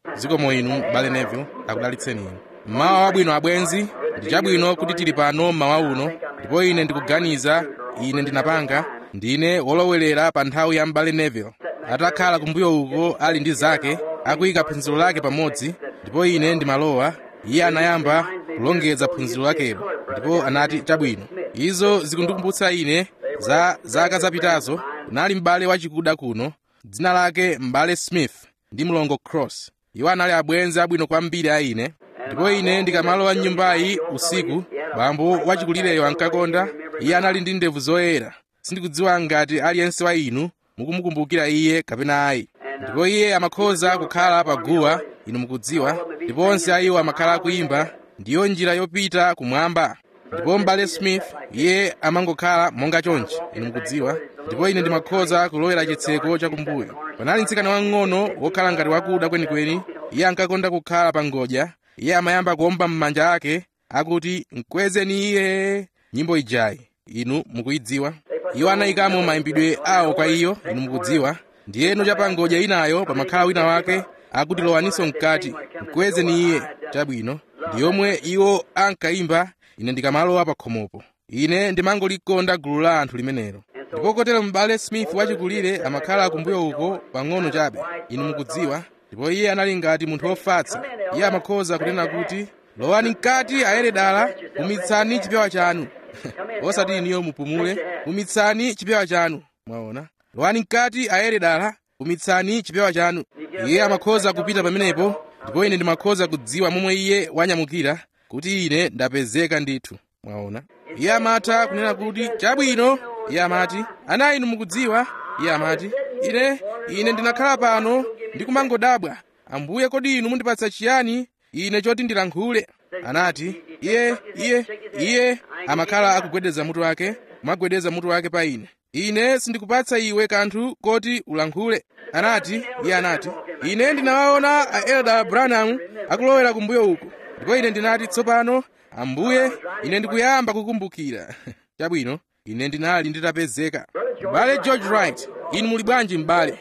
zikomo inu bale neville akudalitseni inu mmawa wabwino abwenzi ndi chabwino kuti tili pano mmawa uno ndipo ine ndikuganiza ine ndinapanga ndine wolowelera pa nthawi ya mbale neville atakhala kumbuyo uko ali ndi zake akuyika phunziro lake pamodzi ndipo ine ndimalowa iye anayamba kulongeza phunziro lakelo ndipo anati chabwino izo zikundikumbutsa ine za zaka zapitazo kunali m'bale wachikuda kuno dzina lake m'bale smith ndi mlongo cross iwo anali abwenzi abwino kwambiri a ine ndipo ine ndikamalowa mnyumbayi usiku bambo wachikulireyo ankakonda iye anali ndi ndevu zoyera sindikudziwa ngati aliyense wa inu mukumukumbukira iye kapena ayi ndipo iye amakhoza kukhala pa guwa inu mukudziwa ndipo onse a iwo amakhala akuyimba ndiyo njira yopita kumwamba ndipo m'bale smith iye amangokhala monga chonchi inu mukudziwa ndipo ine ndimakhoza kulowera chitseko chakumbuyo panali mtsikana wang'ono wokhala ngati wakuda kwenikweni iye ankakonda kukhala pa ngodya iye amayamba kuomba m'manja ake akuti mkwezeni iye nyimbo ijayi inu mukuyidziwa iwo anayikamo mayimbidwe awo kwa iyo inu mukudziwa ndiyeno cha pa ngodya inayo pamakhala wina wake akuti lowaninso mkati mkwezeni iye chabwino ndi yomwe iwo ankayimba ine ndikamalowa pa khomopo ine ndimangolikonda gulu la anthu limenelo ndipo kotero m'bale smith wachikulire amakhala kumbuyo uko pang'ono chabe inu mukudziwa ndipo iye anali ngati munthu wofatsa iye amakhoza kunena kuti lowani mkati ayere dala pumitsani chipewa chanu osati iniyo mupumule pumitsani chipewa chanu mwaona lowani mkati ayere dala pumitsani chipewa chanu iye amakhoza kupita pamenepo ndipo ine ndimakhoza kudziwa momwe iye wanyamukira kuti ine ndapezeka ndithu mwaona iye amatha kunena kuti chabwino iye amati ana inu mukudziwa iye amati ine ine ndinakhala pano ndikumangodabwa ambuye kodi inu mundipatsa chiyani ine choti ndilankhule anati iye iye iye amakhala akugwedeza mutu wake kumagwedeza mutu wake pa ine ine sindikupatsa iwe kanthu koti ulankhule anati iye anati ine ndinawaona a elder branham akulowera kumbuyo uko ndipo ine ndinati tsopano ambuye ine ndikuyamba kukumbukira chabwino ine ndinali nditapezeka m'bale george wright inu muli bwanji m'bale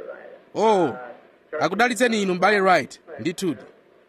oh akudalitseni inu m'bale wright ndithudi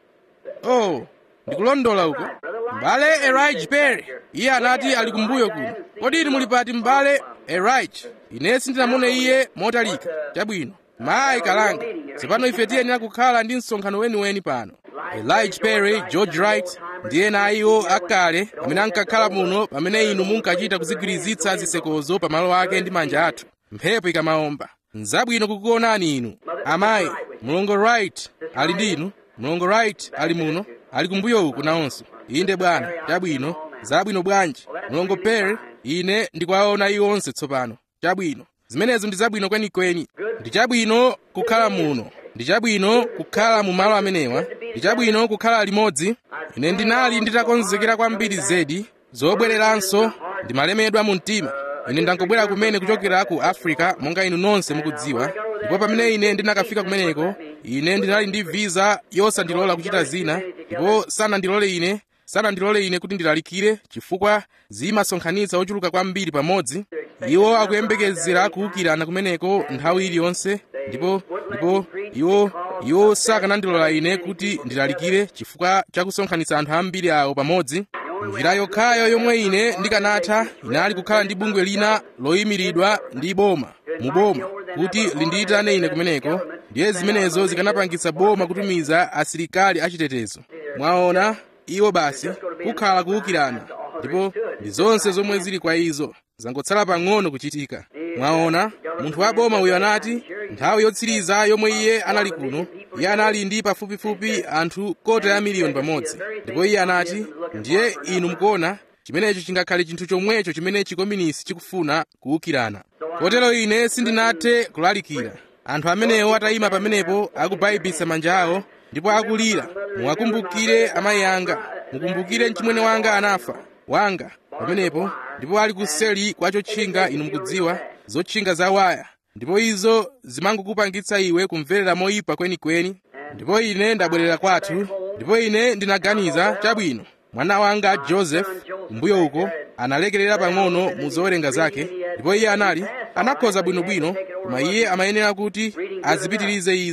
oh ndikulondola uko m'bale erige perry iye anati ali kumbuyo kuno kodi inu muli pati m'bale erige ine sindinamune iye motalika chabwino mayi kalanga tsopano ife tiyenera kukhala ndi msonkhano weniweni pano elijah perry george wright ndi ena a iwo akale amene ankakhala muno pamene inu munkachita kuzigwirizitsa zisekozo pamalo ake ndi manja athu mphepo ikamawomba nzabwino kukuonani inu amayi mlongo wright ali ndi inu mlongo wright ali muno ali kumbuyo uku nawonso inde bwana chabwino zabwino bwanji mlongo perry ine ndikuwaona iwo onse tsopano chabwino zimenezo ndi zabwino kwenikweni ndi chabwino kukhala muno ndi chabwino kukhala mu malo amenewa ndi chabwino kukhala limodzi ine ndinali nditakonzekera kwambiri zedi zobwereranso ndimalemedwa mu mtima ine ndangobwera kumene kuchokera ku africa monga inu nonse mukudziwa ndipo pamene ine ndinakafika kumeneko ine ndinali ndi visa yosandilola kuchita zina ndipo sanandilole ine sanandilole ine kuti ndilalikire chifukwa zimasonkhanitsa ochuluka kwambiri pamodzi iwo akuyembekezera kuwukirana kumeneko nthawi iliyonse ndipo ndipo iwo iwo sakanandilola ine kuti ndilalikire chifukwa chakusonkhanitsa anthu ambiri awo pamodzi njira yokhayo yomwe ine ndikanatha inali kukhala ndi bungwe lina loyimiridwa ndi boma mu boma kuti lindiyitane ine kumeneko ndiye zimenezo zikanapangitsa boma kutumiza asilikali achitetezo mwaona iwo basi kukhala kuwukirana ndipo ndi zonse zomwe zili kwa izo zangotsala pang'ono kuchitika mwaona munthu wa boma uyo anati nthawi yotsiriza yomwe iye anali kuno iye anali ndi pafupifupi anthu kota ya miliyoni pamodzi ndipo iye anati ndiye inu mukuona chimenecho chingakhale chinthu chomwecho chimene chikominisi chikufuna kuwukirana kotero ine sindinathe kulalikira anthu amenewo atayima pamenepo akubayibisa manja awo ndipo akulira muwakumbukire amayi anga mukumbukire mchimwene wanga anafa wanga pamenepo ndipo ali kuseli kwa chotchinga inu mukudziwa zotchinga za waya ndipo izo zimangokupangitsa iwe kumverera moyipa kwenikweni ndipo ine ndabwerera kwathu ndipo ine ndinaganiza chabwino mwana wanga joseph kumbuyo uko analekerera pang'ono mu zowerenga zake ndipo iye anali anakhoza bwinobwino koma iye amayenera kuti azipitirize izo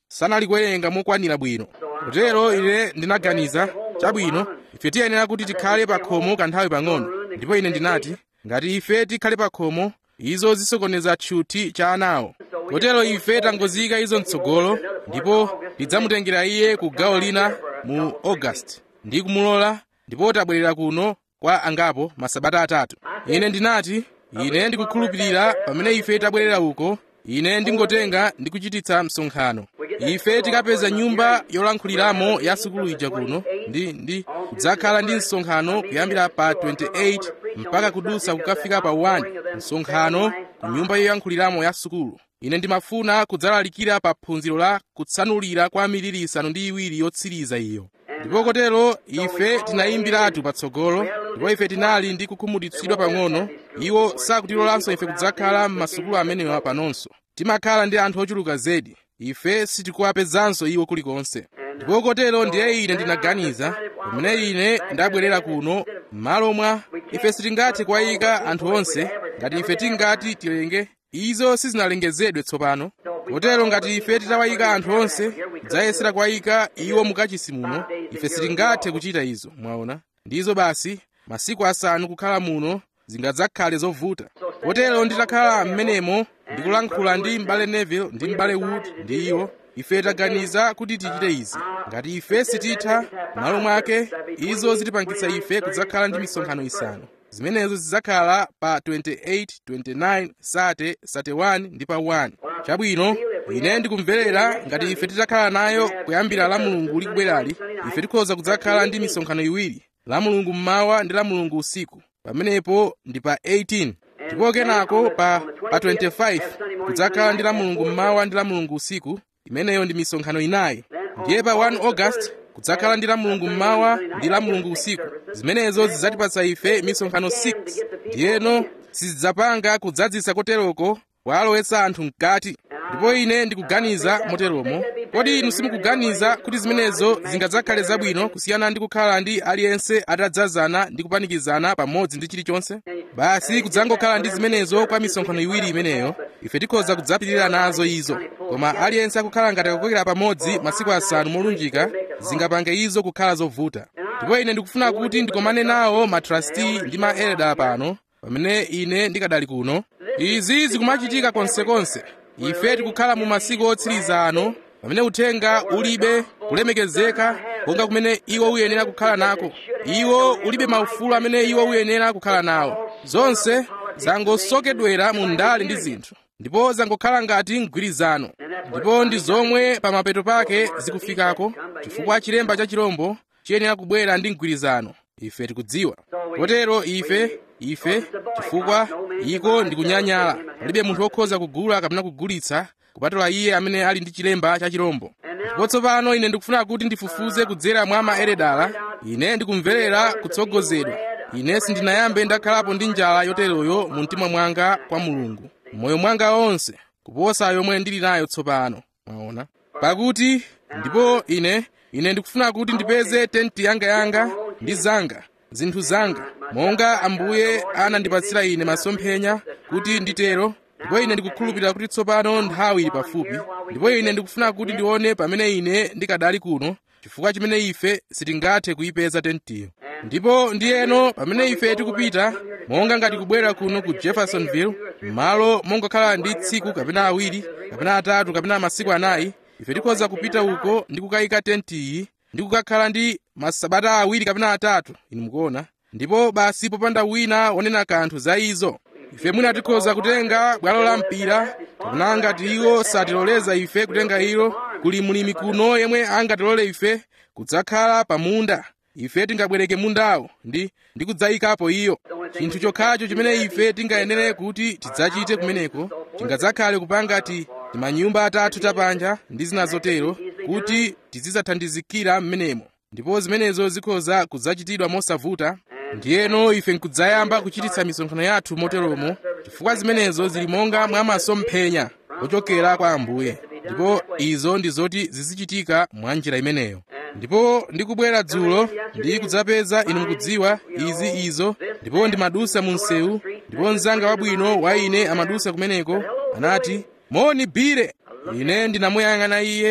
sanalikuwerenga mokwanira bwino kotero ine ndinaganiza chabwino ife tiyenera kuti tikhale pa khomo kanthawi pang'ono ndipo ine ndinati ngati ife tikhale pa khomo izo zisokoneza tchuthi cha anawo kotero ife tangoziyika izo mtsogolo ndipo tidzamutengera iye ku gawo lina mu august ndi kumulola ndipo tabwerera kuno kwa angapo masabata atatu ine ndinati ine ndikukhulupirira pamene ife tabwerera uko ine ndingotenga ndi kuchititsa msonkhano ife tikapeza nyumba yolankhuliramo ya sukulu ija kuno ndi ndi kudzakhala ndi msonkhano kuyambira pa 28 mpaka kudusa kukafika pa 1 msonkhano ku nyumba yoyankhuliramo ya sukulu ine ndimafuna kudzalalikira pa phunziro la kutsanulira kwa miliri isanu ndi iwiri yotsiriza iyo ndipo kotero ife tinayimbiratu patsogolo ndipo ife tinali ndi kukhumudwitsidwa pang'ono iwo sakutilolanso ife kudzakhala m'masukulu amenewa panonso timakhala ndi anthu ochuluka zedi ife sitikuwapezanso iwo kulikonse ndipo kotero ndiye ine ndinaganiza pamene ine ndabwerera kuno m'malo mwa ife sitingathe kuwayika anthu onse ngati ife tingati tilenge izo sizinalengezedwe tsopano kotero ngati ife titawayika anthu onse kudzayesera kuwayika iwo mukachisi muno ife sitingathe kuchita izo mwaona ndizo basi masiku asanu kukhala muno zingadzakhale zovuta kotero nditakhala m'menemo ndikulankhula ndi m'bale neville ndi m'bale wood ndi iwo ife taganiza kuti tichite izi ngati ife sititha m'malo mwake izo zitipangitsa ife kudzakhala ndi misonkhano isanu zimenezo zidzakhala pa 28 29 30 31 ndi pa 1 chabwino ine ndikumverera ngati ife titakhala nayo kuyambira la mulungu likubwerali ife tikhoza kudzakhala ndi misonkhano iwiri la mulungu mmawa ndi la mulungu usiku pamenepo ndi pa 18 ndipo kenako pa, pa 25 kudzakhala ndi la mulungu mmawa ndi la mulungu usiku imeneyo ndi misonkhano inayi ndiye pa 1 august kudzakhala ndi la mulungu mmawa ndi la mulungu usiku zimenezo zidzatipatsa ife misonkhano 6 ndiyeno sizidzapanga kudzadzisa koteroko kwalowetsa anthu mkati ndipo ine ndikuganiza moteromo kodi inu simukuganiza kuti zimenezo zingadzakhale zabwino kusiyana ndi kukhala ndi aliyense atadzazana ndi kupanikizana pamodzi ndi chilichonse basi kudzangokhala ndi zimenezo kwa misonkhano iwiri imeneyo ife tikhoza kudzapitirira nazo izo koma aliyense akukhala ngati akukokera pamodzi masiku asanu molunjika zingapange izo kukhala zovuta ndipo ine ndikufuna kuti ndikomane nawo matrasti ndi ma elda pano pamene ine ndikadali kuno izi zikumachitika konsekonse ife tikukhala mu masiku otsiriza ano pamene uthenga ulibe kulemekezeka konga kumene iwo uyenera kukhala nako iwo ulibe maufulu amene iwo uyenera kukhala nawo zonse zangosokedwera mu ndale ndi zinthu ndipo zangokhala ngati mgwirizano ndipo ndi zomwe pa mapeto pake zikufikako chifukwa chilemba cha chirombo chiyenera kubwera ndi mgwirizano ife tikudziwa kotero ife ife chifukwa iko ndi kunyanyala palibe munthu wokhoza kugula kapena kugulitsa kupatula iye amene ali ndi chilemba cha chirombo ndipo tsopano ine ndikufuna kuti ndifufuze kudzera mwa maeredala ine ndikumverera kutsogozedwa ine sindinayambe ndakhalapo ndi njala yoteroyo mu mtima mwanga kwa mulungu moyo mwanga onse kuposa yomwe ndili nayo tsopano mwaona pakuti ndipo ine ine ndikufuna kuti ndipeze tenti yanga yanga ndi zanga zinthu zanga monga ambuye anandipatsira ine masomphenya kuti nditero ndipo ine ndikukhulupirira kuti tsopano nthawi ili pafupi ndipo ine ndikufuna kuti ndione pamene ine ndikadali kuno chifukwa chimene ife sitingathe kuyipeza tentiyo ndipo ndiyeno pamene ife tikupita monga ngati kubwera kuno ku jeffersonville m'malo mongokhala ndi tsiku kapena awiri kapena atatu kapena masiku anayi ife tikhoza kupita uko ndi kukayika tentiyi ndi kukakhala ndi masabata awiri kapena atatu inu mukuona ndipo basi popanda wina wonena kanthu za izo ife mwina tikhoza kutenga bwalo la mpira kapena ngati iwo satiloleza ife kutenga ilo kuli mulimi kuno yemwe angatilole ife kudzakhala pa munda ife tingabwereke mundawo ndi ndi kudzayikapo iyo chinthu chokhacho chimene ife tingayenere kuti tidzachite kumeneko tingadzakhale kupanga ti timanyumba atatu tapanja ndi zina zotero kuti tizidzathandizikira m'menemo ndipo zimenezo zikhoza kudzachitidwa mosavuta ndiyeno ife nkudzayamba kuchititsa misonkhano yathu moteromo chifukwa zimenezo zili monga mwa masomphenya ochokera kwa ambuye ndipo izo ndi zoti zizichitika mwa njira imeneyo ndipo ndikubwera dzulo ndi kudzapeza inu mukudziwa izi izo ndipo ndimadusa mu msewu ndipo mnzanga wabwino wa ine amadusa kumeneko anati moni bire ine ndinamuyang'ana iye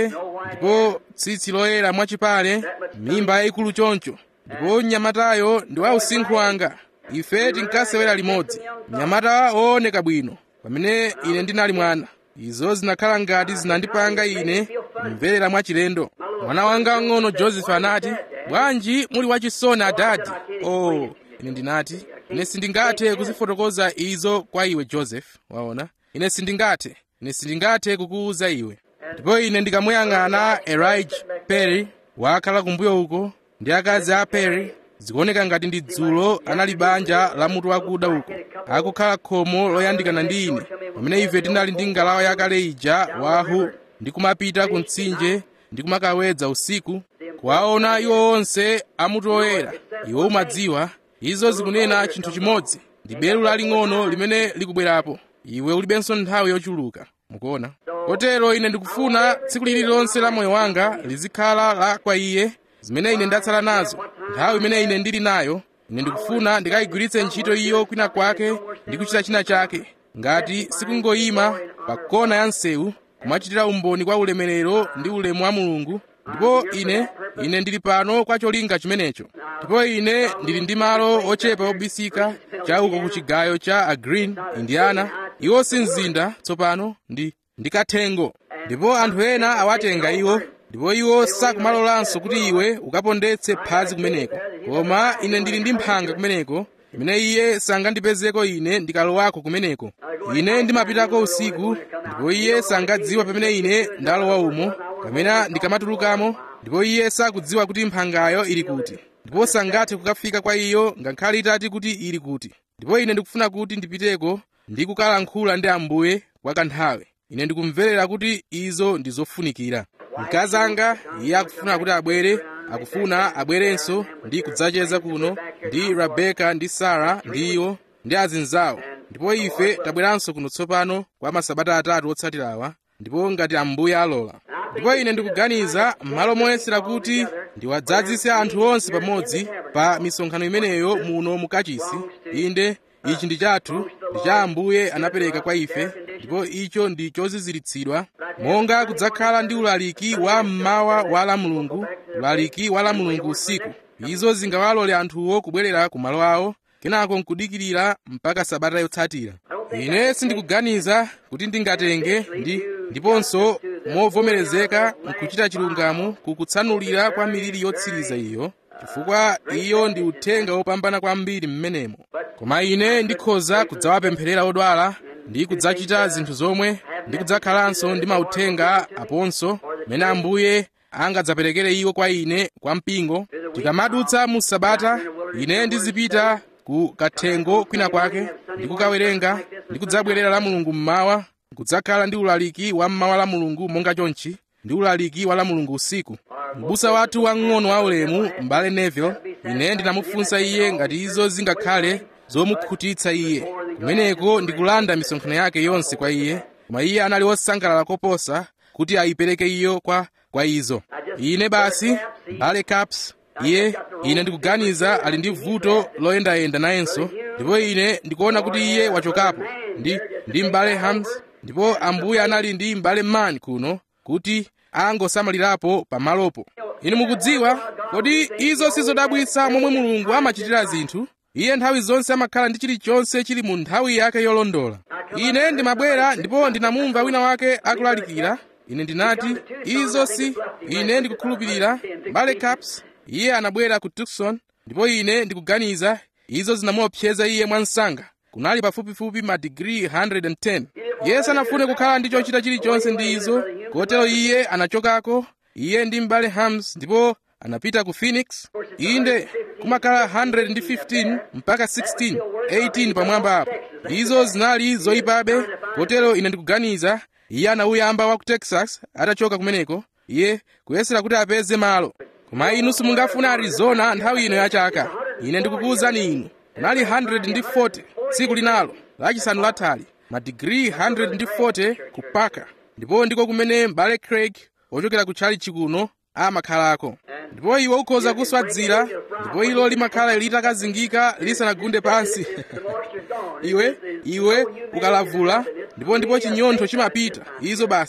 ndipo tsitsi loyera mwachipale mimba yayikulu choncho ndipo mnyamatayo ndi wa usinkhu wanga ife tinkasewera limodzi mnyamata wooneka bwino pamene ine ndinali mwana izo zinakhala ngati zinandipanga ine kumverera mwachilendo mwana wanga wang'ono joseph anati bwanji muli wachisoni adadi oh ine ndinati ine sindingathe kuzifotokoza izo kwa iwe joseph waona ine sindingathe ine sindingathe kukuwuza iwe ndipo ine ndikamuyang'ana elijah perry wakhala kumbuyo uko ndi akazi a perry zikuoneka ngati ndi dzulo anali banja la mutu wakuda uko akukhala khomo loyandikana ndi ine pamene ife tinali ndi ngalawa yakale ija wahu ndi kumapita ku mtsinje ndi kumakawedza usiku kuwaona iwo onse amutu oyera iwe umadziwa izo zikunena chinthu chimodzi ndi belu laling'ono limene likubwerapo iwe ulibenso nthawi yochuluka mukuona kotero ine ndikufuna tsiku lililonse la moyo wanga lizikhala la kwa iye zimene ine ndatsala nazo nthawi imene ine ndili nayo ine ndikufuna ndikayigwiritse ntchito iyo kwina kwake ndi kuchita china chake ngati sikungoyima pa kona ya msewu kumachitira umboni kwa ulemerero ndi ulemu wa mulungu ndipo ine ine ndili pano kwa cholinga chimenecho ndipo ine ndili ndi malo ochepa obisika cha uko ku chigayo cha agreen indiana iwo si mzinda tsopano ndi ndikathengo ndipo anthu ena awatenga iwo ndipo iwo sakumalolanso kuti iwe ukapondetse phazi kumeneko koma ine ndili ndi mphanga kumeneko imene iye sangandipezeko ine ndikalowako kumeneko ine ndimapitako usiku ndipo iye sangadziwa pamene ine ndalowa umo kapena ndikamatulukamo ndipo iye sakudziwa kuti mphangayo ili kuti ndipo sangathe kukafika kwa iyo ngakhale itati kuti ili kuti ndipo ine ndikufuna kuti ndipiteko ndi kukalankhula ndi ambuye kwa kanthawi ine ndikumverera kuti izo ndi zofunikira mkazi anga iye akufuna kuti abwere akufuna abwerenso ndi kudzacheza kuno ndi rebeka ndi sara ndi iwo ndi azinzawo ndipo ife tabweranso kuno tsopano kwa masabata atatu otsatirawa ndipo ngati ambuye alola ndipo ine ndikuganiza m'malo moyesera kuti ndiwadzadzise anthu onse pamodzi pa misonkhano imeneyo muno mukachisi inde ichi ndi chathu ndi cha ambuye anapereka kwa ife ndipo icho ndi choziziritsidwa monga kudzakhala ndi ulaliki wa mmawa wa la mulungu ulaliki wa la mulungu usiku izo zingawalole anthuwo kubwerera ku malo awo kenako nkudikirira mpaka sabata yotsatira ine sindikuganiza kuti ndingatenge ndi ndiponso movomerezeka nkuchita chilungamo kukutsanulira kwa miliri yotsiriza iyo chifukwa iyo ndi uthenga wopambana kwambiri mmenemo koma ine ndikhoza kudzawapempherera odwala ndi kudzachita zinthu zomwe ndi kudzakhalanso ndi mauthenga aponso mene ambuye angadzaperekere iwo kwa ine kwa mpingo tikamadutsa mu sabata ine ndizipita ku kathengo kwina kwake ndi kukawerenga ndi kudzabwerera la mulungu mmawa kudzakhala ndi ulaliki wa mmawa la mulungu monga chonchi ndi ulaliki wa la mulungu usiku mbusa wathu wang'ono wa ulemu m'bale neville ine ndinamufunsa iye ngati izo zingakhale zomukhutitsa iye kumeneko ndikulanda misonkhano yake yonse kwa iye koma iye anali wosangalala koposa kuti ayipereke iyo kwa kwa izo ine basi m'bale caps iye ine ndikuganiza ali ndi vuto loyendayenda nayenso ndipo ine ndikuona kuti iye wachokapo ndi ndi m'bale hams ndipo ambuye anali ndi m'bale mani kuno kuti angosamalirapo pamalopo inu mukudziwa kodi izo sizodabwitsa momwe mulungu amachitira zinthu iye nthawi zonse amakhala ndi chilichonse chili mu nthawi yake yolondola ine ndimabwera ndipo ndinamumva wina wake akulalikira ine ndinati izo si ine ndikukhulupirira mbale caps iye anabwera ku tucson ndipo ine ndikuganiza izo zinamuopseza iye mwansanga kunali pafupifupi madigiri 110 iye sanafune kukhala ndi chochita chilichonse ndi izo kotero iye anachokako iye ndi mbale hams ndipo anapita ku phoenix inde kumakhala 115 mpaka 16 18 pamwamba apo izo zinali zoyipabe kotero ine ndikuganiza iye anauyamba wa ku texas atachoka kumeneko iye kuyesera kuti apeze malo koma inu simungafuna arizona nthawi ino yachaka ine ndikukuwuzani inu kunali 140 tsiku linalo lachisanu lathali madigiri 140 ku parker ndipo ndiko kumene mbale craig ochokera ku tchalitchi kuno amakhalako ndipo iwe ukhoza kuswadzira ndipo ilo limakhala litakazingika lisanagunde pansi iwe iwe ukalavula ndipo ndipo chinyontho chimapita izo basi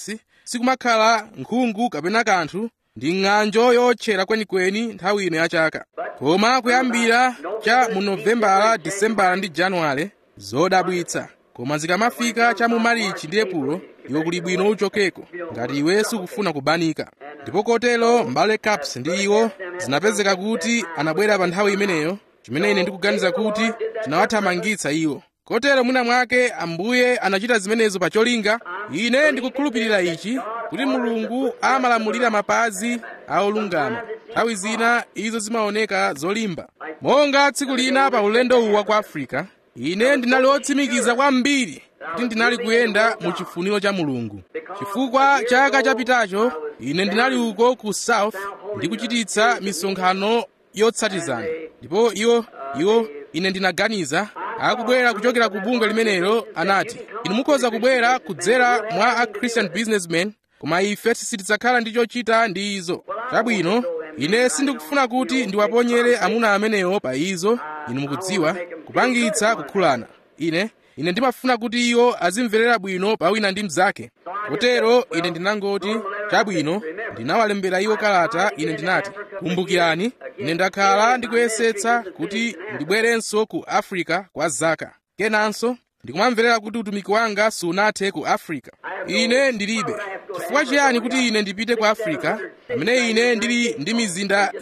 sikumakhala nkhungu kapena kanthu ndi ng'anjo yotchera kwenikweni nthawi ino ya chaka koma kuyambira cha mu novembala disembala ndi januwale zodabwitsa koma zikamafika cha mu marichi ndi epulo iwe kuli bwino uchokeko ngati iwe sukufuna kubanika ndipo kotero mbale caps ndi iwo zinapezeka kuti anabwera pa nthawi imeneyo chimene ine ndikuganiza kuti chinawathamangitsa iwo kotero mwina mwake ambuye anachita zimenezo pa cholinga ine ndikukhulupirira ichi kuti mulungu amalamulira mapazi a olungama nthawi zina izo zimaoneka zolimba monga tsiku lina pa ulendo uwa ku afrika ine ndinali wotsimikiza kwambiri kuti ndinali kuyenda mu chifuniro cha mulungu chifukwa chaka chapitacho ine ndinali uko ku south ndi kuchititsa misonkhano yotsatizana ndipo iwo iwo ine ndinaganiza akubwera kuchokera ku bungwe limenelo anati inu mukhoza kubwera kudzera mwa a christian businessman koma ife sitidzakhala ndi chochita ndi izo chabwino ine sindikufuna kuti ndiwaponyere amuna amenewo pa izo inu mukudziwa kupangitsa kukhulana ine ine ndimafuna kuti iwo azimverera bwino pa wina ndi mnzake kotero ine ndinangoti chabwino ndinawalembera iwo kalata ine ndinati kumbukirani ine ndakhala ndikuyesetsa kuti ndibwerenso ku africa kwa zaka kenanso ndikumamverera kuti utumiki wanga sunathe ku africa ine ndilibe chifukwa chiyani kuti ine ndipite ku africa pamene ine ndili ndi mizinda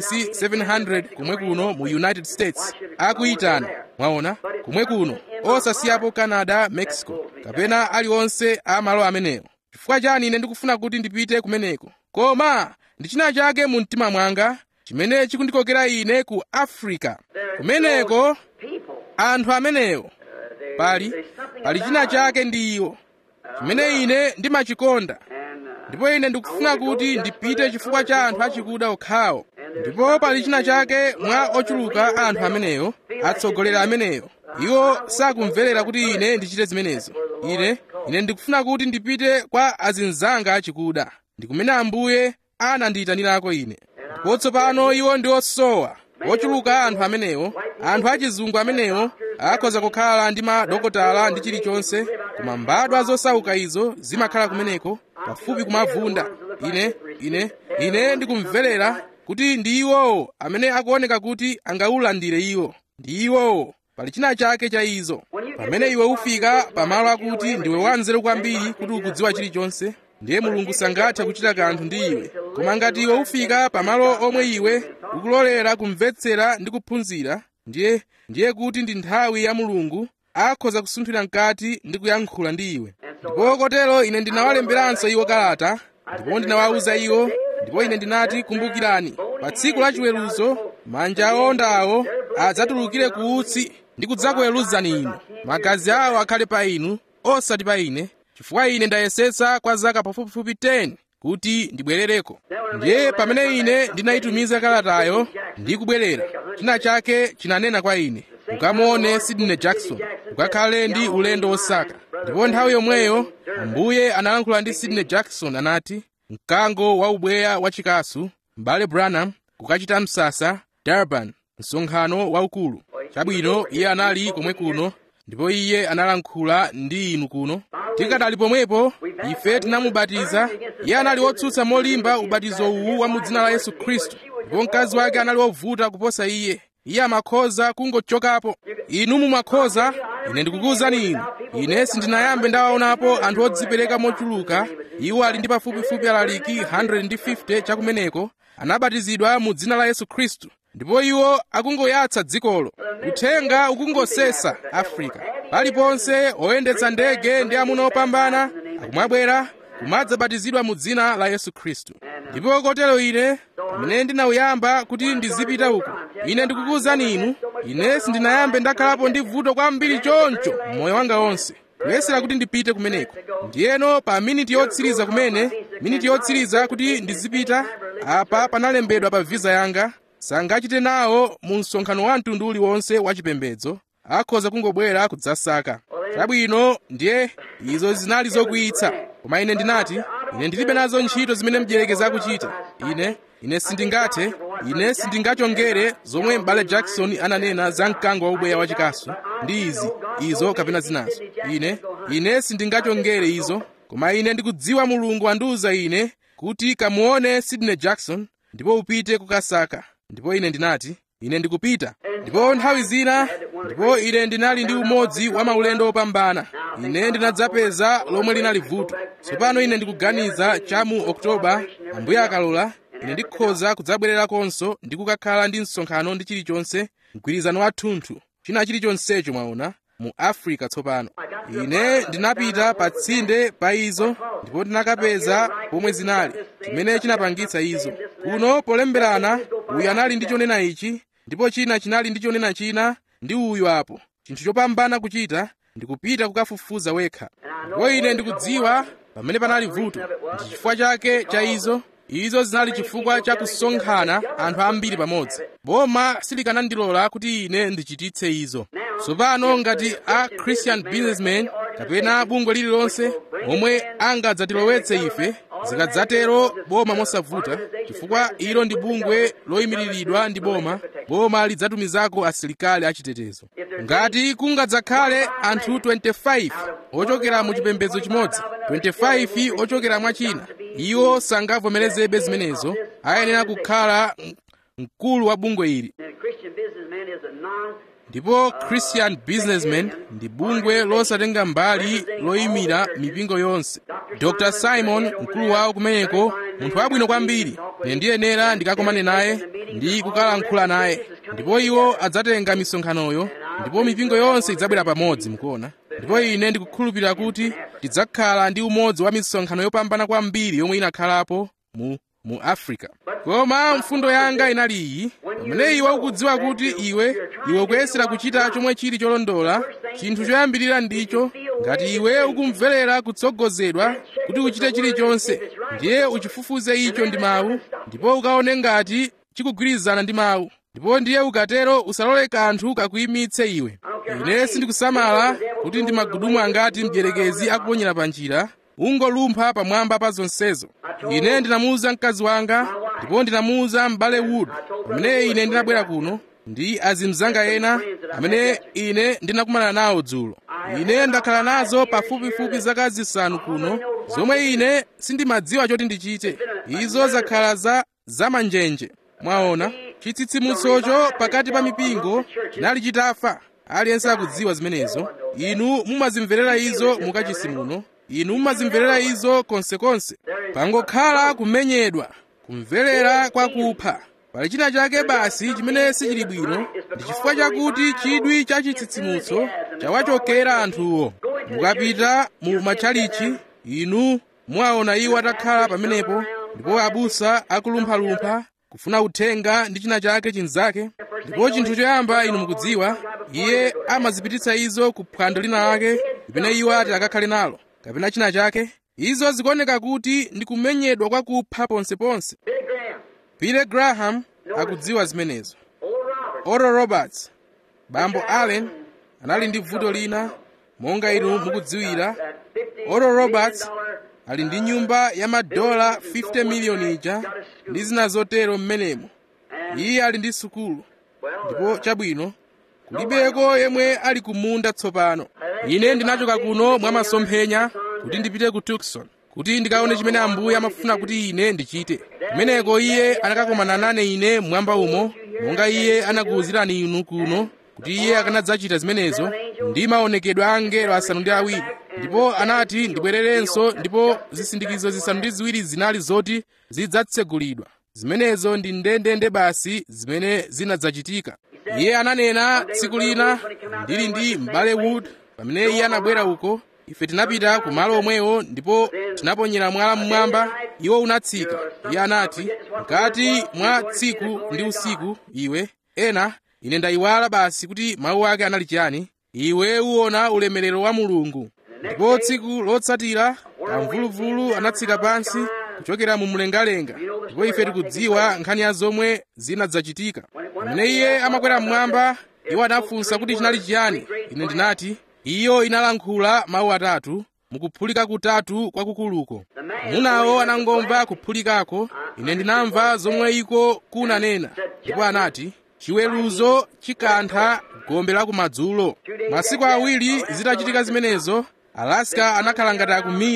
6700 kumwe kuno mu united states akuyitana mwaona kumwe kuno osasiyapo canada mexico kapena aliwonse a malo amenewo chifukwa chani ine ndikufuna kuti ndipite kumeneko koma ndi china chake mu mtima mwanga chimene chikundikokera ine ku africa kumeneko anthu amenewo pali pali china chake ndi iwo chimene ine ndimachikonda ndipo ine ndikufuna kuti ndipite chifukwa cha anthu achikuda okhawo ndipo pali china chake mwa ochuluka anthu ameneyo atsogoleri ameneyo iwo sakumverera kuti ine ndichite zimenezo ine ine ndikufuna kuti ndipite kwa azinzanga achikuda ndi kumene ambuye anandiyitanirako ine ndipo tsopano iwo ndi osowa ochuluka anthu amenewo anthu achizungu amenewo akhoza kukhala ndi madokotala ndi chilichonse koma mbadwa zosauka izo zimakhala kumeneko pafupi kumavunda ine ine ine ndikumverera kuti ndi iwowo amene akuoneka kuti angaulandire iwo ndi iwowo pali china chake cha izo pamene iwe ufika pamalo akuti ndiwe wanzeru kwambiri kuti ukudziwa chilichonse ndiye mulungu sangathe kuchita kanthu ndi iwe koma ngati iwe ufika pamalo omwe iwe ukulolera kumvetsera ndi kuphunzira ndiye ndiye kuti ndi nthawi ya mulungu akhoza kusunthira mkati ndi kuyankhula ndi iwe ndipo kotero ine ndinawalemberanso iwo kalata ndipo ndinawawuza iwo ndipo ine ndinati kumbukirani pa tsiku la chiweruzo manja aondawo adzatulukire ku utsi ndi kudzakuweruzani inu magazi awo akhale pa inu osati pa ine chifukwa ine ndayesetsa kwa zaka pafupifupi 10 kuti ndibwerereko ndiye pamene ine ndinayitumiza kalatayo ndi kubwerera china chake chinanena kwa ine ukamuone sidney jackson ukakhale ndi ulendo wosaka ndipo nthawi yomweyo ambuye analankhula ndi sidney jackson anati mkango wa ubweya wa chikasu m'bale branham kukachita msasa durban msonkhano waukulu chabwino iye anali komwe kuno ndipo iye analankhula ndi inu kuno tikadali pomwepo ife tinamubatiza iye anali wotsutsa molimba ubatizo uwu wa mu dzina la yesu khristu ndipo mkazi wake anali wovuta kuposa iye iye amakhoza kungochokapo inu mumakhoza ine ndikukuwuzani inu ine sindinayambe ndawaonapo anthu odzipereka mochuluka iwo ali ndi pafupifupi alaliki 150 chakumeneko anabatizidwa mu dzina la yesu khristu ndipo iwo akungoyatsa dzikolo uthenga ukungosesa afrika paliponse oyendetsa ndege ndi amuna opambana akumabwera kumadzabatizidwa mu dzina la yesu khristu ndipo kotero ine pamene ndinawuyamba kuti ndizipita uko ine ndikukuwuzani inu ine sindinayambe ndakhalapo ndi vuto kwambiri choncho mmoyo wanga wonse kuyesera kuti ndipite kumeneko ndiyeno pa miniti yotsiriza kumene miniti yotsiriza kuti ndizipita apa panalembedwa pa viza yanga sangachite nawo mu msonkhano wa mtundu uliwonse wachipembedzo akhoza kungobwera kudzasaka chabwino ndiye izo zinali zokwiyitsa koma ine ndinati ine ndilibe nazo ntchito zimene mdierekezi akuchita ine ine sindingathe ine sindingachongere zomwe m'bale jackson ananena za mkango wa ubweya wachikasu ndi izi izo kapena zinazo ine ine sindingachongere izo koma ine ndikudziwa mulungu wandiwuza ine kuti kamuone sidney jackson ndipo upite kukasaka ndipo ine ndinati ine ndikupita ndipo nthawi zina ndipo ine ndinali ndi umodzi wa maulendo opambana ine ndinadzapeza lomwe linali vuto tsopano ine ndikuganiza chamu oktoba ambuye akalola ine ndikhoza kudzabwererakonso ndi kukakhala ndi msonkhano ndi chilichonse mgwirizano wathunthu china chilichonsecho mwaona mu africa tsopano ine ndinapita pa tsinde pa izo ndipo ndinakapeza pomwe zinali chimene chinapangitsa izo kuno polemberana uyu anali ndi chonena ichi ndipo china chinali ndi chonena china ndi uyu apo chinthu chopambana kuchita ndikupita kukafufuza wekha ndipo ine ndikudziwa pamene panali vuto ndi chifukwa chake cha izo izo zinali chifukwa cha kusonkhana anthu ambiri pamodzi boma silikanandilola kuti ine ndichititse izo tsopano ngati a christian businessman kapena bungwe lililonse omwe angadzatilowetse ife zikadzatero boma mosavuta chifukwa ilo ndi bungwe loyimiriridwa ndi boma boma lidzatumizako asilikali achitetezo ngati kungadzakhale anthu 25 ochokera mu chipembedzo chimodzi 25 ochokera mwa china iwo sangavomerezebe zimenezo ayenera kukhala mkulu wa bungwe ili ndipo christian businessman ndi bungwe losatenga mbali loyimira mipingo yonse dr simon mkulu wawo kumeneko munthu wabwino kwambiri ine ndiyenera ndikakomane naye ndi kukalankhula naye ndipo iwo adzatenga misonkhanoyo ndipo mipingo yonse idzabwera pamodzi mukuona ndipo ine ndikukhulupirira kuti tidzakhala ndi umodzi wa misonkhano yopambana kwambiri yomwe inakhalapo mu mu africa koma mfundo yanga inali iyi pamene iwe ukudziwa kuti iwe iwe ukuyesera kuchita chomwe chili cholondola chinthu choyambirira ndicho ngati iwe ukumverera kutsogozedwa kuti uchite chilichonse ndiye uchifufuze icho ndi mawu ndipo ukaone ngati chikugwirizana ndi mawu ndipo ndiye ukatero usalole kanthu kakuyimitse iwe ine sindikusamala kuti ndi magudumu angati mdierekezi akuponyera pa njira ungolumpha pamwamba pa zonsezo ine ndinamuwuza mkazi wanga ndipo ndinamuwuza m'bale wood pamene ine ndinabwera kuno ndi azimzanga ena amene ine ndinakumana nawo dzulo ine ndakhala nazo pafupifupi zaka zisanu kuno zomwe ine sindimadziwa choti ndichite izo zakhala za zamanjenje mwaona chitsitsimutsocho pakati pa mipingo chinali chitafa aliyense akudziwa zimenezo inu mumazimverera izo mukachisi muno inu mumazimverera izo konsekonse pangokhala kumenyedwa kumverera kwa kupha pali china chake basi chimene sichili bwino ndi chifukwa chakuti chidwi cha chitsitsimutso chawachokera anthuwo mukapita mu matchalichi inu muwaona iwo atakhala pamenepo ndipo abusa akulumphalumpha kufuna uthenga ndi china chake chinzake ndipo chinthu choyamba inu mukudziwa iye amazipititsa izo ku phwando lina lake limene iwo ati akakhale nalo kapena china chake izo zikuoneka kuti ndi kumenyedwa kwa kupha ponseponse billy graham akudziwa zimenezo oral roberts bambo allen anali ndi vuto lina monga inu mukudziwira oral roberts ali ndi nyumba ya madola 50 miliyoni ija ndi zina zotero mmenemo iye ali ndi sukulu ndipo chabwino kulibeko yemwe ali kumunda tsopano ine ndinachoka kuno mwa masomphenya kuti ndipite ku tucson kuti ndikaone chimene ambuye amafuna kuti ine ndichite kumeneko iye anakakomana nane ine mmwamba umo monga iye anakuwuzirani inu kuno kuti iye akanadzachita zimenezo ndi maonekedwe a angelo asanu ndi awiri ndipo anati ndibwererenso ndipo zisindikizo zisanu ndi ziwiri zinali zoti zidzatsegulidwa zimenezo ndi ndendende basi zimene zinadzachitika iye ananena tsiku lina ndili ndi m'bale wood pamene iye anabwera uko ife tinapita ku malo omwewo ndipo tinaponyera mwala mmwamba iwo unatsika iye anati mkati mwa tsiku ndi usiku iwe ena ine ndayiwala basi kuti mawu ake anali chiyani iwe uwona ulemerero wa mulungu ndipo tsiku lotsatira kamvuluvulu anatsika pansi kuchokera mu mlengalenga ndipo ife tikudziwa nkhani ya zomwe zinadzachitika pamene iye amakwera mmwamba iwo anafunsa kuti chinali chiyani ine ndinati iyo inalankhula mawu atatu mukuphulika kutatu kwakukuluko munawo anangomva kuphulikako ine ndinamva zomwe iko kunanena ndipo anati chiweruzo chikantha gombe la kumadzulo masiku awiri zitachitika zimenezo alaska anakhala ngati akumira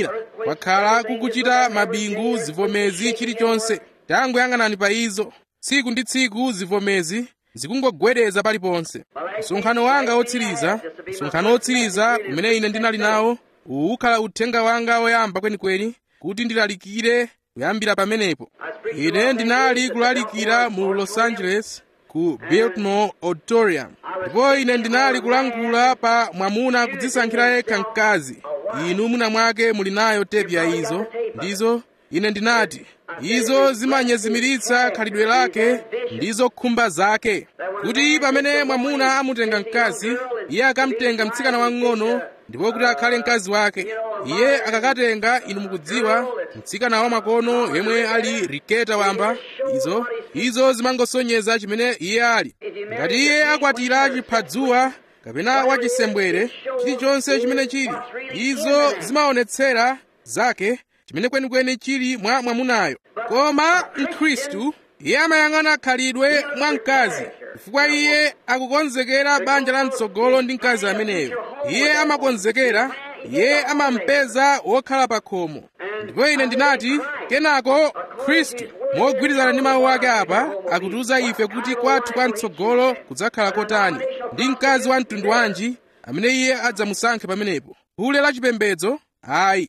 kwakhala kukuchita mabingu zivomezi chilichonse tangoyang'anani pa izo tsiku ndi tsiku zivomezi zikungogwedeza paliponse msonkhano wanga wotsiriza msonkhano wotsiriza umene ine ndinali nawo uwu ukhala uthenga wanga woyamba kwenikweni kuti ndilalikire kuyambira pamenepo ine ndinali kulalikira mu los angeles ku biltmore auditorium ndipo ine ndinali kulankhula pa mwamuna kudzisankhira yekha mkazi inu mwina mwake muli nayo tepi ya izo ndizo ine ndinati izo zimanyezimiritsa khalidwe lake ndizo khumba zake kuti pamene mwamuna amutenga mkazi iye akamtenga mtsikana wang'ono ndipo kuti akhale mkazi wake iye akakatenga inu mukudziwa mtsikana wamakono yemwe ali riketa wamba izo izo zimangosonyeza chimene iye ali ngati iye akwatira chiphazuwa kapena wachisembwere chilichonse chimene chili izo zimaonetsera zake chimene kwenikweni chili mwa mwamunayo koma mkhristu iye amayang'ana khalidwe mwa mkazi chifukwa iye akukonzekera banja la mtsogolo ndi mkazi ameneyo iye amakonzekera iye amampeza wokhala pa khomo ndipo ine ndinati kenako khristu mogwirizana ndi mawu ake apa akutiuza ife kuti kwathu kwa mtsogolo kudzakhala kotani ndi mkazi wa mtundu wanji amene iye adzamusankhe pamenepo phule la chipembedzo ayi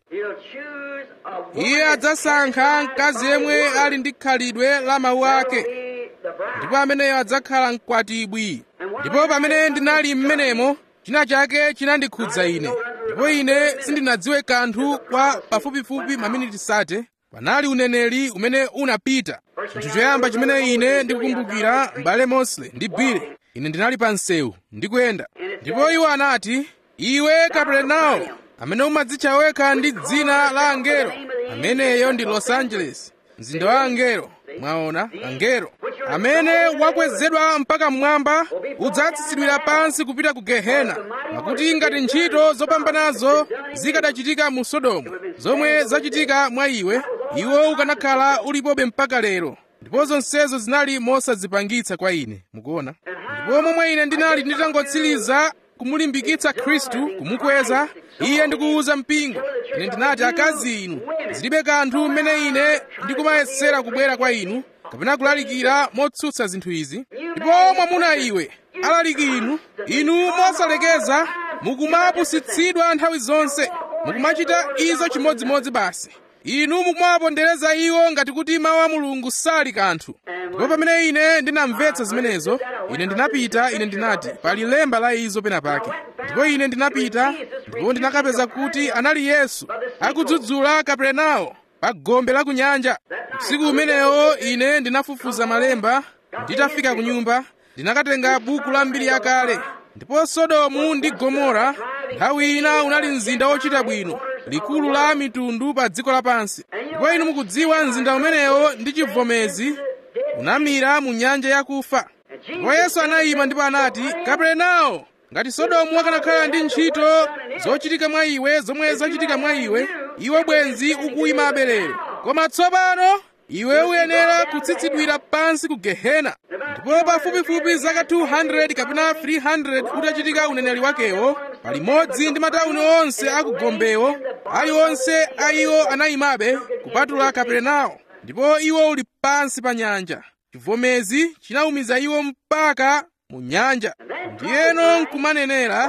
iye adzasankha mkazi yemwe ali ndi khalidwe la mawu ake ndipo ameneyo adzakhala mkwatibwi ndipo pamene ndinali m'menemo china chake chinandikhudza ine ndipo ine sindinadziwe kanthu kwa pafupifupi maminiti sate panali uneneri umene unapita chinthu choyamba chimene ine ndikukumbukira m'bale mosley ndi bile ine ndinali pa msewu ndikuyenda ndipo iwo anati iwe kaperenawo amene umadzitcha wekha ndi dzina la angelo ameneyo ndi los angeles mzinda wa angelo mwaona angelo amene wakwezedwa mpaka mmwamba udzatsitsidwira pansi kupita ku gehena pakuti ngati ntchito zopambanazo zikadachitika mu sodomu zomwe zachitika mwa iwe iwo ukanakhala ulipobe mpaka lero ndipo zonsezo zinali mosadzipangitsa kwa ine mukuona ndipo momwe ine ndinali nditangotsiriza kumulimbikitsa khristu kumukweza iye ndikuwuza mpingo ine ndinati akazi inu zilibe kanthu mmene ine ndikumayesera kubwera kwa inu kapena kulalikira motsutsa zinthu izi ndipo mwamuna iwe alaliki inu inu mosalekeza mukumapusitsidwa nthawi zonse mukumachita izo chimodzimodzi basi inu mukumawapondereza iwo ngati kuti mawu a mulungu sali kanthu ndipo pamene ine ndinamvetsa zimenezo ine ndinapita ine ndinati pali lemba la izo pena pake ndipo ine ndinapita ndipo ndinakapeza kuti anali yesu akudzudzula kaperenawo pa gombe la ku nyanja usiku umenewo ine ndinafufuza malemba nditafika ku nyumba ndinakatenga buku la mbiri yakale ndipo sodomu ndi gomora nthawi ina unali mzinda wochita bwino likulu la mitundu pa dziko lapansi ndipo inu mukudziwa mzinda umenewo ndi chivomezi unamira mu nyanja yakufa ndipo yesu anayima ndipo anati kaperenawo ngati sodomu akanakhala ndi ntchito zochitika mwa iwe zomwe zachitika mwa iwe iwe bwenzi ukuyimabe lero koma tsopano iwe uyenera kutsitsidwira pansi ku gehena ndipo pafupifupi zaka 200 kapena 300 utachitika uneneri wakewo palimodzi ndi matawuni onse akugombewo aliwonse a iwo anayimabe kupatula kaperenawo ndipo iwo uli pansi pa nyanja chivomezi chinawumiza iwo mpaka mu nyanja ndiyeno nkumanenera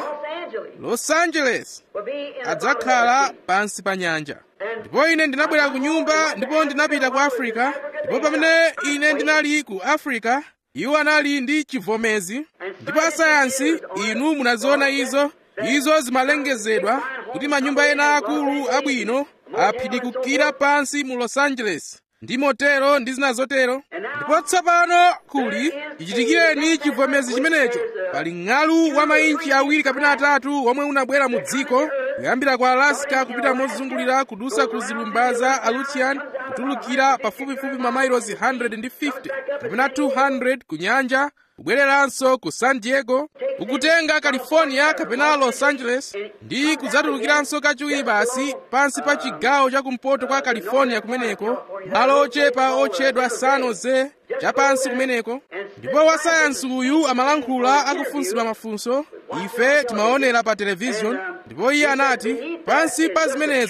los angeles adzakhala pansi pa nyanja ndipo ine ndinabwera ku nyumba ndipo ndinapita ku africa ndipo pamene ine ndinali ku africa iwo anali ndi chivomezi ndipo asayansi inu munaziona izo izo zimalengezedwa kuti manyumba ena akulu abwino aphidikukira pansi mu los angeles ndi motero ndi zina zotero ndipo tsopano kuli chichitikireni chivomezi chimenecho pali ng'alu wa mainchi awiri kapena atatu womwe unabwera mu dziko kuyambira ku alaska kupita mozungulira kudusa ku zilumba za aleutian kutulukira pafupifupi mamailosi 150 kapena 200 ku nyanja kubwereranso ku san diego ukutenga california kapena los angeles ndi kudzatulukiranso kachiwiri basi pansi pa chigawo chakumpoto kwa california kumeneko malo ochepa otchedwa san jose chapansi kumeneko ndipo wasayansi uyu amalankhula akufunsidwa mafunso ife timaonera pa televishoni ndipo iye anati pansi pa zimenezo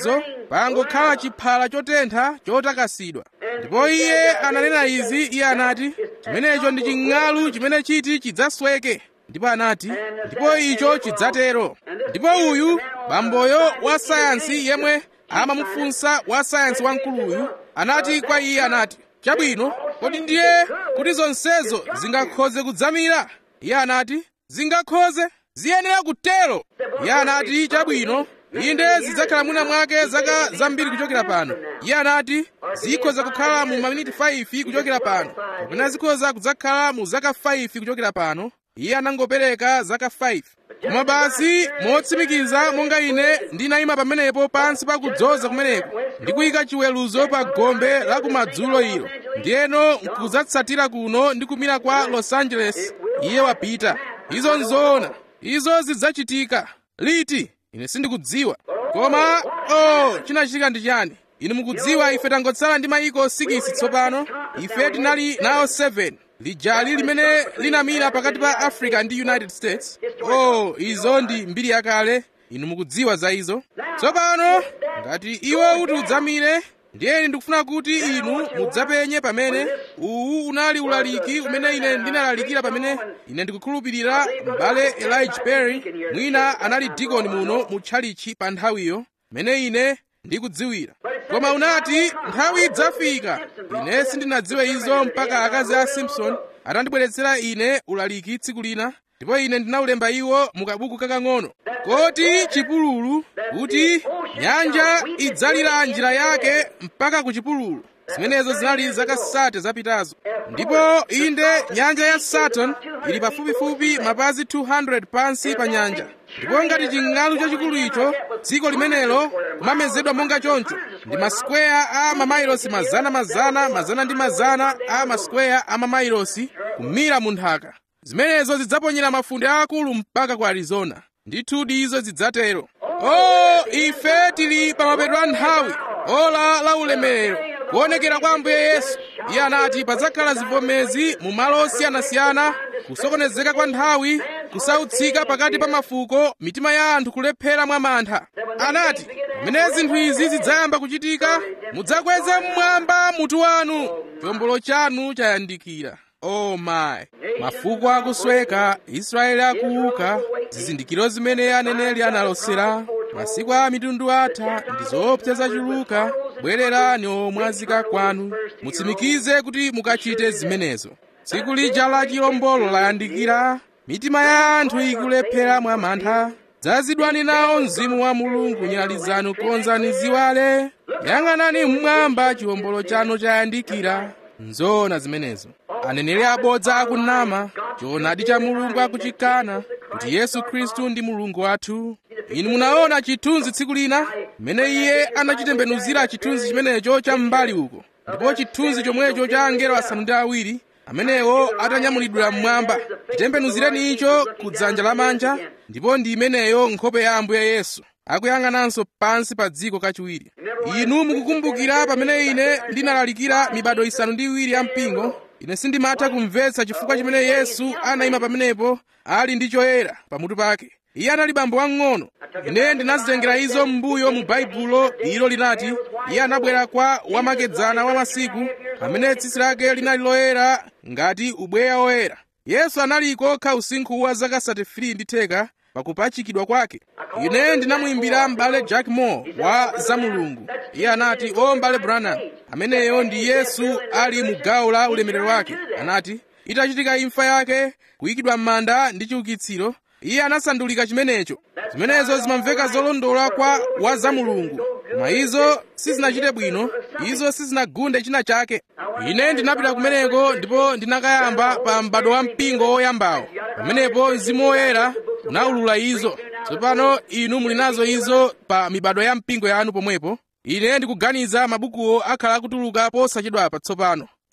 pangokhala chiphala chotentha chotakasidwa ndipo iye ananena izi iye anati chimenecho ndi ching'alu chimene chiti chidzasweke ndipo anati ndipo icho chidzatero ndipo uyu bamboyo wa sayansi yemwe amamufunsa wa sayansi wamkuluyu anati kwa iye anati chabwino kodi ndiye kuti zonsezo zingakhoze kudzamira iye anati zingakhoze ziyenera kutero iye anati chabwino inde zidzakhala mwina mwake zaka zambiri kuchokera pano iye anati zikhoza kukhala mu maminiti 5 kuchokera pano kapena zikhoza kudzakhala mu zaka 5 kuchokera pano iye anangopereka zaka 5 koma basi motsimikiza monga ine ndinayima pamenepo pansi pakudzoza kumeneko ndikuyika chiweruzo pa gombe la kumadzulo ilo ndiyeno nkudzatsatira kuno ndi kumira kwa los angeles iye wapita izo nzoona izo zidzachitika liti ine sindikudziwa koma oh chinachitika ndi chani inu mukudziwa ife tangotsala ndi mayiko 6 tsopano ife tinali nawo 7 lijali limene linamira pakati pa africa ndi united states oh izo ndi mbiri yakale inu mukudziwa za izo tsopano ngati iwo uti udzamire ndiyeni ndikufuna kuti inu mudzapenye pamene uwu unali ulaliki umene ine ndinalalikira pamene ine ndikukhulupirira m'bale elijah perry mwina anali dikoni muno mu tchalichi pa nthawiyo mene ine ndikudziwira koma unati nthawi idzafika ine sindinadziwe izo mpaka akazi a simpson atandibweretsera ine ulaliki tsiku lina ndipo ine ndinaulemba iwo mu kabuku kakang'ono koti chipululu kuti nyanja idzalira njira yake mpaka ku chipululu zimenezo zinali zaka sate zapitazo ndipo inde nyanja ya saturn ili pafupifupi mapazi 200 pansi pa nyanja ndipo ngati ching'alu chachikulu icho dziko limenelo kumamezedwa monga choncho ndi masikweya a mamailosi mazana mazana mazana ndi mazana a masikweya a mamailosi kumira mu nthaka zimenezo zidzaponyera mafunde aakulu mpaka ku arizona ndithudi izo zidzatero o ife tili pa mapeto a nthawi ola la ulemerero kuonekera kwa ambuye yesu iye anati padzakhala zivomezi mu malo osiyanasiyana kusokonezeka kwa nthawi kusautsika pakati pa mafuko mitima ya anthu kulephera mwa mantha anati pamene zinthu izi zidzayamba kuchitika mudzakweze mmwamba mutu wanu chombolo chanu chayandikira oh my mafuko akusweka israeli akuuka zizindikiro zimene aneneri analosera masiku a mitundu atha ndi zoopsa zachuluka bwererani omwazika kwanu mutsimikize kuti mukachite zimenezo tsiku lija la chilombolo layandikira mitima ya anthu ikulephera mwa mantha dzazidwani nawo mzimu wa mulungu nyali zanu konzani ziwale yang'anani mmwamba chiwombolo chanu chayandikira nzoona zimenezo aneneri abodza akunama choonadi cha mulungu akuchikana kuti yesu khristu ndi mulungu wathu inu munaona chithunzi tsiku lina mmene iye anachitembenuzira chithunzi chimenecho cha m'mbali uko ndipo chithunzi chomwecho cha angelo asanu ndi awiri amenewo atanyamulidwira mmwamba chitembenuzireni icho ku dzanja lamanja ndipo ndi imeneyo nkhope ya ambuye yesu akuyang'ananso pansi pa dziko kachiwiri inu mukukumbukira pamene ine ndinalalikira mibado isanu ndi iwiri ya mpingo ine sindimatha kumvetsa chifukwa chimene yesu anayima pamenepo ali ndi choyera pamutu pake iye anali bambo wang'ono ine ndinazitengera izo m'mbuyo mu baibulo ilo linati iye anabwera kwa wamakedzana wa masiku amene tsitsi lake linali loyera ngati ubweya woyera yesu anali kokha usinkhu wa zaka 33 ndi theka pakupachikidwa kwake ine ndinamuyimbira m'bale jack moore wa zamulungu iye anati o m'bale branham ameneyo ndi yesu ali mu gawo la ulemerero wake anati itachitika imfa yake kuyikidwa m'manda ndi chiukitsiro iye anasandulika chimenecho zimenezo zimamveka zolondola kwa wa zamulungu koma izo sizinachite bwino izo sizinagunde china chake ine ndinapita kumeneko ndipo ndinakayamba pa m'bado wa mpingo woyambawo pamenepo mzimu woyera unawulula izo tsopano inu muli nazo izo pa mibado ya mpingo yanu pomwepo ine ndikuganiza mabukuwo akhala akutuluka posachedwapa tsopano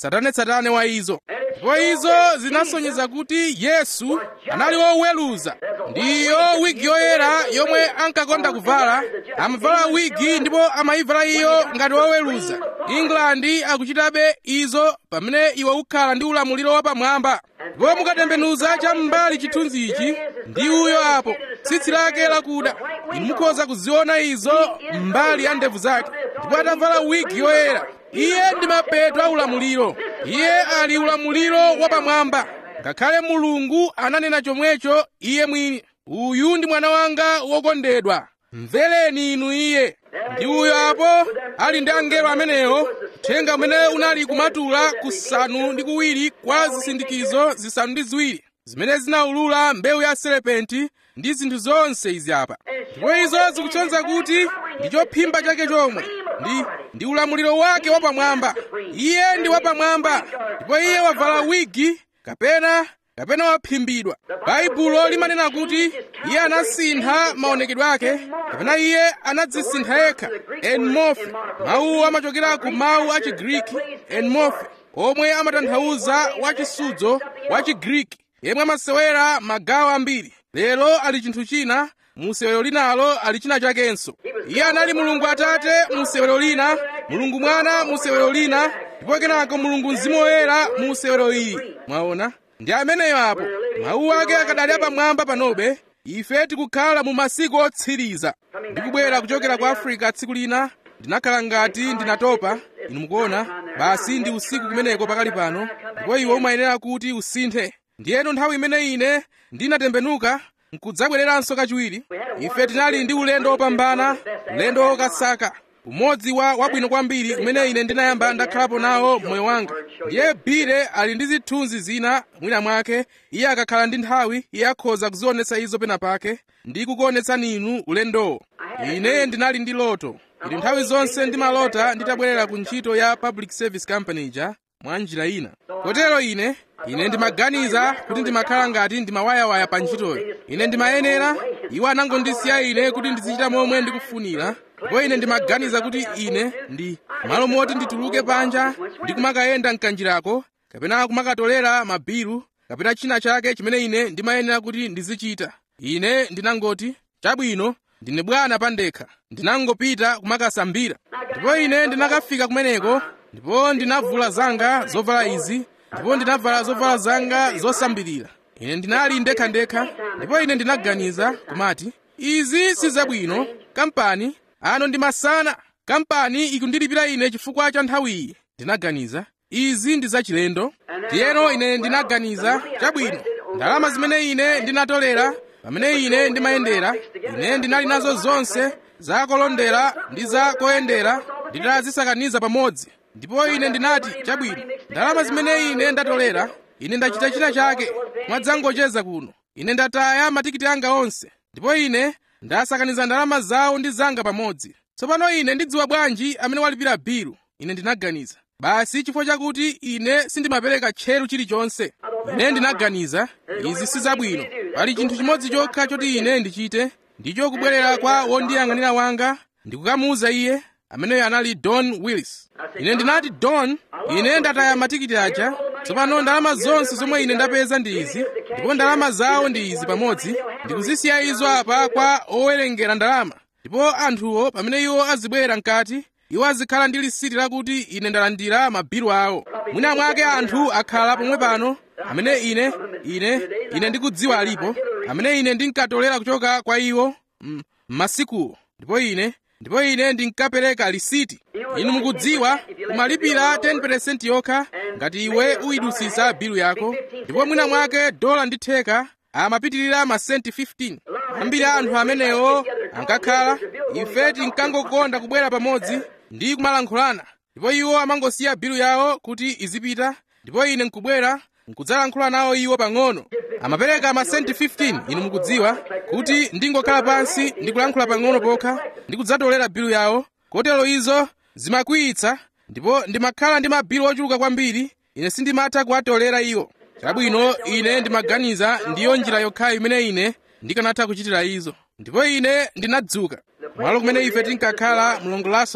tsatanetsatane wa izo ndipo izo zinasonyeza kuti yesu anali woweruza ndiyo wigi yoyera yomwe ankakonda kuvala amavala wigi ndipo amayivala iyo ngati woweruza england akuchitabe izo pamene iwe ukhala ndi ulamuliro wapamwamba ndipo mukatembenuza cham'mbali chithunzi ichi ndi uyo apo tsitsi lake lakuda inu mukhoza kuziona izo mbali ya ndevu zake ndipo atavala wigi yoyera iye ndi mapeto a ulamuliro iye ali ulamuliro wapamwamba ngakhale mulungu ananena chomwecho iye mwini uyu ndi mwana wanga wokondedwa mvereni inu iye ndi uyo apo ali ndi angelo amenewo uthenga umene unali kumatula kusanu ndi kuwiri kwa zisindikizo zisanu ndi ziwiri zimene zinaulula mbewu ya serepenti ndi zinthu zonse izi apa ndipo izo zikutsonza kuti ndi chophimba chake chomwe ndi ndi ulamuliro wake wapamwamba iye ndi wapamwamba ndipo iye wavala wigi kapena kapena waphimbidwa baibulo limanena kuti iye anasintha maonekedwe ake kapena iye anadzisintha yekha enmorphe mawu amachokera ku mawu a chigriki enmorphe omwe amatanthauza wachisudzo wa chigriki yemwe amasewera magawo ambiri lero ali chinthu china musewero linalo ali china chakenso iye anali mulungu atate musewero lina mulungu mwana musewero lina ndipo kenako mulungu mzimu woyera musewero ili mwaona ndi ameneyo apo mawu ake akadali apamwamba panobe ife tikukhala mu masiku otsiriza ndikubwera kuchokera ku africa tsiku lina ndinakhala ngati ndinatopa inu mukuona basi ndi usiku kumeneko pakali pano ndipo iwe umayenera kuti usinthe ndiyeno nthawi imene ine ndinatembenuka nkudzabwereranso kachiwiri ife tinali ndi ulendo wopambana ulendo wokasaka umodzi wa wabwino kwambiri umene ine ndinayamba ndakhalapo nawo moyo wanga ndiye bile ali ndi zithunzi zina mwina mwake iye akakhala ndi nthawi iye akhoza kuzionetsa izo pena pake ndi kukuonetsani inu ulendowo ine ndinali ndi loto ili nthawi zonse ndimalota nditabwerera ku ntchito ya public service company ija mwa njira ina kotero ine ine ndimaganiza kuti ndimakhala ngati ndimawayawaya pa ntchitoyo ine ndimayenera iwo anangondisiya ine kuti ndizichita momwe ndikufunira ndipo ine ndimaganiza kuti ine ndi malo moti ndituluke panja ndi kumakayenda mkanjirako kapena kumakatolera mabiru kapena china chake chimene ine ndimayenera kuti ndizichita ine ndinangoti chabwino ndine bwana pandekha ndinangopita kumakasambira ndipo ine ndinakafika kumeneko ndipo ndinavula zanga zovala izi ndipo ndinavala zovala zanga zosambirira ine ndinali ndekhandekha ndipo ine ndinaganiza kumati izi sizabwino kampani ano ndi masana kampani ikundilipira ine chifukwa cha nthawiyi ndinaganiza izi ndi zachilendo ndiyeno ine ndinaganiza chabwino ndalama zimene ine ndinatolera pamene ine ndimayendera ine ndinali nazo zonse za kolondera ndi za koyendera nditazisakaniza pamodzi ndipo ine ndinati chabwino ndalama zimene ine ndatolera ine ndachita china chake mwadzangocheza kuno ine ndataya matikiti anga onse ndipo ine ndasakaniza ndalama zawo ndi zanga pamodzi tsopano ine ndidziwa bwanji amene walipira bilu ine ndinaganiza basi chifukwa chakuti ine sindimapereka tcheru chilichonse ine ndinaganiza izi sizabwino pali chinthu chimodzi chokha choti ine ndichite ndicho kubwerera kwa wondiyang'anira wanga ndikukamuwuza iye ameneyo anali don willis ine ndinati don ine ndataya matikiti aja tsopano ndalama zonse zomwe ine ndapeza ndi izi ndipo ndalama zawo ndi izi pamodzi ndikuzisiya izo apa kwa owerengera ndalama ndipo anthuwo pamene iwo azibwera mkati iwo azikhala ndi lisiti lakuti ine ndalandira mabilu awo mwina mwake anthu akhala pomwe pano amene ine ine ine ndikudziwa alipo amene ine ndinkatolera kuchoka kwa iwo m'masikuwo ndipo ine ndipo ine ndinkapereka lisiti inu mukudziwa umalipira 10% yokha ngati iwe uyidusisa bilu yako ndipo mwina mwake dola ndi theka amapitirira masenti 15 ambiri anthu amenewo ankakhala ife tinkangokonda kubwera pamodzi ndi kumalankhulana ndipo iwo amangosiya bilu yawo kuti izipita ndipo ine nkubwera nkudzalankhula nawo iwo pang'ono amapereka masenti 15 inu mukudziwa kuti ndingokhala pansi ndi kulankhula pang'ono pokha ndi kudzatolera bilu yawo kotero izo zimakwiyitsa ndipo ndimakhala ndi mabilu ochuluka kwambiri ine sindimatha kuwatolera iwo chabwino ine ndimaganiza ndiyo njira yokhayo imene ine ndikanatha kuchitira izo ndipo ine ndinadzuka malo kumene ife tinkakhala mlongo lason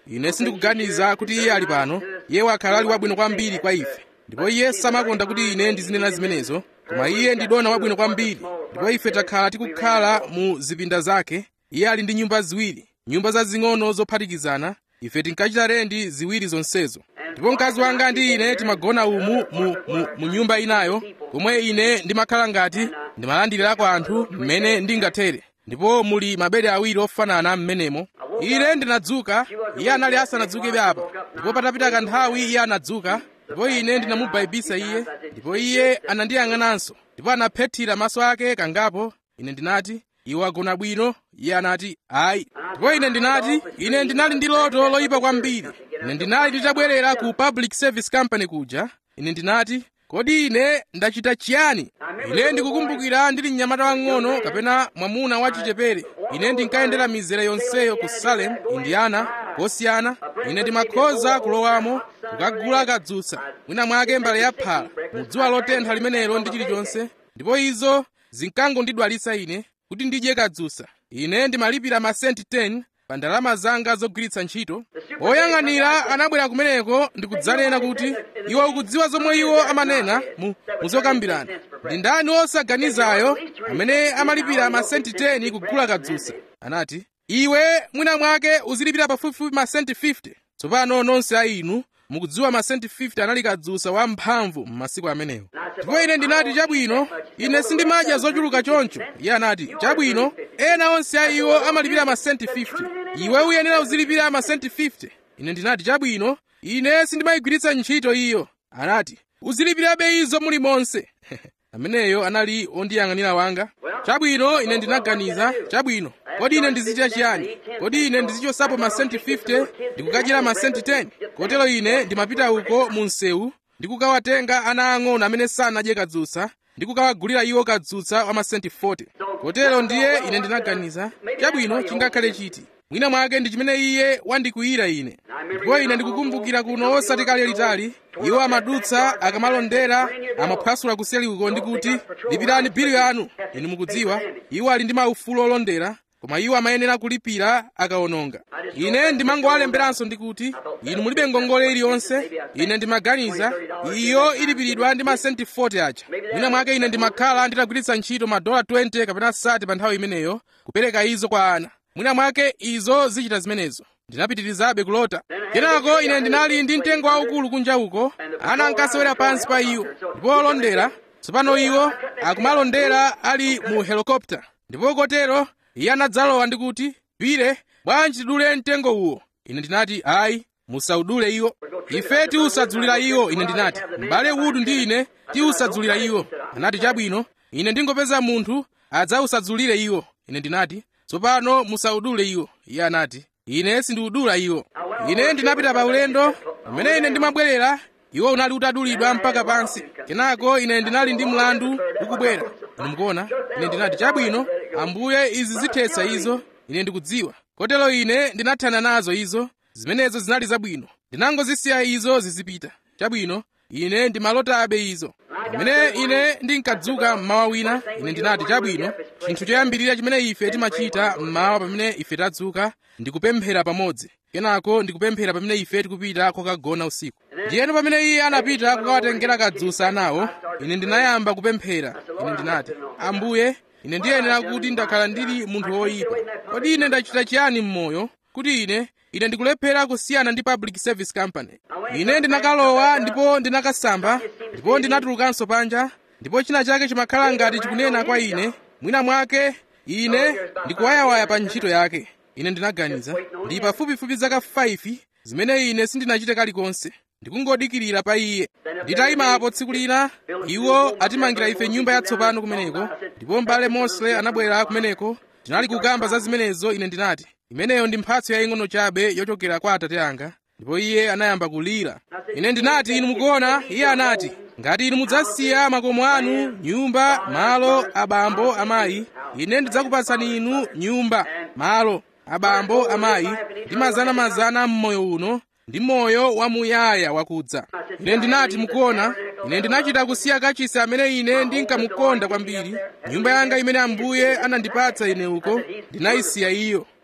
ine sindikuganiza kuti iye ali pano iye wakhala ali wabwino kwambiri kwa ife ndipo iye samakonda kuti ine ndizinena zimenezo koma iye ndi dona wabwino kwambiri ndipo ife takhala tikukhala mu zipinda zake iye ali ndi nyumba ziwiri nyumba zazing'ono zophatikizana ife tinkachita rendi ziwiri zonsezo ndipo mkazi wanga ndi ine timagona umu mu, mu, mu nyumba inayo komwe ine ndimakhala ngati ndimalandirirako anthu mmene ndingathere ndipo muli mabedi awiri ofanana m'menemo ine ndinadzuka iye anali asanadzukebe apa ndipo patapita kanthawi iye anadzuka ndipo ine ndinamubaibisa iye ndipo iye anandiyang'ananso ndipo anaphethira maso ake kangapo ine ndinati iwe wagona bwino iye anati ayi ndipo ine ndinati ine ndinali ndi loto loyipa kwambiri ine ndinali nditabwerera ku public service company kuja ine ndinati kodi ine ndachita chiyani ine ndikukumbukira ndili mnyamata wang'ono kapena mwamuna wachichepere ine ndinkayendera mizere yonseyo ku salem indiana kosiyana ine ndimakhoza kulowamo kukagula kadzutsa mwina mwake mbale ya phala mu dzuwa lotentha limenelo ndi chilichonse ndipo izo zinkangondidwalitsa ine kuti ndidye kadzutsa ine ndimalipira masenti 10 pa ndalama zanga zogwiritsa ntchito oyang'anira anabwera kumeneko ndikudzanena kuti iwe ukudziwa zomwe iwo amanena mu muzokambirana ndi ndani osaganizayo amene amalipira masenti 10 kugula kadzutsa anati iwe mwina mwake uzilipira pafupifupi masenti 50 tsopano nonse a inu mukudziwa masenti 50 anali kadzutsa wamphamvu m'masiku amenewo ndipo ine ndinati chabwino ine sindimadya zochuluka choncho iye anati chabwino ena onse a iwo amalipira masenti 50 iwe uyenera uzilipira masenti 50 ine ndinati chabwino ine sindimayigwiritsa ntchito iyo anati uzilipirabe izo muli monse ameneyo anali ondiyang'anira wanga chabwino ine ndinaganiza chabwino kodi ine ndizichita chiyani kodi ine ndizichosapo masenti 50 ndikukadyera masenti 10 kotero ine ndimapita uko mu msewu ndikukawatenga ana ang'ono amene sanadye kadzutsa ndikukawagulira iwo kadzutsa wa masenti 40 kotero ndiye ine ndinaganiza chabwino chingakhale chiti mwina mwake ndi chimene iye wandikwiyira ine ndipo ine ndikukumbukira kuno osati kale litali iwo amadutsa akamalondera amaphwasula kuseli uko ndi kuti lipirani bili yanu inu mukudziwa iwo ali ndi maufulu olondera koma iwo amayenera kulipira akawononga ine ndimangowalemberanso ndi kuti inu mulibe ngongole iliyonse ine ndimaganiza iyo ilipiridwa ndi masenti 40 aja mwina mwake ine ndimakhala nditagwiritsa ntchito madola 20 kapena 30 pa nthawi imeneyo kupereka izo kwa ana mwina mwake izo zichita zimenezo ndinapitirizabe kulota kenako ine ndinali ndi mtengo waukulu kunja uko ana ankasewera pansi pa iwo ndipo olondera tsopano iwo akumalondera ali mu helikopta ndipo kotero iye anadzalowa ndi kuti pire bwanji tidule mtengo uwo ine ndinati ayi musaudule iwo ife tiusadzulira iwo ine ndinati m'bale udu ndi ine tiusadzulira iwo anati chabwino ine ndingopeza munthu adzausadzulire iwo ine ndinati tsopano musaudule iwo iye anati ine sindiudula iwo ine ndinapita pa ulendo pamene ine ndimabwerera iwo unali utadulidwa mpaka pansi kenako ine ndinali ndi mlandu ukubwera inu mukuona ine ndinati chabwino ambuye izi zithetsa izo ine ndikudziwa kotero ine ndinathana nazo izo zimenezo zinali zabwino ndinangozisiya izo zizipita chabwino ine ndimalotabe izo pamene ine ndinkadzuka mmawa wina ine ndinati chabwino chinthu choyambirira chimene ife timachita mmawa pamene ife tadzuka ndikupemphera pamodzi kenako ndikupemphera pamene ife tikupita kokagona usiku ndiyeno pamene iye anapita kukawatengera kadzutsa anawo ine ndinayamba kupemphera ine ndinati ambuye ine ndiyenera kuti ndakhala ndili munthu woyipa kodi ine ndachita chiyani m'moyo kuti ine ine ndikulephera kusiyana ndi public service company ine ndinakalowa ndipo ndinakasamba ndipo ndinatulukanso panja ndipo china chake chimakhala ngati chikunena kwa ine mwina mwake ine ndikuwayawaya pa ntchito yake ine ndinaganiza ndi pafupifupi zaka 5 zimene ine sindinachite kalikonse ndikungodikirira pa iye nditayimapo tsiku lina iwo atimangira ife nyumba yatsopano kumeneko ndipo m'bale mosley anabwera kumeneko tinali kukamba za zimenezo ine ndinati imeneyo ndi mphatso yaying'ono chabe yochokera kwa atate anga ndipo iye anayamba kulira ine ndinati inu mukuona iye anati ngati inu mudzasiya makomo anu nyumba malo abambo amayi ine ndidzakupatsani inu nyumba malo abambo amayi ndi mazana-mazana m'moyo uno ndi moyo wamuyaya wakudza ine ndinati mukuona ine ndinachita kusiya kachisi amene ine ndinkamukonda kwambiri nyumba yanga imene ambuye anandipatsa ine uko ndinayisiya iyo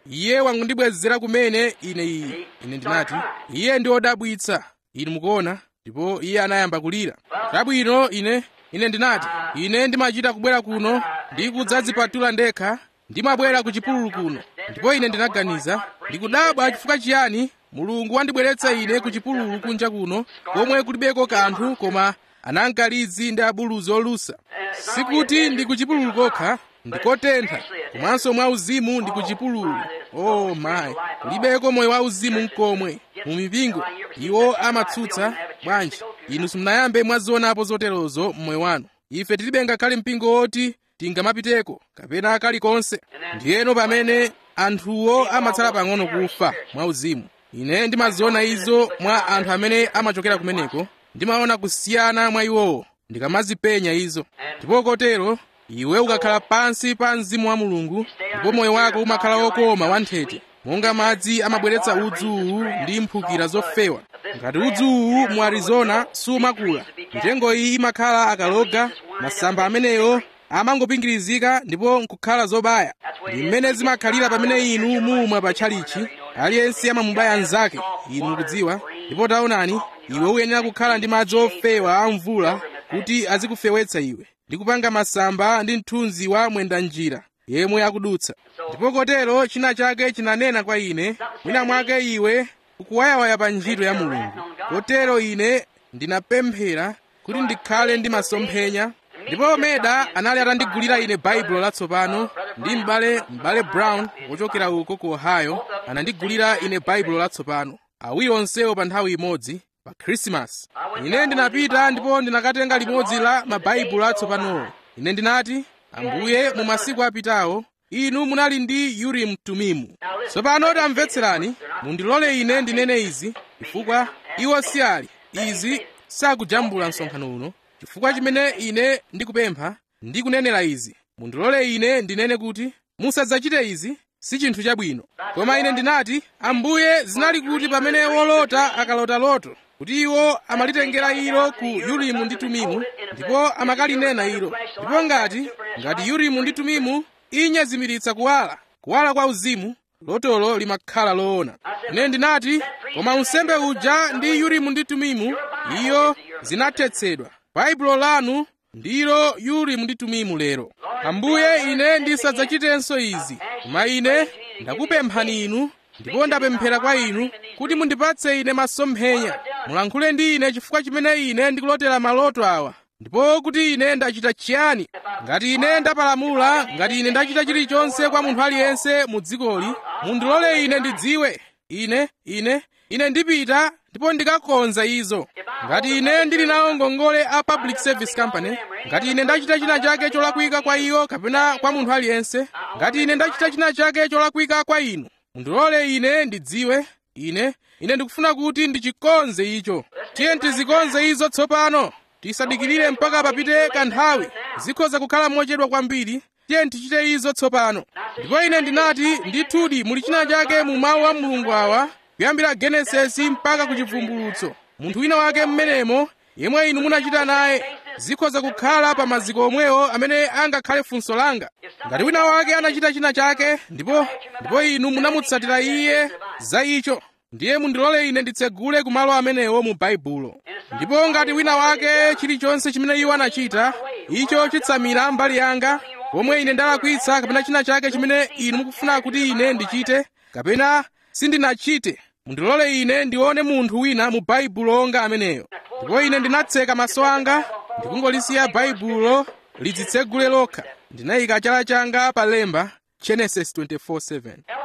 iye wangondibwezera kumene ine iyi ine ndinati iye ndi wodabwitsa inu mukuona ndipo iye anayamba kulira chabwino ine ine ndinati ine ndimachita kubwera kuno ndi kudzadzipatula ndekha ndimabwera ku chipululu kuno ndipo ine ndinaganiza ndikudabwa chifukwa chiyani mulungu wandibweretsa ine ku chipululu kunja kuno komwe kulibeko kanthu koma anankalizi ndi abuluzi olusa sikuti ndi ku chipululu kokha ndikotentha komanso mwauzimu ndi ku chipululu oh mayi kulibeko moyo wauzimu mkomwe mu mipingo iwo amatsutsa bwanji inu simunayambe mwazionapo zoterozo mmoyo wanu ife tilibe ngakhale mpingo woti tingamapiteko kapena kalikonse ndiyeno pamene anthuwo amatsala pang'ono kufa mwauzimu ine ndimaziona izo mwa anthu amene amachokera kumeneko ndimaona kusiyana mwa iwowo ndikamazipenya izo ndipo kotero iwe ukakhala pansi pa mzimu wa mulungu ndipo moyo wako umakhala wokoma wanthete monga madzi amabweretsa udzuwu ndi mphukira zofewa ngati udzuwu mu arizona sumakula mitengo iyi imakhala akaloga masamba ameneyo amangopingirizika ndipo nkukhala zobaya ndi mmene zimakhalira pamene inu mumwa pa tchalichi aliyense amamubaya mnzake inu mukudziwa ndipo taonani iwe uyenera kukhala ndi madzi ofewa a mvula kuti azikufewetsa iwe ndi kupanga masamba ndi mthunzi wa mwendanjira yemwe akudutsa ndipo kotero china chake chinanena kwa ine mwina mwake iwe ukuwayawaya pa ntchito ya mulungu kotero ine ndinapemphera kuti ndikhale ndi masomphenya ndipo meda anali atandigulira ine baibulo latsopano ndi m'bale m'bale brown wochokera uko ku ohio anandigulira ine baibulo latsopano awiri onsewo pa nthawi imodzi pa khrisimasi ine ndinapita ndipo ndinakatenga limodzi la mabaibulo atsopanowo ine ndinati ambuye mu masiku apitawo inu munali ndi urimu tumimu tsopano tamvetserani mundilole ine ndinene izi chifukwa iwo si ali izi sakujambula msonkhano uno chifukwa chimene ine ndikupempha ndikunenera izi mundilole ine ndinene kuti musadzachite izi si chinthu chabwino koma ine ndinati ambuye zinali kuti pamene wolota akalota loto kuti iwo amalitengera ilo ku urimu ndi tumimu ndipo amakalinena ilo ndipo ngati ngati urimu ndi tumimu inyezimiritsa kuwala kuwala kwa uzimu lotolo limakhala loona ine ndinati koma unsembe uja ndi urimu ndi tumimu iyo zinathetsedwa baibulo lanu ndilo urimu ndi tumimu lero ambuye ine ndisadzachitenso izi koma ine ndakupemphani inu ndipo ndapemphera kwa inu kuti mundipatse ine masomphenya mulankhule ndi ine chifukwa chimene ine ndikulotera maloto awa ndipo kuti ine ndachita chiyani ngati ine ndapalamula ngati ine ndachita chilichonse kwa munthu aliyense mu dzikoli mundilole ine ndidziwe ine ine ine ndipita ndipo ndikakonza izo ngati ine ndili nawo ngongole a public service company ngati ine ndachita china chake cholakwika kwa iyo kapena kwa munthu aliyense ngati ine ndachita china chake cholakwika kwa inu mundilole ine ndidziwe ine ine ndikufuna kuti ndichikonze icho tiye tizikonze izo tsopano tisadikirire mpaka papite kanthawi zikhoza kukhala mochedwa kwambiri tiye tichite izo tsopano ndipo ine ndinati ndithudi muli china chake mu mawu a mulungu awa kuyambira genesisi mpaka ku chivumbulutso munthu wina wake mmenemo yemwe inu munachita naye zikhoza kukhala pa maziko omwewo amene angakhale funso langa ngati wina wake anachita china chake ndipo ndipo inu munamutsatira iye za icho ndiye mundilole ine nditsegule ku malo amenewo mu baibulo ndipo ngati wina wake chilichonse chimene iwo anachita icho chitsamira mbali yanga pomwe ine ndalakwitsa kapena china chake chimene inu mukufuna kuti ine ndichite kapena sindinachite mundilole ine ndione munthu wina mu baibulo onga ameneyo ndipo ine ndinatseka maso anga ndikungolisiya baibulo lidzitsegule lokha ndinayika chala changa pa lemba genesis 24:7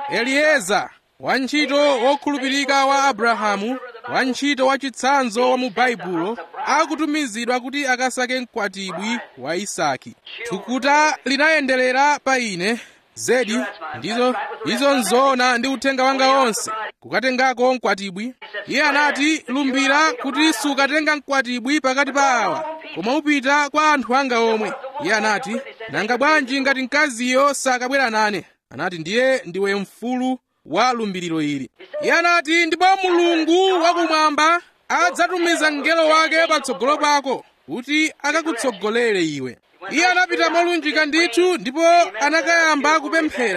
elieza wantchito wokhulupirika wa abrahamu wantchito wachitsanzo wa mu baibulo akutumizidwa kuti akasake mkwatibwi wa isaki thukuta linayenderera pa ine zedi ndizo izo nzoona ndi uthenga wanga wonse kukatengako mkwatibwi iye anati lumbira kuti sukatenga mkwatibwi pakati pa awa koma upita kwa anthu anga omwe iye anati nanga bwanji ngati mkaziyo sakabwera nane anati ndiye ndiwe mfulu wa lumbiriro ili iye anati ndipo mulungu wakumwamba adzatumiza mngelo wake patsogolo pako kuti akakutsogolere iwe iye anapita molunjika ndithu ndipo anakayamba kupemphera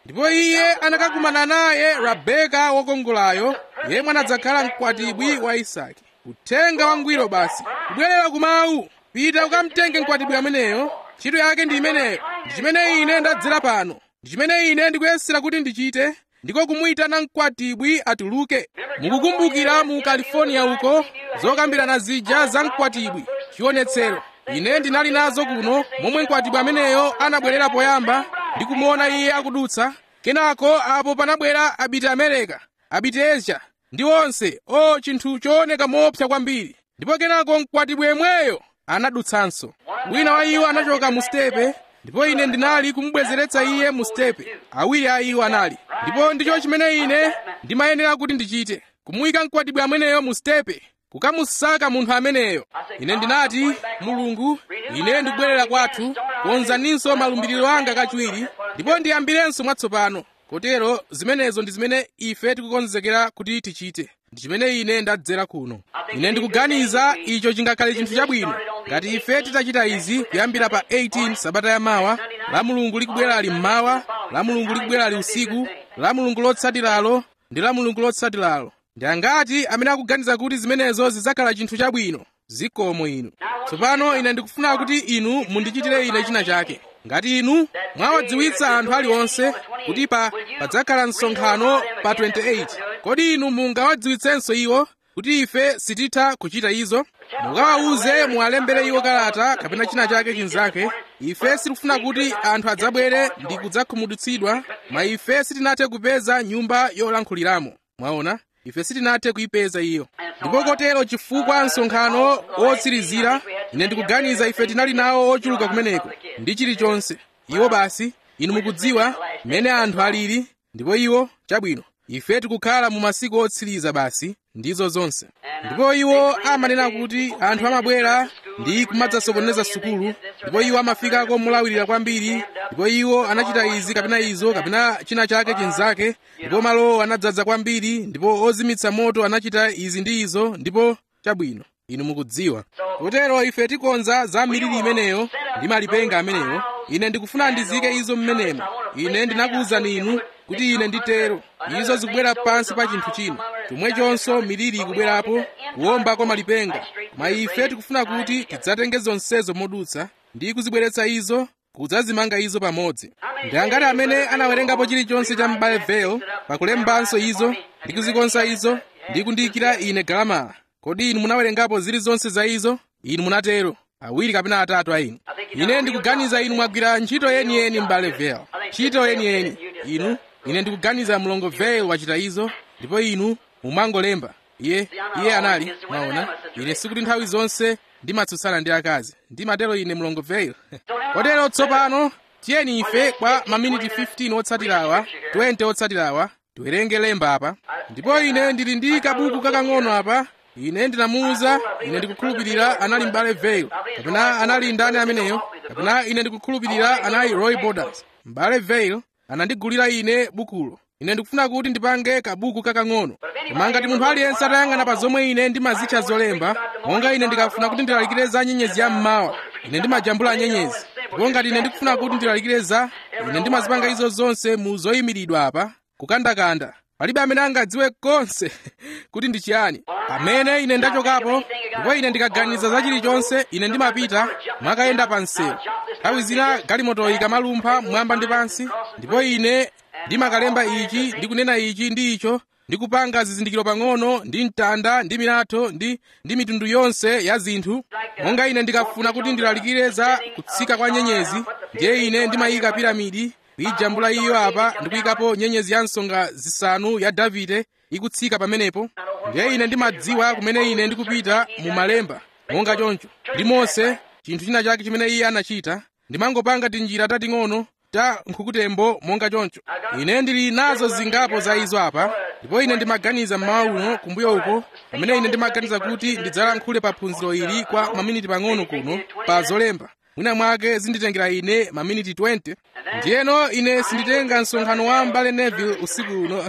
ndipo iye anakakumana naye rabeka wokongolayo yemwe anadzakhala mkwatibwi wa isake uthenga wangwiro basi kubwerera kumawu pita ukamtenge mkwatibwi ameneyo ntchito yake ndi imeneyo ndi chimene ine ndadzera pano ndi chimene ine ndikuyesera kuti ndichite ndiko kumuyitana mkwatibwi atuluke mukukumbukira mu california uko zokambirana zija za mkwatibwi chionetsero ine ndinali nazo kuno momwe mkwatibwi ameneyo anabwerera poyamba ndi kumuona iye akudutsa kenako apo panabwera abiti america abiti asia ndi onse o chinthu chooneka moopsa kwambiri ndipo kenako mkwatibwi yemweyo anadutsanso wina wa iwo anachoka mu stepe ndipo ine ndinali kumubwezeretsa iye mu stepe awiri a iwo anali ndipo ndicho chimene ine ndimayenera kuti ndichite kumuyika mkwatibwi ameneyo mu stepe kukamusaka munthu ameneyo ine ndinati mulungu ine ndikubwerera kwathu konzaninso malumbiriro anga kachiwiri ndipo ndiyambirenso mwatsopano kotero zimenezo ndi zimene ife tikukonzekera kuti tichite ndi chimene ine ndadzera kuno ine ndikuganiza icho chingakhale chinthu chabwino ngati ife titachita izi kuyambira pa 18 sabata yamawa la mulungu likubwera ali mmawa la mulungu likubwera ali usiku la mulungu lotsatiralo ndi la mulungu lotsatiralo ndi angati amene akuganiza kuti zimenezo zidzakhala chinthu chabwino zikomo inu tsopano ine ndikufuna kuti inu mundichitire ine china chake ngati inu mwawadziwitsa anthu aliwonse kuti pa padzakhala msonkhano pa 28 kodi inu mungawadziwitsenso iwo kuti ife sititha kuchita izo mukawawuze muwalembere iwo kalata kapena china chake chinzake ife sitikufuna kuti anthu adzabwere ndi kudzakhumudwitsidwa ma ife sitinathe kupeza nyumba yolankhuliramo mwaona ife sitinathe kuyipeza iyo ndipo kotero chifukwa msonkhano wotsirizira ine ndikuganiza ife tinali nawo ochuluka kumeneko ndi chilichonse iwo basi inu mukudziwa mmene anthu alili ndipo iwo chabwino ife tikukhala mu masiku otsiriza basi ndizo zonse ndipo iwo amanena kuti anthu amabwera ndi kumadzasokoneza sukulu ndipo iwo amafikako molawirira kwambiri ndipo iwo anachita izi kapena izo kapena china chake chinzake ndipo malowo anadzaza kwambiri ndipo ozimitsa moto anachita izi ndi izo ndipo chabwino inu mukudziwa kotero ife tikonza za miliri imeneyo ndi malipenga amenewo ine ndikufuna ndizike izo mmenemo ine ndinakuwuzani inu kuti ine nditero izo zikubwera pansi pa chinthu china chomwechonso miliri ikubwerapo kuwomba kwa malipenga koma ife tikufuna kuti tidzatenge zonsezo modutsa ndi kuzibweretsa izo kudzazimanga izo pamodzi ndi angati amene anawerengapo chilichonse cha m'bale vale pakulembanso izo ndi kuzikonza izo ndi kundiyikira ine galamala kodi inu munawerengapo zilizonse za izo inu munatero awiri kapena atatu a inu ine ndikuganiza inu mwagwira ntchito yeniyeni m'bale vale ntchito yeniyeni inu ine ndikuganiza mlongo vale wachita izo ndipo inu mumangolemba iye iye anali mwaona ine sikuti nthawi zonse ndimatsutsana ndi akazi ndimatero ine mlongo vale kotero tsopano tiyeni ife kwa maminiti 15 otsatirawa 20 otsatirawa tiwerenge lemba apa ndipo ine ndili ndi kabuku kakang'ono apa ine ndinamuwuza ine ndikukhulupirira anali m'bale vale kapena anali ndani ameneyo kapena ine ndikukhulupirira anali roy borders m'bale vale anandigulira ine bukulo ine ndikufuna kuti ndipange kabuku kakang'ono koma ngati munthu aliyense atayang'ana pa zomwe ine ndimazitcha zolemba monga ine ndikafuna kuti ndilalikire za nyenyezi ya mmawa ine ndimajambula nyenyezi ndipo ngati ine ndikufuna kuti ndilalikire za ine ndimazipanga izo zonse mu zoyimiridwa apa kukandakanda palibe amene angadziwe konse kuti ndi chiyani pamene ine ndachokapo ndipo ine ndikaganiza za chilichonse ine ndimapita mwakayenda pa msewu nthawi zina galimoto ikamalumpha mwamba ndi pansi ndipo ine ndimakalemba ichi ndi kunena ichi ndi icho ndi kupanga zizindikiro pang'ono ndi mtanda ndi milatho ndi ndi mitundu yonse ya zinthu monga ine ndikafuna kuti ndilalikire za kutsika kwa nyenyezi ndiye ine ndimayika piramidi kuyijambula iyo apa ndikuyikapo nyenyezi ya nsonga zisanu ya davide ikutsika pamenepo ndiye ine ndimadziwa kumene ine ndikupita mu malemba monga choncho ndi mose chinthu china chake chimene iye anachita ndimangopanga tinjira tating'ono ta nkhukutembo monga choncho ine ndili nazo zingapo za izo apa ndipo ine ndimaganiza mmawa uno kumbuyo uko pamene ine ndimaganiza kuti ndidzalankhule pa phunziro ili kwa maminiti pang'ono kuno pa zolemba mwina mwake zinditengera ine maminiti 20 ndiyeno ine sinditenga msonkhano wa mbale neville usiku uno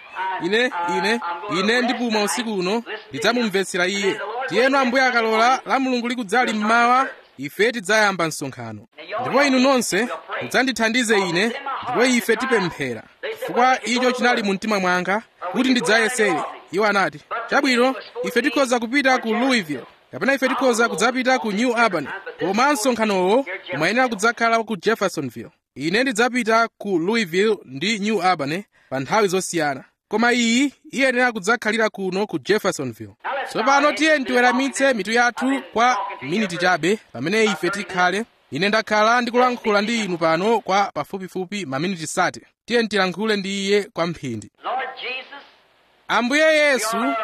ine ine ine ndipuma usiku uno ndidzamumvetsera iye tiyeno ambuye akalola la mulungu likudzali mmawa ife tidzayamba msonkhano ndipo inu nonse mudzandithandize ine ndipo ife tipemphera chifukwa icho chinali mu mtima mwanga kuti ndidzayesere iwo anati chabwino ife tikhoza kupita ku louisville kapena ife tikhoza kudzapita ku new albany koma msonkhanowo umayenera kudzakhala ku jeffersonville ine ndidzapita ku louisville ndi new albany pa nthawi zosiyana koma iyi iyenera kudzakhalira kuno ku jeffersonville tsopano tiye tiweramitse mitu yathu kwa miniti chabe pamene ife tikhale ine ndakhala ndikulankhula ndi inu pano kwa pafupifupi maminiti sate tiye tilankhule ndi iye kwa mphindi Lord Jesus, ambuye yesu we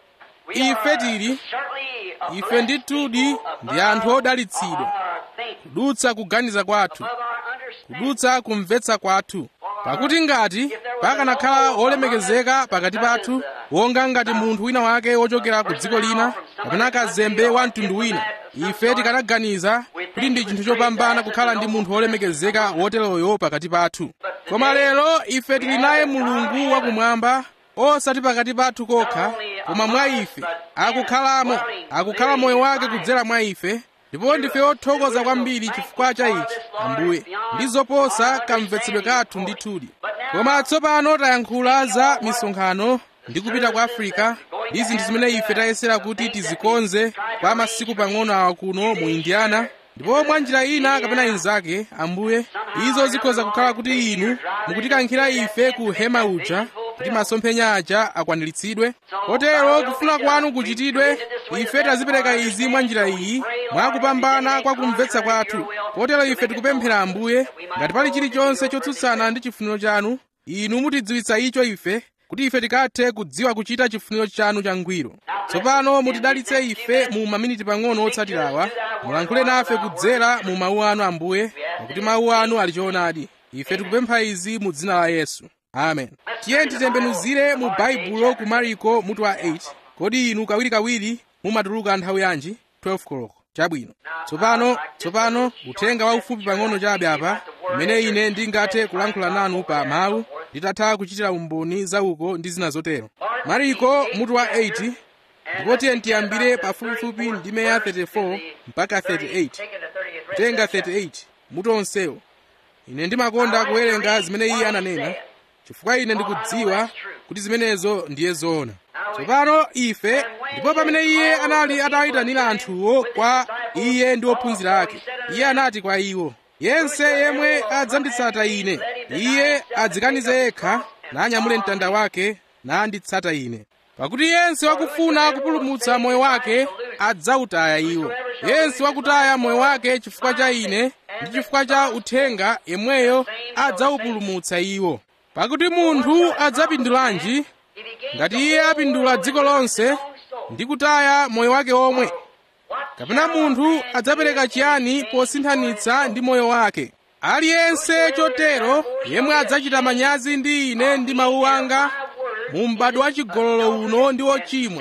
ife are tili certainly a ife blessed ndithudi people ndi anthu above odalitsidwa our thinking, kudutsa kuganiza kwathu above our understanding. kudutsa kumvetsa kwathu pakuti ngati pakanakhala wolemekezeka pakati pathu wonga ngati munthu wina wake wochokera ku dziko lina kapena kazembe wa mtundu wina ife tikanaganiza kuti ndi chinthu chopambana kukhala ndi munthu wolemekezeka woteroyo pakati pathu koma lero ife tili naye mulungu wakumwamba osati pakati pathu kokha koma mwa ife akukhalamo akukhala moyo wake kudzera mwa ife ndipo ndife othokoza kwambiri chifukwa cha ichi ambuye ndi zoposa kamvetsedwe kathu ndithudi koma tsopano tayankhula za misonkhano ndi kupita ku afirika ndi zinthu zimene ife tayesera kuti tizikonze kwa masiku pang'ono awa kuno mu indiana ndipo mwa njira ina kapena inzake ambuye izo zikhoza kukhala kuti inu mukutikankhira ife ku hema uja kuti masomphenya aja akwaniritsidwe kotero kufuna kwanu kuchitidwe ife tazipereka izi mwa njira iyi mwakupambana kwa kumvetsa kwathu kotero ife tikupemphera ambuye ngati pali chilichonse chotsutsana ndi chifuniro chanu inu mutidziwitsa icho ife kuti ife tikathe kudziwa kuchita chifuniro chanu changwiro tsopano mutidalitse ife mu maminiti pang'ono otsatirawa mulankhule nafe kudzera mu mawu anu ambuye pakuti mawu anu ali choonadi ife tikupempha izi mu dzina la yesu amen tiye titembenuzire mu baibulo ku mariko mutu wa 8 kodi inu kawirikawiri mumatuluka nthawi yanji 12 koloko chabwino tsopano tsopano uthenga waufupi pang'ono chabe apa umene ine ndingathe kulankhula nanu pa mawu nditatha kuchitira umboni zauko ndi zina zotero mariko mutu wa 8 ndipo tiye tiyambire pafupifupi ndime ya 34 mpaka 38 kutenga 38 mutu onsewo ine ndimakonda kuwerenga zimene iye ananena chifukwa ine ndikudziwa kuti zimenezo ndiye zoona tsopano ife ndipo pamene iye anali atayitanira anthuwo kwa iye ndi ophunzira ake iye anati kwa iwo yense yemwe adzanditsata ine iye adzikanize yekha nanyamule mtanda wake nanditsata ine pakuti yense wakufuna kupulumutsa moyo wake adzawutaya iwo yense wakutaya moyo wake chifukwa cha ine ndi chifukwa cha uthenga yemweyo adzawupulumutsa iwo pakuti munthu adzapindulanji ngati iye apindula dziko lonse ndi kutaya moyo wake omwe kapena munthu adzapereka chiyani posinthanitsa ndi moyo wake aliyense chotero yemwe adzachita manyazi ndi ine ndi mawu anga mu m'bado wa chigololo uno ndi wochimwa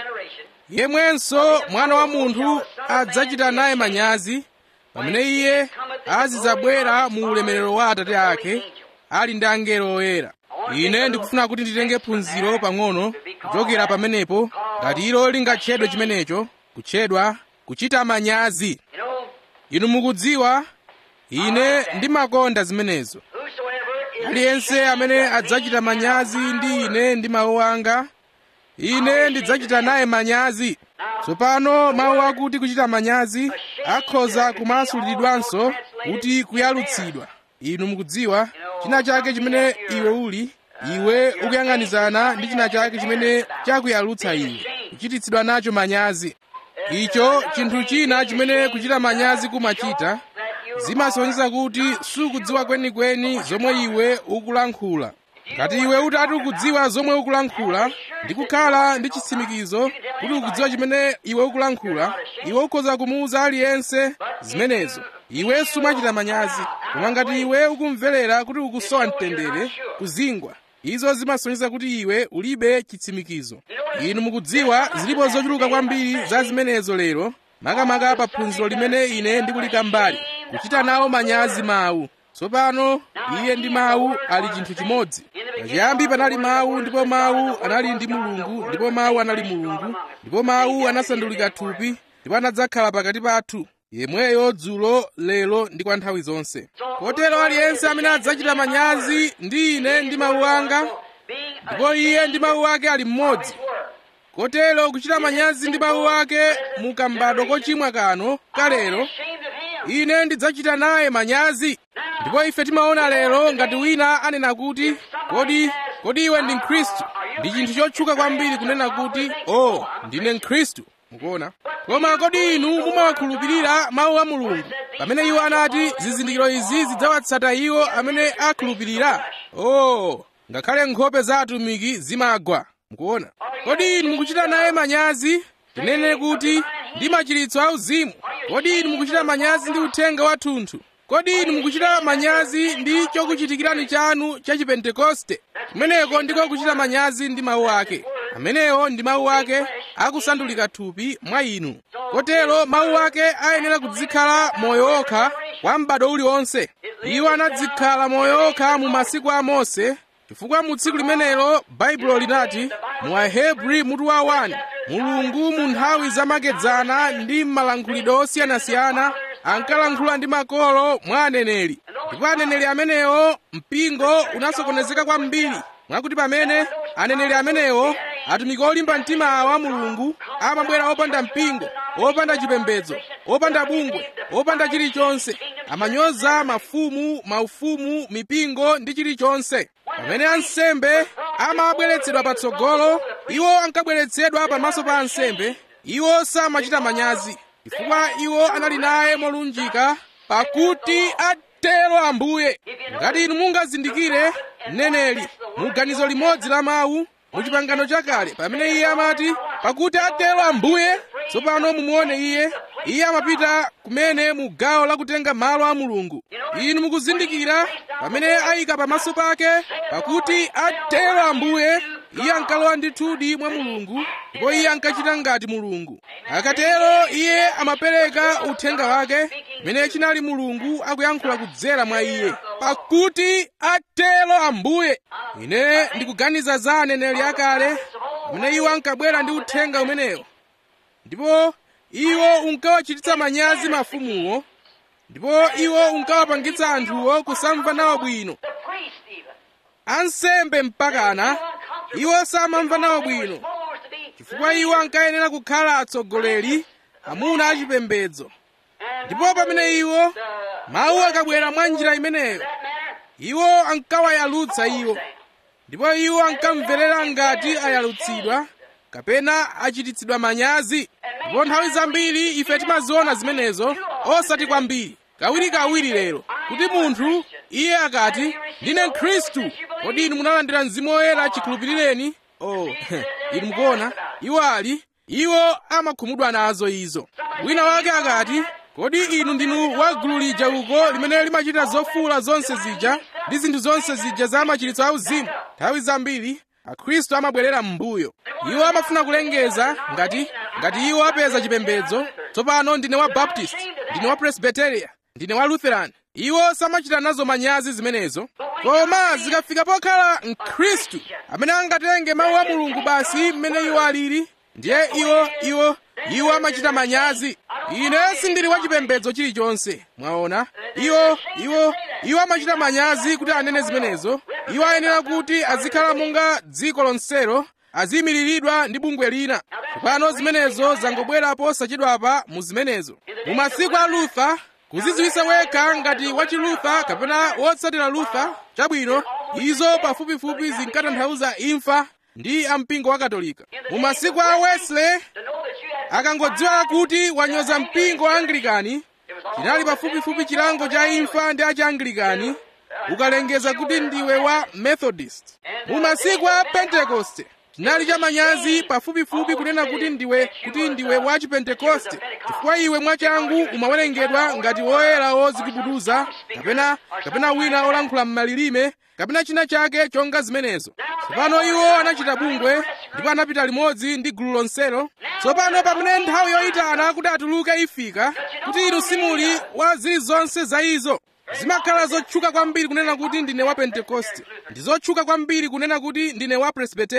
yemwenso mwana wa munthu adzachita naye manyazi pamene iye azidzabwera mu ulemerero wa atate ake ali ndi angelo oyera ine ndikufuna kuti nditenge phunziro pang'ono kuchokera pamenepo ngati ilo lingatchedwe chimenecho kutchedwa kuchita manyazi inu mukudziwa ine ndimakonda zimenezo aliyense amene adzachita manyazi ndi ine ndi mawu anga ine ndidzachita naye manyazi tsopano mawu akuti kuchita manyazi akhoza kumasulidwanso kuti kuyalutsidwa inu mukudziwa china chake chimene iwe uli iwe ukuyang'anizana ndi china chake chimene chakuyalutsa iwe kuchititsidwa nacho manyazi icho chinthu china chimene kuchita manyazi kumachita zimasonyeza kuti sukudziwa kwenikweni zomwe iwe ukulankhula ngati iwe utati ukudziwa zomwe ukulankhula ndi kukhala ndi chitsimikizo kuti ukudziwa chimene iwe ukulankhula iwe ukhoza kumuwuza aliyense zimenezo iwe sumachita manyazi koma ngati iwe ukumverera kuti ukusowa mtendere kuzingwa izo zimasonyeza kuti iwe ulibe chitsimikizo inu mukudziwa zilipo zochuluka kwambiri za zimenezo lero makamaka pa phunziro limene ine ndikulika mbali kuchita nawo manyazi mawu tsopano iye ndi mawu ali chinthu chimodzi pachiyambi panali mawu ndipo mawu anali ndi mulungu ndipo mawu anali mulungu ndipo mawu anasandulika thupi ndipo anadzakhala pakati pathu yemweyo dzulo lero ndi kwa nthawi zonse kotero aliyense amene adzachita manyazi ndi ine ndi mawu anga ndipo iye ndi mawu ake ali mmodzi kotero kuchita manyazi ndi mawu ake mukambadwa kochimwa kano kalero ine ndidzachita naye manyazi ndipo ife timaona lero ngati wina anena kuti kodi kodi iwe ndi mkhristu ndi chinthu chotchuka kwambiri kunena kuti o oh, ndine mkhristu mukuona koma kodi inu mumawakhulupirira mawu a mulungu pamene iwo anati zizindikiro izi zidzawatsata iwo amene akhulupirira o oh, ngakhale nkhope za atumiki zimagwa mukuona kodi inu mukuchita naye manyazi tinene kuti ndi machiritso auzimu kodi inu mukuchita manyazi ndi uthenga wathunthu kodi inu mukuchita manyazi ndi chokuchitikirani chanu cha chipentekoste kumeneko ndiko kuchita manyazi ndi mawu ake amenewo ndi mawu ake akusandulika thupi mwa inu kotero mawu ake ayenera kudzikhala moyo okha kwa m'bado uliwonse iwo anadzikhala moyo okha mu masiku a mose chifukwa mu tsiku limenelo baibulo linati mu ahebri mutu wa 1 mulungu mu nthawi zamakedzana ndi m'malankhulidwe osiyanasiyana ankalankhula ndi makolo mwa aneneri ndipo aneneri amenewo mpingo unasokonezeka kwambiri mwakuti pamene aneneri amenewo atumiki olimba mtima awa mulungu amabwera opanda mpingo opanda chipembedzo opanda bungwe opanda chilichonse amanyoza mafumu maufumu mipingo ndi chilichonse pamene ansembe amabweretsedwa patsogolo iwo ankabweretsedwa pamaso pa ansembe iwo samachita manyazi chifukwa iwo anali naye molunjika pakuti atero ambuye ngati inu mungazindikire mneneri mu ganizo limodzi la mawu mu chipangano chakale pamene iye amati pakuti atero ambuye tsopano mumuone iye iye amapita kumene mu gawo lakutenga malo a mulungu inu mukuzindikira pamene ayika pamaso pake pakuti atero ambuye iye ankalowa ndithudi mwa mulungu ndipo iye ankachita ngati mulungu akatero iye amapereka uthenga wake pamene chinali mulungu akuyankhula kudzera mwa iye pakuti atero ambuye ine ndikuganiza za aneneri akale pamene iwo ankabwera ndi uthenga umenewo ndipo iwo unkawachititsa manyazi mafumuwo ndipo iwo unkawapangitsa anthuwo kusamva nawo bwino ansembe mpakana iwo samamva nawo bwino chifukwa iwo ankayenera kukhala atsogoleri amuna achipembedzo ndipo pamene iwo mawu akabwera mwa njira imeneyo iwo ankawayalutsa iwo ndipo iwo ankamverera ngati ayalutsidwa kapena achititsidwa manyazi ndipo nthawi zambiri ife timaziona zimenezo osati kwambiri kawirikawiri lero kuti munthu iye akati ndine mkhristu kodi inu munalandira mzimu woyera chikhulupirireni oh inu mukuona iwo ali iwo amakhumudwa nazo izo wina wake akati kodi inu ndinu wa gulu lija uko limene limachita zofuula zonse zija ndi zinthu zonse zija za machiritso auzimu nthawi zambiri akhristu amabwerera m'mbuyo iwo amafuna kulengeza ngati ngati iwo apeza chipembedzo tsopano ndine wa baptist ndine wa presbyteria ndine wa lutheran iwo samachita nazo manyazi zimenezo koma zikafika pokhala mkhristu amene angatenge mawu a mulungu basi mmene iwo alili ndiye iwo iwo iwo amachita manyazi ine sindili wa chipembedzo chilichonse mwaona iwo iwo iwo amachita manyazi kuti anene zimenezo iwo ayenera kuti azikhala monga dziko lonselo aziyimiriridwa ndi bungwe lina tsopano zimenezo zangobwera posachedwapa mu zimenezo mu masiku a luther kuzidziwitsa wekha ngati wachilutha kapena wotsatira luther chabwino izo pafupifupi zinkatanthauza imfa ndi ampingo wa katolika mu masiku a wesley akangodziwa kuti wanyoza mpingo wa anglikani chinali pafupifupi chilango cha imfa ndi achianglikani ukalengeza kuti ndiwe wa methodist mu masiku a pentekoste chinali cha manyazi pafupifupi kunena kuti ndiwe kuti ndiwe wa chipentekoste chifukwa iwe mwachangu umawerengedwa ngati woyera wozikubuduza kapena kapena wina olankhula m'malilime kapena china chake chonga zimenezo tsopano iwo anachita bungwe ndipo anapita limodzi ndi gulu lonselo tsopano pamene nthawi yoyitana kuti atuluke ifika kuti inu simuli wa zilizonse za izo zimakhala zotchuka kwambiri kunena kuti ndine wa pentekoste ndi zotchuka kwambiri kunena kuti ndine wa presbyteria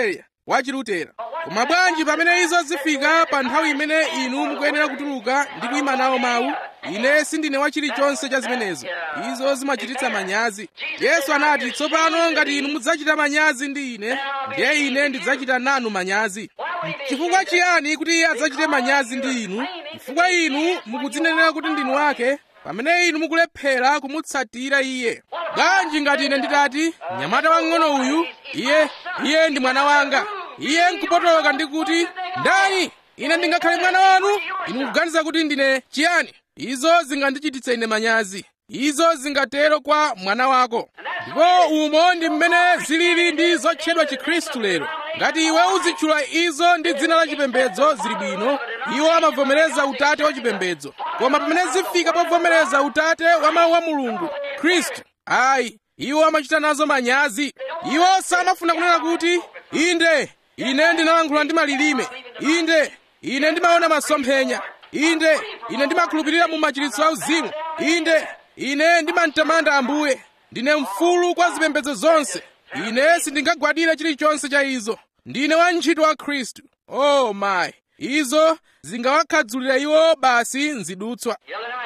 wa chilutera koma bwanji pamene izo zifika pa nthawi imene inu mukuyenera kutuluka ndi kuyima nawo mawu ine sindine wa chilichonse cha zimenezo izo zimachititsa manyazi yesu anati tsopano ngati inu mudzachita manyazi ndi ine ndiye ine ndidzachita nanu manyazi chifukwa chiyani kuti iye adzachite manyazi ndi inu chifukwa inu mukudzinenera kuti ndinu wake pamene inu mukulephera kumutsatira iye bwanji ngati ine nditati mnyamata wang'ono uyu iye iye ndi mwana wanga iye nkupotoloka ndi kuti ndani ine ndingakhale mwana wanu inu mukuganiza kuti ndine chiyani izo zingandichititse ine manyazi izo zingatero kwa mwana wako ndipo umo ndi mmene zilili ndi zotchedwa chikhristu lero ngati iwe uzitchula izo ndi dzina la chipembedzo zili bwino iwo amavomereza utate wa chipembedzo koma pamene zifika povomereza utate wa mawu a mulungu khristu ayi iwo amachita nazo manyazi iwo samafuna kunena kuti inde ine ndinalankhula ndi malilime inde ine ndimaona masomphenya inde ine ndimakhulupirira mu machiritso auzimu inde ine ndimamtamanda ambuye ndine mfulu kwa zipembedzo zonse ine sindingagwadire chilichonse cha izo ndine wantchito wa khristu oh my izo zingawakhadzulira iwo basi nzidutswa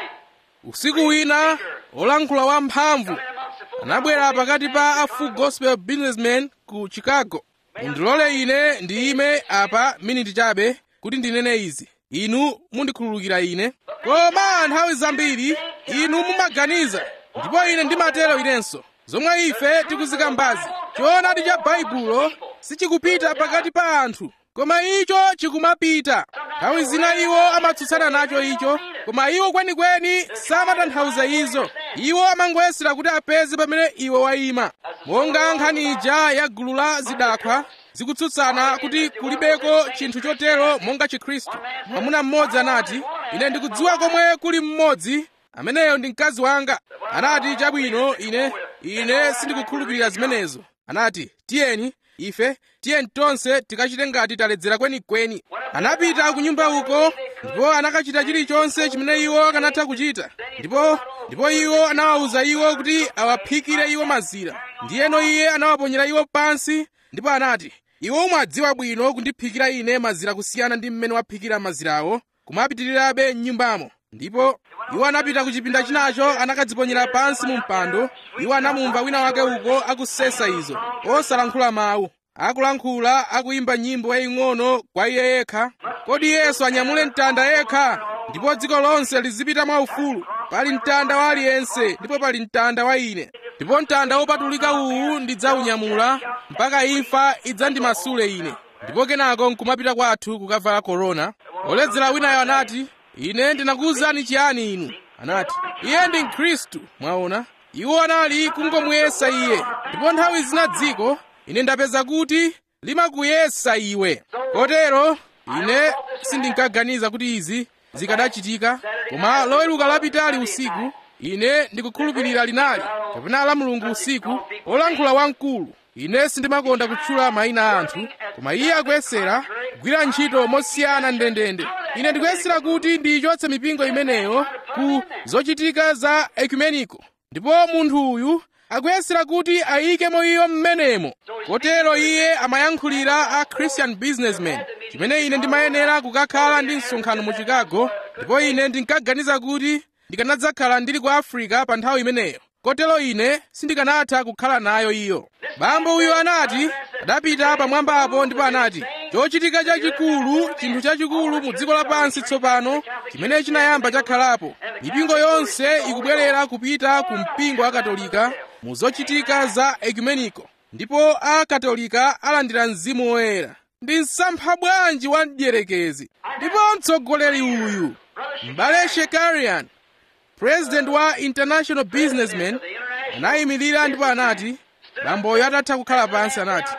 usiku wina olankhula wamphamvu anabwera pakati pa a full gospel businessmen ku chicago mundilole ine ndiyime apa miniti chabe kuti ndinene izi inu mundikhululukira ine koma nthawi zambiri inu mumaganiza ndipo ine ndimatero inenso zomwe ife tikuzikambazi choonadi cha baibulo sichikupita pakati pa anthu koma icho chikumapita nthawi zina iwo amatsutsana nacho icho koma iwo kwenikweni samatanthauza izo iwo amangoyesera kuti apeze pamene iwe wayima monga nkhani ija ya gulu la zidakwa zikutsutsana kuti kulibeko chinthu chotero monga chikhristu mwamuna mmodzi anati ine ndikudziwa komwe kuli mmodzi ameneyo ndi mkazi wanga anati chabwino ine ine sindikukhulupirira zimenezo anati tiyeni ife tiyeni tonse tikachite ngati taledzera kwenikweni anapita ku nyumba uko ndipo anakachita chilichonse chimene iwo akanatha kuchita ndipo ndipo iwo anawawuza iwo kuti awaphikire iwo mazira ndiyeno iye anawaponyera iwo pansi ndipo anati iwo umadziwa bwino kundiphikira ine mazira kusiyana ndi mmene waphikira mazirawo kumapitirirabe m'nyumbamo ndipo iwo anapita ku chipinda chinacho anakadziponyera pansi mu mpando iwo anamumva wina wake uko akusesa izo osalankhula mawu akulankhula akuyimba nyimbo yaying'ono kwa iye yekha kodi yesu anyamule mtanda yekha ndipo dziko lonse lizipita mwaufulu pali mtanda wa aliyense ndipo pali mtanda wa ine ndipo mtanda wopatulika uwu ndidzaunyamula mpaka imfa idzandimasule ine ndipo kenako nkumapita kwathu kukavala korona oledzera winayo anati ine ndinakuwuzani chiyani inu anati iye ndi mkhristu mwaona iwo anali kungomuyesa iye ndipo nthawi zina dziko ine ndapeza kuti limakuyesa iwe kotero ine sindinkaganiza kuti izi zikadachitika koma loweruka lapitali usiku ine ndikukhulupirira linali kapena la mulungu usiku olankhula wamkulu ine sindimakonda kutchula mayina a anthu koma iye akuyesera kugwira ntchito mosiyana ndendende ine ndikuyesera kuti ndiyichotse mipingo imeneyo ku zochitika za ekumeniko ndipo munthu uyu akuyesera kuti ayikemo iyo mmenemo kotero iye amayankhulira a christian businessman chimene ine ndimayenera kukakhala ndi msonkhano mu chicago ndipo ine ndinkaganiza kuti ndikanadzakhala ndili ku africa pa nthawi imeneyo kotero ine sindikanatha kukhala nayo iyo bambo uyu anati adapita pamwambapo ndipo anati chochitika chachikulu chinthu chachikulu mu dziko lapansi tsopano chimene chinayamba chakhalapo mipingo yonse ikubwerera kupita ku mpingo wa katolika mu zochitika za ekumeniko ndipo akatolika alandira mzimu woyera ndi msampha bwanji wa mdierekezi ndipo mtsogoleri uyu m'bale shekarian president wa international businessman anayimirira ndipo anati bamboyo atatha kukhala pansi anati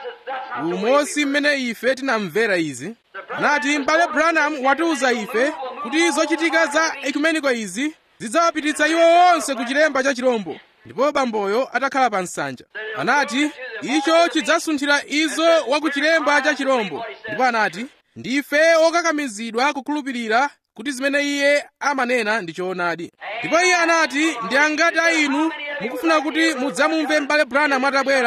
umosi mmene ife tinamvera izi anati m'bale branham watiwuza ife kuti zochitika za ekumeniko izi zidzawapititsa iwo onse ku chilemba cha chirombo ndipo bamboyo atakhala pa nsanja anati icho chidzasunthira izo wa ku chilemba cha chirombo ndipo anati ndife okakamizidwa kukhulupirira kuti zimene iye amanena ndi choonadi ndipo iye anati ndi angati a inu mukufuna kuti mudzamumve m'bale branham atabwera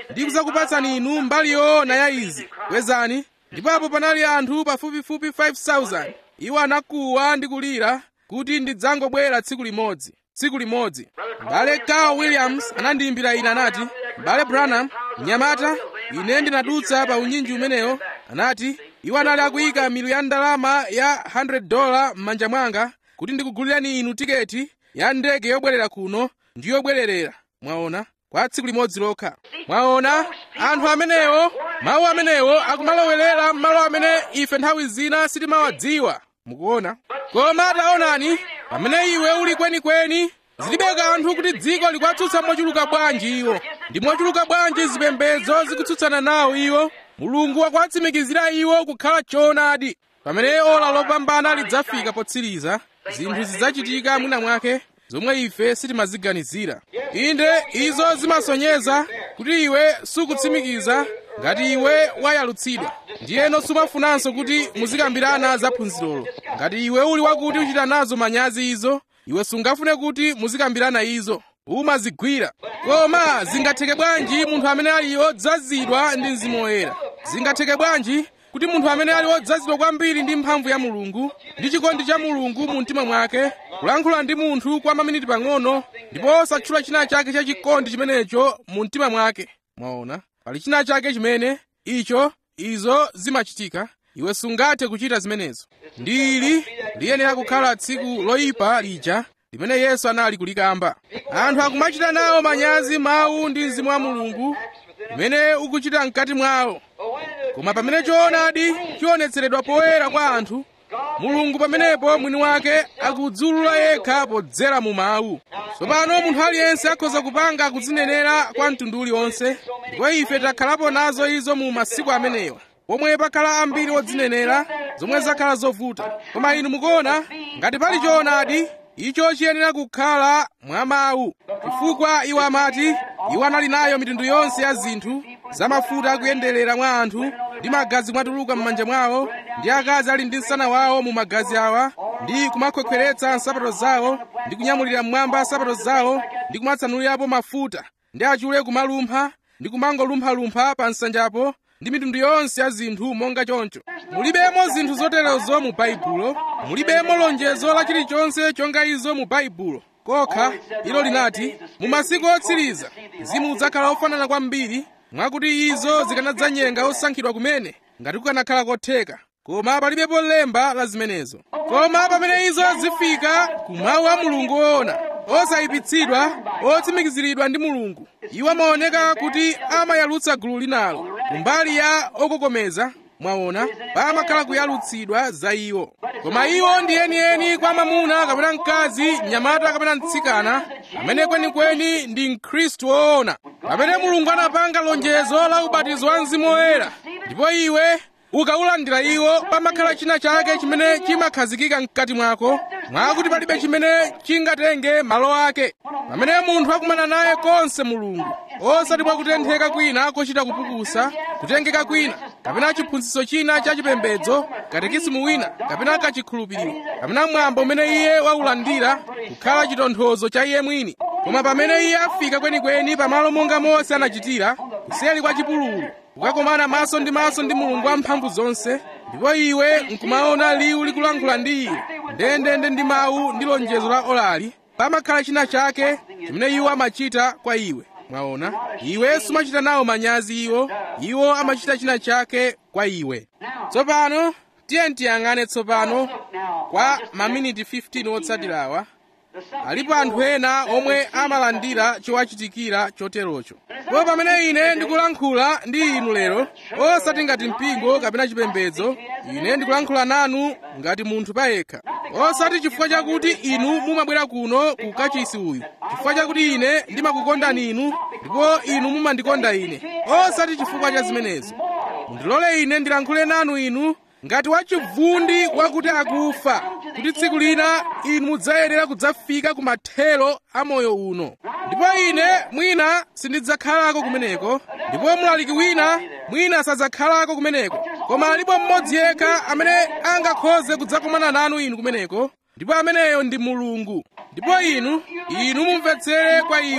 ndi kudzakupatsani inu mbali yoona ya izi kwezani ndipo apo panali anthu pafupifupi 5000 iwo anakuwa ndi kulira kuti ndidzangobwera tsiku limodzi tsiku limodzi m'bale carl williams anandiyimbira ine anati m'bale branham mnyamata ine ndinadutsa pa unyinji umenewo anati iwo anali akuyika milu ya ndalama ya 100 dola m'manja mwanga kuti ndikugulirani inu tiketi ya ndege yobwerera kuno ndi yobwererera mwaona kwa tsiku limodzi lokha mwaona anthu amenewo mawu amenewo akumalowerera m'malo amene ife nthawi zina sitimawadziwa mukuona koma taonani pamene iwe uli kwenikweni zilibe kanthu kuti dziko likuwatsutsa mochuluka bwanji iwo ndi mochuluka bwanji zipembedzo zikutsutsana nawo iwo mulungu wakuwatsimikizira iwo kukhala choonadi pamene ola lopambana lidzafika potsiriza zinthu zidzachitika mwina mwake zomwe ife sitimaziganizira inde izo zimasonyeza kuti iwe sukutsimikiza ngati iwe wayalutsidwa ndiyeno sumafunanso kuti muzikambirana za phunzirolo ngati iwe uli wakuti uchita nazo manyazi izo iwe sungafune kuti muzikambirana izo umazigwira koma zingatheke bwanji munthu amene ali wodzazidwa ndi mzimu woyera zingatheke bwanji kuti munthu amene ali wodzazidwa kwambiri ndi mphamvu ya mulungu ndi chikondi cha mulungu mu mtima mwake kulankhula ndi munthu kwa maminiti pang'ono ndipo osatchula china chake cha chikondi chimenecho mu mtima mwake mwaona pali china chake chimene icho izo zimachitika iwe sungathe kuchita zimenezo ndili liyenera kukhala tsiku loyipa lija limene yesu anali kulikamba anthu akumachita nawo manyazi mawu ndi mzimu wa mulungu limene ukuchita mkati mwawo koma pamene choonadi chionetseredwa poyera kwa anthu mulungu pamenepo mwini wake akudzulula yekha podzera mu mawu tsopano munthu aliyense akhoza kupanga kudzinenera kwa mtundu uliwonse ndipo ife takhalapo nazo izo mu masiku amenewa pomwe pakhala ambiri odzinenera zomwe zakhala zovuta koma inu mukuona ngati pali choonadi icho chiyenera kukhala mwa mawu chifukwa iwo amati iwo anali nayo mitundu yonse ya zinthu zamafuta akuyenderera mwa anthu ndi magazi mwatuluka m'manja mwawo ndi akazi ali ndi msana wawo mu magazi awa ndi kumakhwekhweretsa nsapato zawo ndi kunyamulira mmwamba nsapato zawo ndi kumatsanulirapo mafuta ndi achule kumalumpha ndi kumangolumphalumpha pa nsanjapo ndi mitundu yonse ya zinthu monga choncho mulibemo zinthu zoterezo mu baibulo mulibemo lonjezo la chilichonse chonga izo mu baibulo kokha ilo linati mu masiku otsiriza mzimu udzakhala ofanana kwambiri mwakuti izo zikanadzanyenga osankhidwa kumene ngati kukanakhala kotheka koma palibepo lemba la zimenezo koma pamene izo zifika kumawu a mulungu woona osayipitsidwa otsimikiziridwa ndi mulungu iwo amaoneka kuti amayalutsa gulu linalo kumbali ya okokomeza mwaona pamakhala kuyalutsidwa za iwo koma iwo ndi enieni kwa mwamuna kapena mkazi mnyamata kapena mtsikana amene kwenikweni ndi mkhristu woona pamene mulungu anapanga lonjezo la ubatizo wa mzimu woyera ndipo iwe ukaulandira iwo pamakhala china chake chimene chimakhazikika mkati mwako mwakuti palibe chimene chingatenge malo ake pamene munthu akumana naye konse mulungu osati mwakutentheka kwina kochita kupukusa kutengeka kwina kapena chiphunzitso china cha chipembedzo katekisimu wina kapena kachikhulupiriro kapena mwambo umene iye waulandira kukhala chitonthozo cha iye mwini koma pamene iye afika kwenikweni pamalo monga mose anachitira kuseri kwa chipululu kukakomana maso ndi maso ndi mulungu wamphamvu zonse ndipo iwe nkumaona liwu likulankhula ndi iwe ndendende ndi mawu ndi lonjezo la olali pamakhala china chake chimene iwo amachita kwa iwe mwaona iwe sumachita nawo manyazi iwo iwo amachita china chake kwa iwe tsopano tiye tiyang'ane tsopano kwa maminiti 15 otsatirawa alipo anthu ena omwe amalandira chowachitikira choterocho ndipo pamene ine ndikulankhula ndi inu lero osati ngati mpingo kapena chipembedzo ine ndikulankhula nanu ngati munthu payekha osati chifukwa chakuti inu mumabwera kuno ku kachisi uyu chifukwa chakuti ine ndimakukondani inu ndipo inu mumandikonda ine osati chifukwa cha zimenezo mundilole ine ndilankhule nanu inu ngati wachivundi wakuti akufa kuti tsiku lina inu mudzayenera kudzafika ku mathero a moyo uno ndipo ine mwina sindidzakhalako kumeneko ndipo mlaliki wina mwina sadzakhalako kumeneko koma alipo mmodzi yekha amene angakhoze kudzakumana nanu inu kumeneko ndipo ameneyo ndi mulungu ndipo inu inu mumvetsere kwa iwo ndipo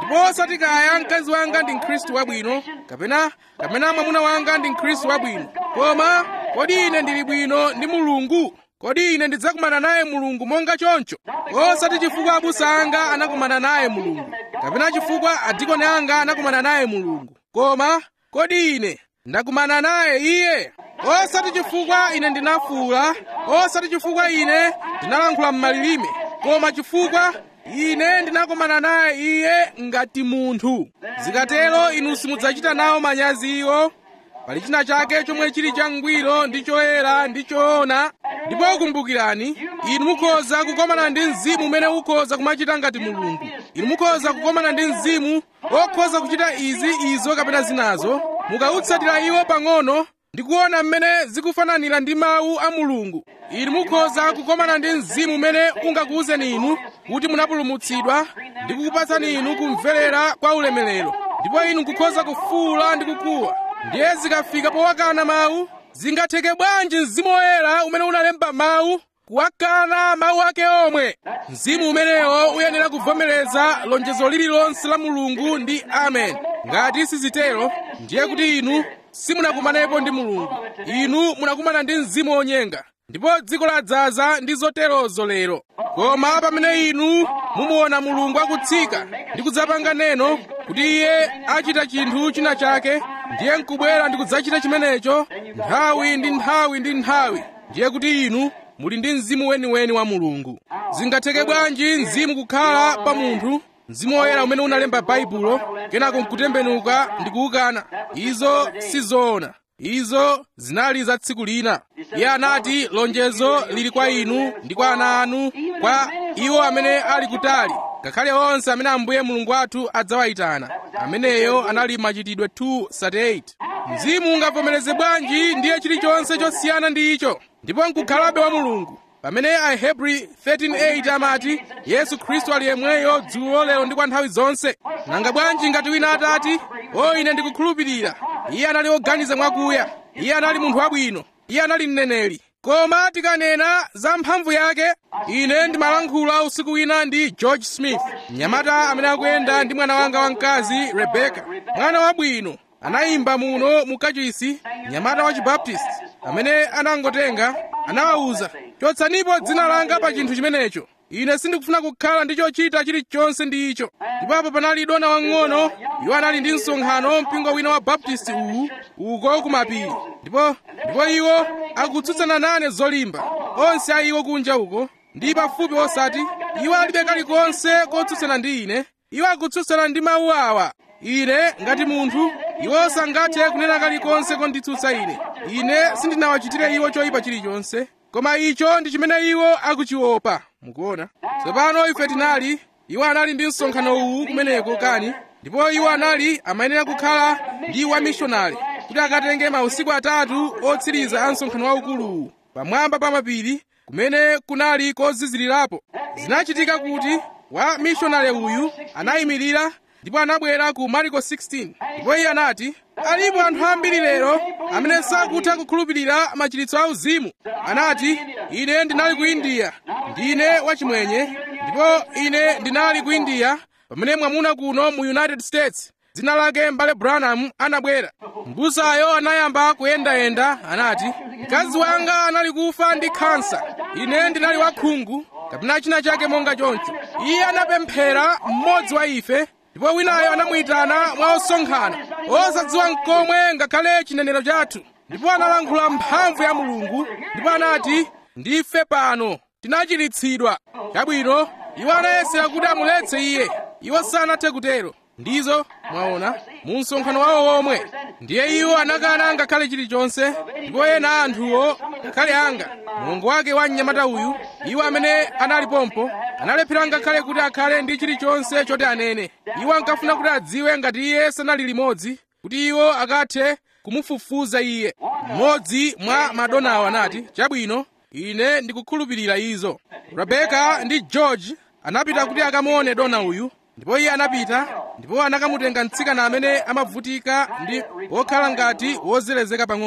ndipo osati kaya mkazi wanga ndi mkhristu wabwino kapena kapena mwamuna wanga ndi mkhristu wabwino koma kodi ine ndili bwino ndi mulungu kodi ine ndidzakumana naye mulungu monga choncho osati chifukwa abusa anga anakumana naye mulungu kapena chifukwa adikoni anga anakumana naye mulungu koma kodi ine ndakumana naye iye osati chifukwa ine ndinafuwula osati chifukwa ine ndinalankhula m'malilime koma chifukwa ine ndinakumana naye iye ngati munthu zikatero inu simudzachita nawo manyazi iwo pali china chake chomwe chili changwiro ndi choyera ndi choona ndipo kumbukirani inu mukhoza kukomana ndi mzimu umene ukhoza kumachita ngati mulungu inu mukhoza kukomana ndi mzimu okhoza kuchita izi izo kapena zinazo mukautsatira iwo pang'ono ndi kuona mmene zikufananira ndi mawu a mulungu inu mukhoza kukomana ndi mzimu umene ungakuwuzeni inu kuti munapulumutsidwa ndi kukupatsani inu kumverera kwa ulemerero ndipo inu nkukhoza kufuwula ndi kukuwa ndiye zikafika powakana mawu zingatheke bwanji mzimu woyera umene unalemba mawu kuwakana mawu ake omwe mzimu umenewo uyenera kuvomereza lonjezo lililonse la mulungu ndi amen ngati sizitero ndiye kuti inu simunakumanepo ndi mulungu inu munakumana ndi mzimu wonyenga ndipo dziko ladzaza ndi zoterozo lero koma pamene inu mumuona mulungu akutsika ndi kudzapanga neno kuti iye achita chinthu china chake ndiye nkubwera ndi kudzachita chimenecho nthawi ndi nthawi ndi nthawi ndiye kuti inu muli ndi mzimu weniweni wa mulungu zingatheke bwanji mzimu kukhala pa munthu mzimu woyera umene unalemba baibulo kenako nkutembenuka ndi kuwukana izo sizoona izo zinali za tsiku lina iye anati lonjezo lili kwa inu ndi kwa ana anu kwa iwo amene ali kutali ngakhale onse amene ambuye mulungu wathu adzawayitana ameneyo anali machitidwe 2:38 mzimu ungavomereze bwanji ndiye chilichonse chosiyana ndi icho ndipo nkukhalabe wa mulungu pamene ahebri 13:8 amati yesu khristu ali yemweyo dzulo lero ndi kwa nthawi zonse nanga bwanji ngati wina atati o ine ndikukhulupirira iye anali oganiza mwakuya iye anali munthu wabwino iye anali mneneri koma tikanena za mphamvu yake ine ndimalankhula usiku wina ndi george smith mnyamata amene akuyenda ndi mwana wanga wamkazi rebeka mwana wabwino anayimba muno mu kachisi mnyamata wa chibaptisti amene anangotenga anawawuza chotsanipo dzina langa pa chinthu chimenecho ine sindikufuna kukhala ndi chochita chilichonse ndi icho ndipapo panali dona wang'ono iwo anali ndi msonkhano mpingo wina wa baptisti uwu uko kumapiri ndipo ndipo iwo akutsutsana nane zolimba onse a iwo kunja uko ndi pafupi osati iwo alibe kalikonse kotsutsana ndi ine iwo akutsutsana ndi mawu awa ine ngati munthu iwo sangathe kunena kalikonse konditsutsa ine ine sindinawachitire iwo choyipa chilichonse koma icho ndi chimene iwo akuchiopa mukuona tsopano ife tinali iwo anali ndi msonkhano uwu kumeneko kani ndipo iwo anali amayenera kukhala ndi wamishonari kuti akatenge mausiku atatu otsiriza a msonkhano waukuluwu pamwamba pa mapiri kumene kunali kozizirirapo zinachitika kuti wa mishonari uyu anayimirira ndipo anabwera ku mariko 16 ndipo iye anati alipo anthu ambiri lero amene sakutha kukhulupirira machiritso auzimu anati ine ndinali ku india ndine wachimwenye ndipo ine ndinali ku india pamene mwamuna kuno mu united states dzina lake mbale branham anabwera mbusayo anayamba kuyendayenda anati mkazi wanga anali kufa ndi khansa ine ndinali wakhungu kapena china chake monga choncho iye anapemphera mmodzi wa ife ndipo winayo anamuyitana mwa osonkhana osadziwa mkomwe ngakhale chinenero chathu ndipo analankhula mphamvu ya mulungu ndipo anati ndife pano tinachiritsidwa chabwino iwo anayesera kuti amuletse iye iwo sanathe kutero ndizo mwaona mu msonkhano wawo womwe ndiye iwo anakana ngakhale chilichonse ndipo ena anthuwo ngakhale anga mulungu wake wa mnyamata uyu iwo amene analipompo analephera ngakhale kuti akhale ndi chilichonse choti anene iwo ankafuna kuti adziwe ngati iye sanali limodzi kuti iwo akathe kumufufuza iye mmodzi mwa madonawo anati chabwino ine ndikukhulupirira izo rebeka ndi george anapita kuti akamuone dona uyu ndipo iye anapita ndipo anakamutenga mtsikana amene amavutika ndi wokhala ngati wozerezeka pang'ono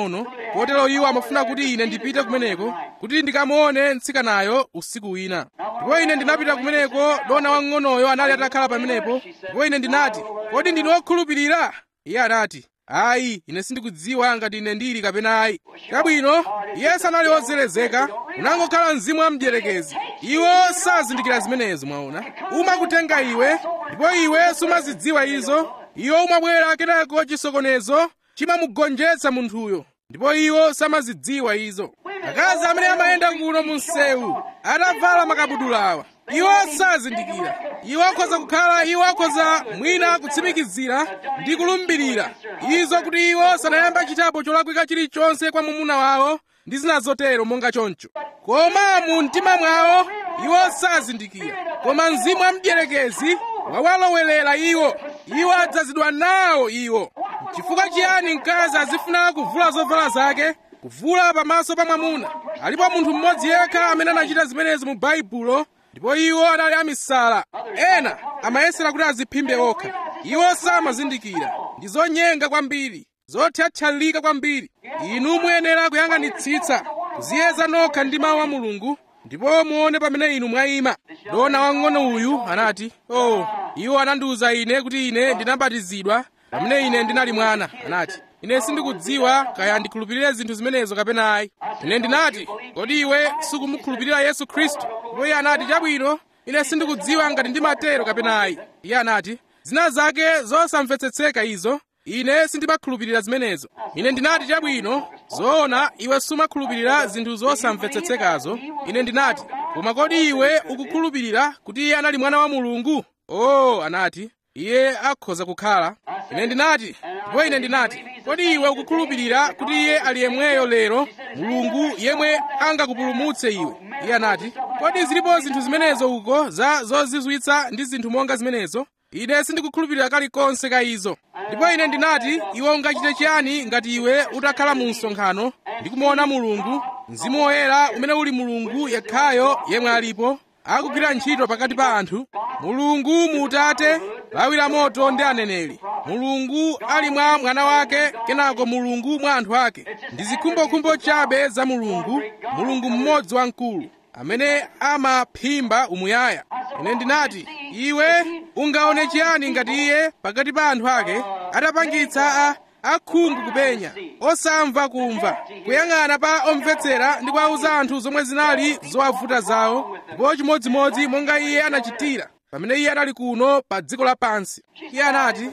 kotero iwo amafuna kuti ine ndipite kumeneko kuti ndikamuone mtsikanayo usiku wina ndipo ine ndinapita kumeneko dona wang'onoyo anali atakhala pamenepo ndipo ine ndinati kodi ndine wokhulupirira iye anati ayi ine sindikudziwa ngati ine ndili kapena ayi chabwino iye sanali wozelezeka unangokhala mzimu wa mdierekezi iwo sazindikira zimenezo mwaona umakutenga iwe ndipo iwe sumazidziwa izo iwo umabwera kenako chisokonezo chimamugonjetsa munthuyo ndipo iwo samazidziwa izo akazi amene amayenda kuno mu msewu atavala makabudulawa iwo sazindikira iwo akhoza kukhala iwo akhoza mwina kutsimikizira ndi kulumbirira izo kuti iwo sanayamba chitapo cholakwika chilichonse kwa mwamuna wawo ndi zina zotero monga choncho koma mu mtima mwawo iwo sazindikira koma mzimu wa mdierekezi wawalowerera iwo iwo adzazidwa nawo iwo chifukwa chiyani mkazi azifuna kuvula zovala zake kuvula pamaso pa mwamuna alipo munthu mmodzi yekha amene anachita zimenezo mu baibulo ndipo iwo anali amisala ena amayesera kuti aziphimbe okha iwo samazindikira ndi zonyenga kwambiri zothyathyalika kwambiri inu muyenera kuyang'anitsitsa kuziyeza nokha ndi mawu a mulungu ndipo muone pamene inu mwayima dona wang'ono uyu anati oh iwo anandiwuza ine kuti ine ndinabatizidwa pamene ine ndinali mwana anati ine sindikudziwa kaya ndikhulupirire zinthu zimenezo kapena ayi ine ndinati kodi iwe sukumukhulupirira yesu khristu ndipo iye anati chabwino ine sindikudziwa ngati ndimatero kapena ayi iye anati zina zake zosamvetsetseka izo ine sindimakhulupirira zimenezo ine ndinati chabwino zoona iwe sumakhulupirira zinthu zosamvetsetsekazo ine ndinati koma kodi iwe ukukhulupirira kuti iye anali mwana wa mulungu oh anati iye akhoza kukhala ine ndinati ndipo ine ndinati kodi iwe ukukhulupirira kuti iye ali yemweyo lero mulungu yemwe angakupulumutse iwe iye anati kodi zilipo zinthu zimenezo uko za zozizwitsa ndi zinthu monga zimenezo ine sindikukhulupirira kalikonse ka izo ndipo ine ndinati iwe ungachite chiyani ngati iwe utakhala mu msonkhano ndi kumuona mulungu mzimu woyera umene uli mulungu yekhayo yemwe alipo akugwira ntchito pakati pa anthu mulungu mu utate lawi la moto ndi aneneri mulungu ali mwa mwana wake kenako mulungu mwa anthu ake ndi zikhumbokhumbo chabe za mulungu mulungu mmodzi wamkulu amene amaphimba umuyaya ine ndinati iwe ungaone chiyani ngati iye pakati pa anthu ake atapangitsa a akhungu kupenya osamva kumva kuyang'ana pa omvetsera ndi kuwauza anthu zomwe zinali zowavuta zawo ndipo chimodzimodzi monga iye anachitira pamene iye anali kuno pa dziko lapansi iye anati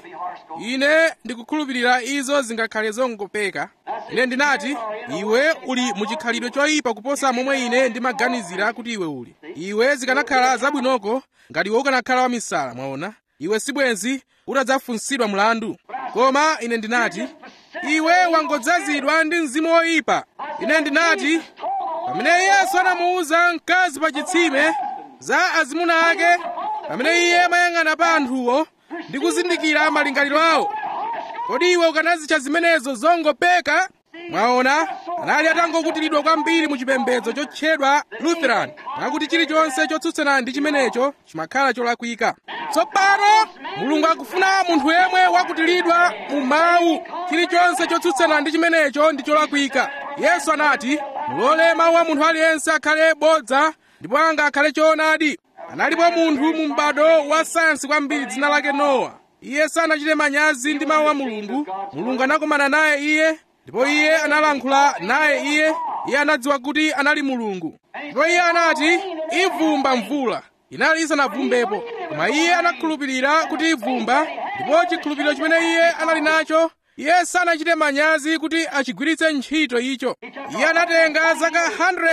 ine ndikukhulupirira izo zingakhale zongopeka ine ndinati iwe uli muchikhalidwe choyipa kuposa momwe ine ndimaganizira kuti iwe uli iwe zikanakhala zabwinoko ngati iwe ukanakhala wamisala mwaona iwe sibwenzi utadzafunsidwa mlandu koma ine ndinati iwe wangodzazidwa ndi mzimu woyipa ine ndinati pamene yesu anamuwuza mkazi pa chitsime za azimuna ake pamene iye amayang'ana pa anthuwo ndi kuzindikira malingaliro awo kodi iwe ukanazitcha zimenezo zongopeka mwaona anali atangokutiridwa kwambiri mu chipembedzo chotchedwa lutheran mwakuti chilichonse chotsutsana ndi chimenecho chimakhala cholakwika tsopano mulungu akufuna munthu yemwe wakutiridwa mu mawu chilichonse chotsutsana ndi chimenecho ndi cholakwika yesu anati mulole mawu a munthu aliyense akhale bodza ndipo anga akhale choonadi analipo munthu mu m'bado wa sayansi kwambiri dzina lake nowa iye sanachite manyazi ndi mawu a mulungu mulungu anakumana naye iye ndipo iye analankhula naye iye iye anadziwa kuti anali mulungu ndipo iye anati ivumba mvula inali isanavumbepo koma iye anakhulupirira kuti ivumba ndipo chikhulupiriro chimene iye anali nacho iye sanachite manyazi kuti achigwiritse ntchito icho iye anatenga zaka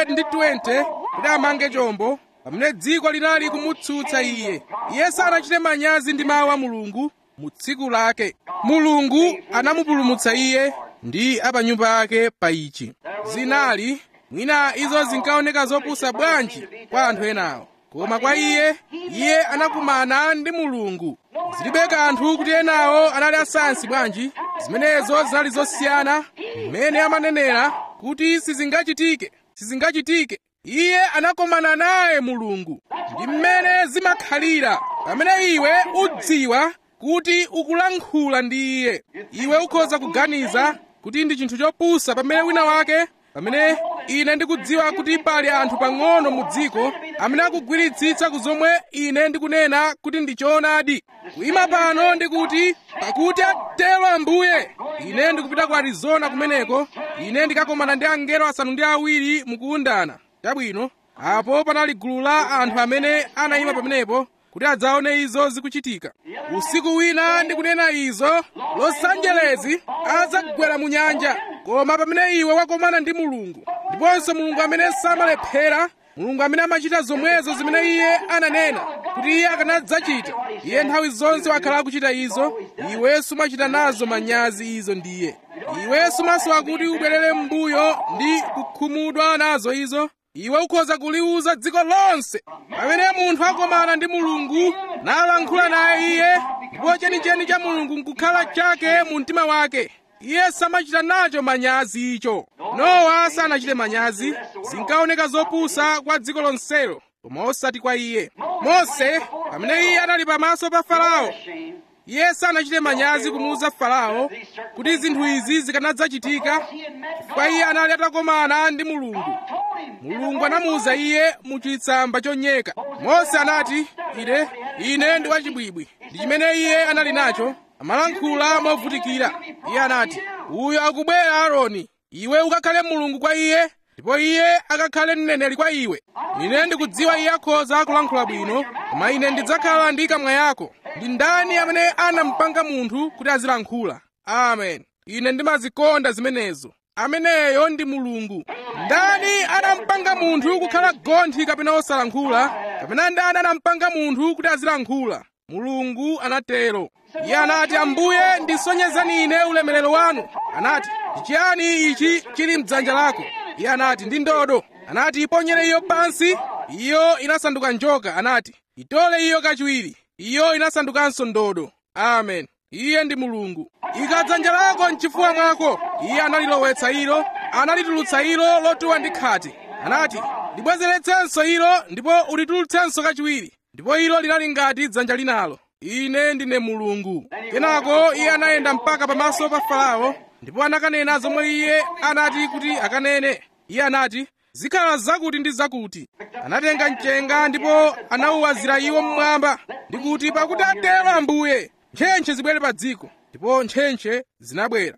120 kuti amange chombo pamene dziko linali kumutsutsa iye iye sanachite manyazi ndi mawu a mulungu mu tsiku lake mulungu anamupulumutsa iye ndi apa nyumba yake pa ichi zinali mwina izo zinkaoneka zopusa bwanji kwa anthu enawo koma kwa iye iye anakumana ndi mulungu zilibe kanthu kuti enawo anali asayansi bwanji zimenezo zinali zosiyana mmene amanenera kuti sizingachitike sizingachitike iye anakumana naye mulungu ndi mmene zimakhalira pamene iwe udziwa kuti ukulankhula ndi iye iwe ukhoza kuganiza kuti ndi chinthu chopusa pamene wina wake pamene ine ndikudziwa kuti pali anthu pang'ono mu dziko amene akugwiritsitsa ku zomwe ine ndikunena kuti ndi choonadi kuyima pano ndikuti pakuti atero ambuye ine ndikupita ku arizona kumeneko ine ndikakomana ndi angelo asanu ndi awiri mukuundana chabwino apo panali gulu la anthu amene anayima pamenepo kuti adzaone izo zikuchitika usiku wina ndikunena izo los angeles adzagwera mu nyanja koma pamene iwe wakomana ndi mulungu ndiponso mulungu amene samalephera mulungu amene amachita zomwezo zimene iye ananena kuti iye akanadzachita iye nthawi zonse wakhala akuchita izo iwe sumachita nazo manyazi izo ndiye iwe sumasowa kuti ubwerere m'mbuyo ndi kukhumudwa nazo izo iwe ukhoza kuliuza dziko lonse pamene munthu akomana ndi mulungu nalankhula naye iye ndipo chenicheni cha mulungu nkukhala chake mu mtima wake iye samachita nacho manyazi icho nowa sanachite manyazi zinkaoneka zopusa kwa dziko lonselo koma osati kwa iye mose pamene iye anali pamaso pa farao iye sanachite manyazi kumuwuza farao kuti zinthu izi zikanadzachitika chifukwa iye anali atakomana ndi mulungu mulungu anamuwuza iye mu chitsamba chonyeka mose anati ine ine ndi wachibwibwi ndi chimene iye anali nacho amalankhula movutikira iye anati uyo akubwera aaroni iwe ukakhale mulungu kwa iye ndipo iye akakhale mneneri kwa iwe ine ndikudziwa iye akhoza kulankhula bwino koma ine ndidzakhala ndi kamwa yako ndi ndani amene anampanga munthu kuti azilankhula amen ine ndimazikonda zimenezo ameneyo ndi mulungu ndani anampanga munthu kukhala gonthi kapena osalankhula kapena ndani anampanga munthu kuti azilankhula mulungu anatero iye anati ambuye ndisonyezani ine ulemerero wanu anati ndichiyani ichi chili mdzanja lako iye anati ndi ndodo anati iponyere iyo pansi iyo inasanduka njoka anati itole iyo kachiwiri iyo inasandukanso ndodo amen iye ndi mulungu ika dzanja lako mchifuwa mwako iye analilowetsa ilo analitulutsa ilo lotuwa ndi khate anati libwezeretsenso ilo ndipo ulitulutsenso kachiwiri ndipo ilo linali ngati dzanja linalo ine ndine mulungu kenako iye anayenda mpaka pamaso pa farao ndipo anakanena zomwe iye anati kuti akanene iye anati zikhala zakuti ndi zakuti anatenga mchenga ndipo anawuwazira iwo mmwamba ndi kuti pakuti atero ambuye ntchentche zibwere pa dziko ndipo ntchentche zinabwera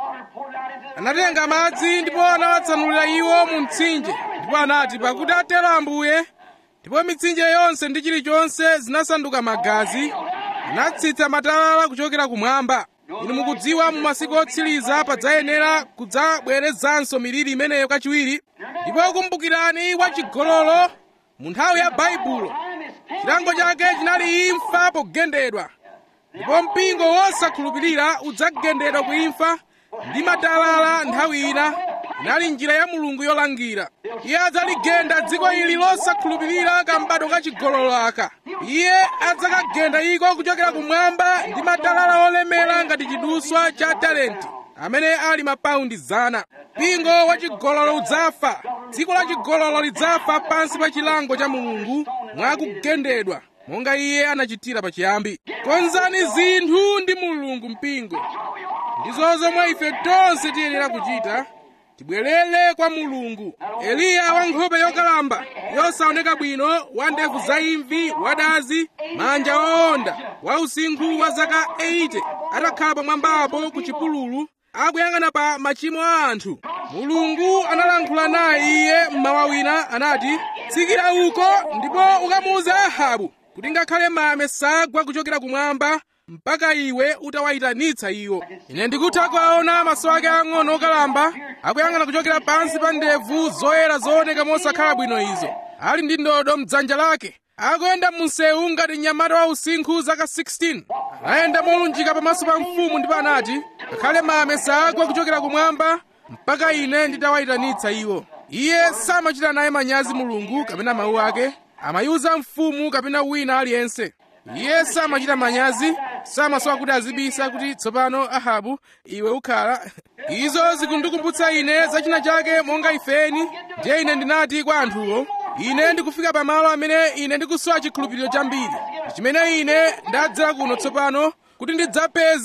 anatenga madzi ndipo anawatsanulira iwo mu mtsinje ndipo anati pakuti atero ambuye ndipo mitsinje yonse ndi chilichonse zinasanduka magazi anatsitsa matalala kuchokera kumwamba inu mukudziwa mu masiku otsiriza padzayenera kudzabwerezanso miliri imeneyo kachiwiri ndipo kumbukirani wachigololo mu nthawi ya baibulo chilango chake chinali imfa pogendedwa ndipo mpingo wosakhulupirira udzagendedwa ku imfa ndi matalala nthawi ina inali njira ya mulungu yolangira iye adzaligenda dziko ili losakhulupirira kambado kachigololo aka iye adzakagenda iko kuchokera kumwamba ndi matalala olemera ngati chiduswa cha talenti amene ali mapaundi zana mpingo wachigololo udzafa dziko la chigololo lidzafa pansi pa chilango cha mulungu mwakugendedwa monga iye anachitira pachiyambi konzani zinthu ndi mulungu mpingo ndizo zomwe ife tonse tiyenera kuchita tibwerere kwa mulungu eliya wa nkhope yokalamba yosaoneka bwino wa ndevu zaimvi wadazi manja owonda wa usinkhu wa zaka 80 atakhala pamwambapo ku chipululu akuyang'ana pa machimo a anthu mulungu analankhula naye iye mmawa wina anati tsikira uko ndipo ukamuuze ahabu kuti ngakhale mame sagwa kuchokera kumwamba mpaka iwe utawayitanitsa iwo ine ndikutha kuwaona maso ake ang'ono okalamba akuyang'ana kuchokera pansi pa ndevu zoyera zooneka mosakhala bwino izo ali ndi ndodo mdzanja lake akuyenda munsewu ngati mnyamata wa usinkhu zaka 16 anayenda molunjika pamaso pa mfumu ndipo anati ngakhale mame sagwa kuchokera kumwamba mpaka ine nditawayitanitsa iwo iye samachita naye manyazi mulungu kapena mawu ake amayiuza mfumu kapena wina aliyense iye samachita manyazi samasowa kuti azibisa kuti tsopano ahabu iwe ukhala izo zikundikumbutsa ine za china chake monga ifeni ndiye ine ndinati kwa anthuwo ine ndikufika pamalo amene ine ndikusowa chikhulupiriro chambiri chimene ine ndadzera kuno tsopano kuti ndidzapeze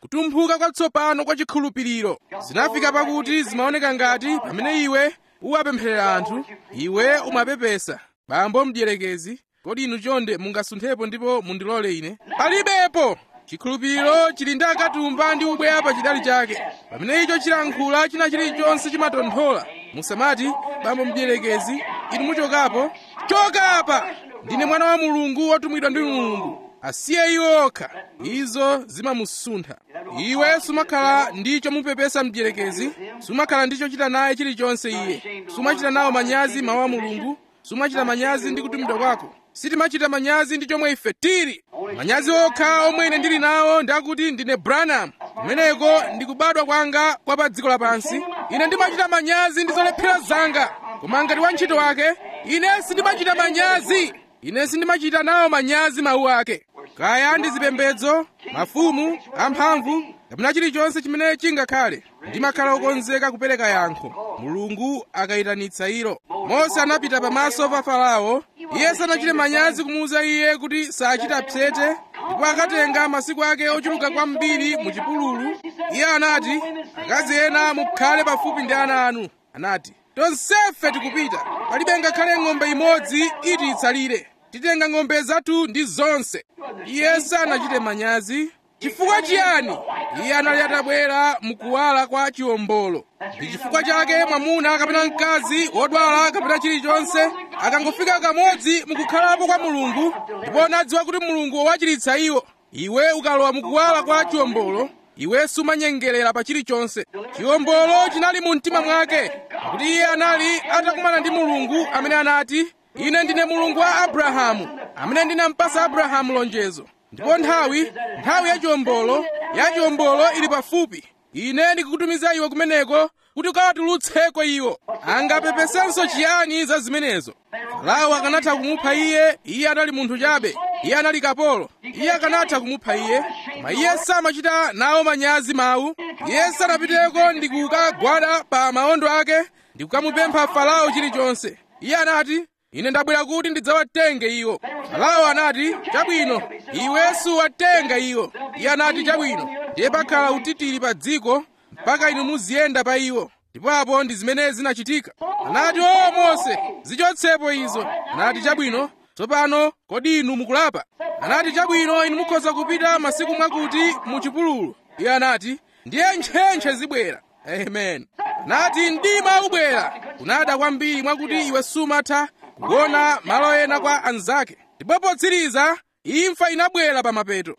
kutumphuka kwatsopano kwa chikhulupiriro zinafika pakuti zimaoneka ngati pamene iwe uwapempherera anthu iwe umapepesa bambo mdierekezi kodi inu chonde mungasunthepo ndipo mundilole ine palibepo chikhulupiriro chili ndi akatumba ndi ubweya pa chidali chake pamene icho chilankhula china chilichonse chimatonthola musamati bambo mdierekezi inu muchokapo choka apa ndine mwana wa mulungu wotumidwa ndi mulungu asiye iwo okha izo zimamusuntha iwe sumakhala ndi chomupepesa mdierekezi sumakhala ndi chochita naye chilichonse iye sumachita nawo manyazi mawu a mulungu sumachita manyazi ndi kutumidwa kwako sitimachita manyazi ndi chomwe ife tili manyazi okha omwe ine ndili nawo ndi akuti ndine branham kumeneko ndikubadwa kwanga kwa pa dziko lapansi ine ndimachita manyazi ndi zolephera zanga koma ngati wantchito wake ine sindimachita manyazi ine sindimachita nawo manyazi mawu ake kaya ndi zipembedzo mafumu amphamvu kapena chilichonse chimene chingakhale ndimakhala okonzeka kupereka yankho mulungu akayitanitsa ilo mose anapita pamaso pa farao iye sanachite manyazi kumuwuza iye kuti sachita phete ndipo akatenga masiku ake ochuluka kwambiri mu chipululu iye anati akazi ena mukhale pafupi ndi ana anu anati tonsefe tikupita palibe ngakhale ng'ombe imodzi iti itsalire titenga ng'ombe zathu ndi zonse iye sanachite manyazi chifukwa chiyani iye anali atabwera mukuwala kwa chiwombolo ndi chifukwa chake mwamuna kapena mkazi wodwala kapena chilichonse akangofika kamodzi mukukhalapo kwa mulungu ndipo nadziwa kuti mulungu wachiritsa iwo iwe ukalowa mukuwala kwa chiwombolo iwe sumanyengerera pa chilichonse chiwombolo chinali mu mtima mwake pakuti iye anali atakumana ndi mulungu amene anati ine ndine mulungu wa abrahamu amene ndinampasa abrahamu lonjezo ndipo nthawi nthawi ya chiwombolo ya chiwombolo ili pafupi ine ndikukutumiza iwe kumeneko kuti ukawatulutseko iwo angapepesenso chiyani za zimenezo farao akanatha kumupha iye iye anali munthu chabe iye anali kapolo iye akanatha kumupha iye koma iye samachita nawo manyazi mawu iye sanapiteko ndi kukagwada pa mawondo ake ndi kukamupempha farao chilichonse iye anati ine ndabwera kuti ndidzawatenge iwo farao anati chabwino iwe suwatenga iwo iye anati chabwino ndiye pakhala utitiri pa dziko mpaka inu muziyenda pa iwo ndipo apo ndi zimene zinachitika anati o mose zichotsepo izo anati chabwino tsopano kodi inu mukulapa anati chabwino inu mukhoza kupita masiku mwakuti mu chipululu iye anati ndiye ntchentche zibwera amen anati mdima ubwera kunada kwambiri mwakuti iwe sumatha kugona malo ena kwa anzake ndipo potsiriza imfa inabwera pa mapeto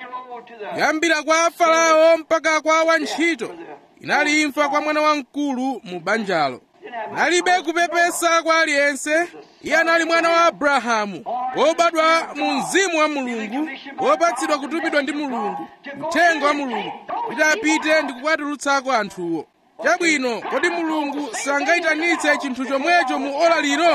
kuyambira kwa farao mpaka kwa wantchito inali imfa kwa mwana wamkulu mu banjalo nalibe kupepesa kwa aliyense iye anali mwana wa abrahamu wobadwa mu mzimu wa mulungu wopatsidwa kutumidwa ndi mulungu uthenga wa mulungu kuti apite ndi kukwatulutsako anthuwo chabwino kodi mulungu sangayitanitse chinthu chomwecho mu ola lino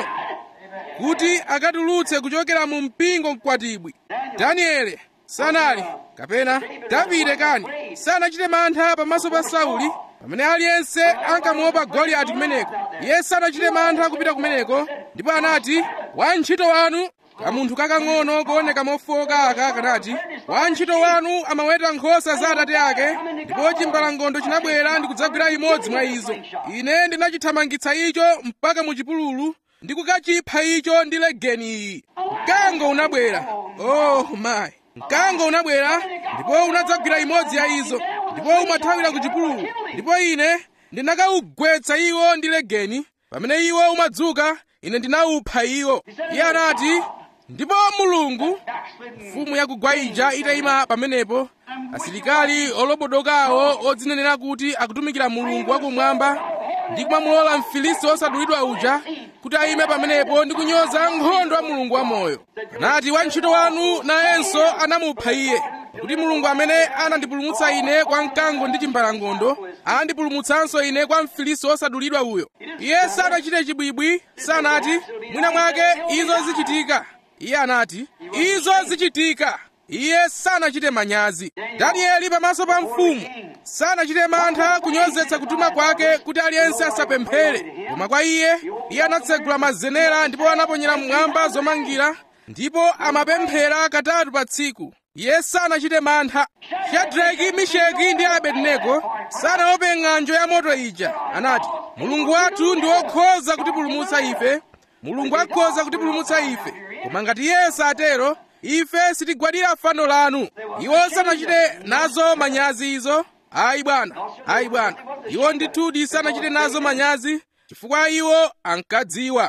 kuti akatulutse kuchokera mu mpingo mkwatibwi daniele sanali kapena davide kani sanachite mantha pamaso pa sauli pamene aliyense ankamuopa goliyati kumeneko iye sanachite mantha kupita kumeneko ndipo anati wantchito wanu kamunthu kakang'ono kooneka mofoka aka kanati wantchito wanu amaweta nkhosa za atate ake ndipo chimbalangondo chinabwera ndi kudzagwira imodzi mwa izo ine ndinachithamangitsa icho mpaka mu chipululu ndi kukachipha icho ndi legeni iyi mkango unabwera oh my mkango unabwera ndipo unadzagwira imodzi ya izo ndipo umathawira ku chipululu ndipo ine ndinakawugwetsa iwo ndi legeni pamene iwo umadzuka ine ndinawupha iwo iye anati ndipo mulungu mfumu ya kugwaija itayima pamenepo asilikali olobodokawo odzinenera kuti akutumikira mulungu wakumwamba ndi kumamulola mfilisi wosadulidwa uja kuti ayime pamenepo ndi kunyoza nkhondo wa mulungu wamoyo anati wantchito wanu nayenso anamupha iye kuti mulungu amene anandipulumutsa ine kwa mkango ndi chimbalangondo andipulumutsanso ine kwa mfilisi wosadulidwa uyo iye sanachite chibwibwi sanati mwina mwake izo zichitika iye anati izo zichitika iye sanachite manyazi danieli pamaso pa mfumu sanachite mantha kunyozetsa kutuma kwake kuti aliyense asapemphere koma kwa iye iye anatsegula mazenera ndipo anaponyera mmwamba zomangira ndipo amapemphera katatu pa tsiku iye sanachite mantha shadraki misheki ndi abedenego sanaope ng'anjo ya moto ija anati mulungu wathu ndi wokhoza kutipulumutsa ife mulungu akhoza kutipulumutsa ife koma ngati iye satero ife sitigwadira fano lanu iwo sanachite nazo manyazi izo ayi bwana ayi bwana iwo ndithudi sanachite nazo manyazi chifukwa iwo ankadziwa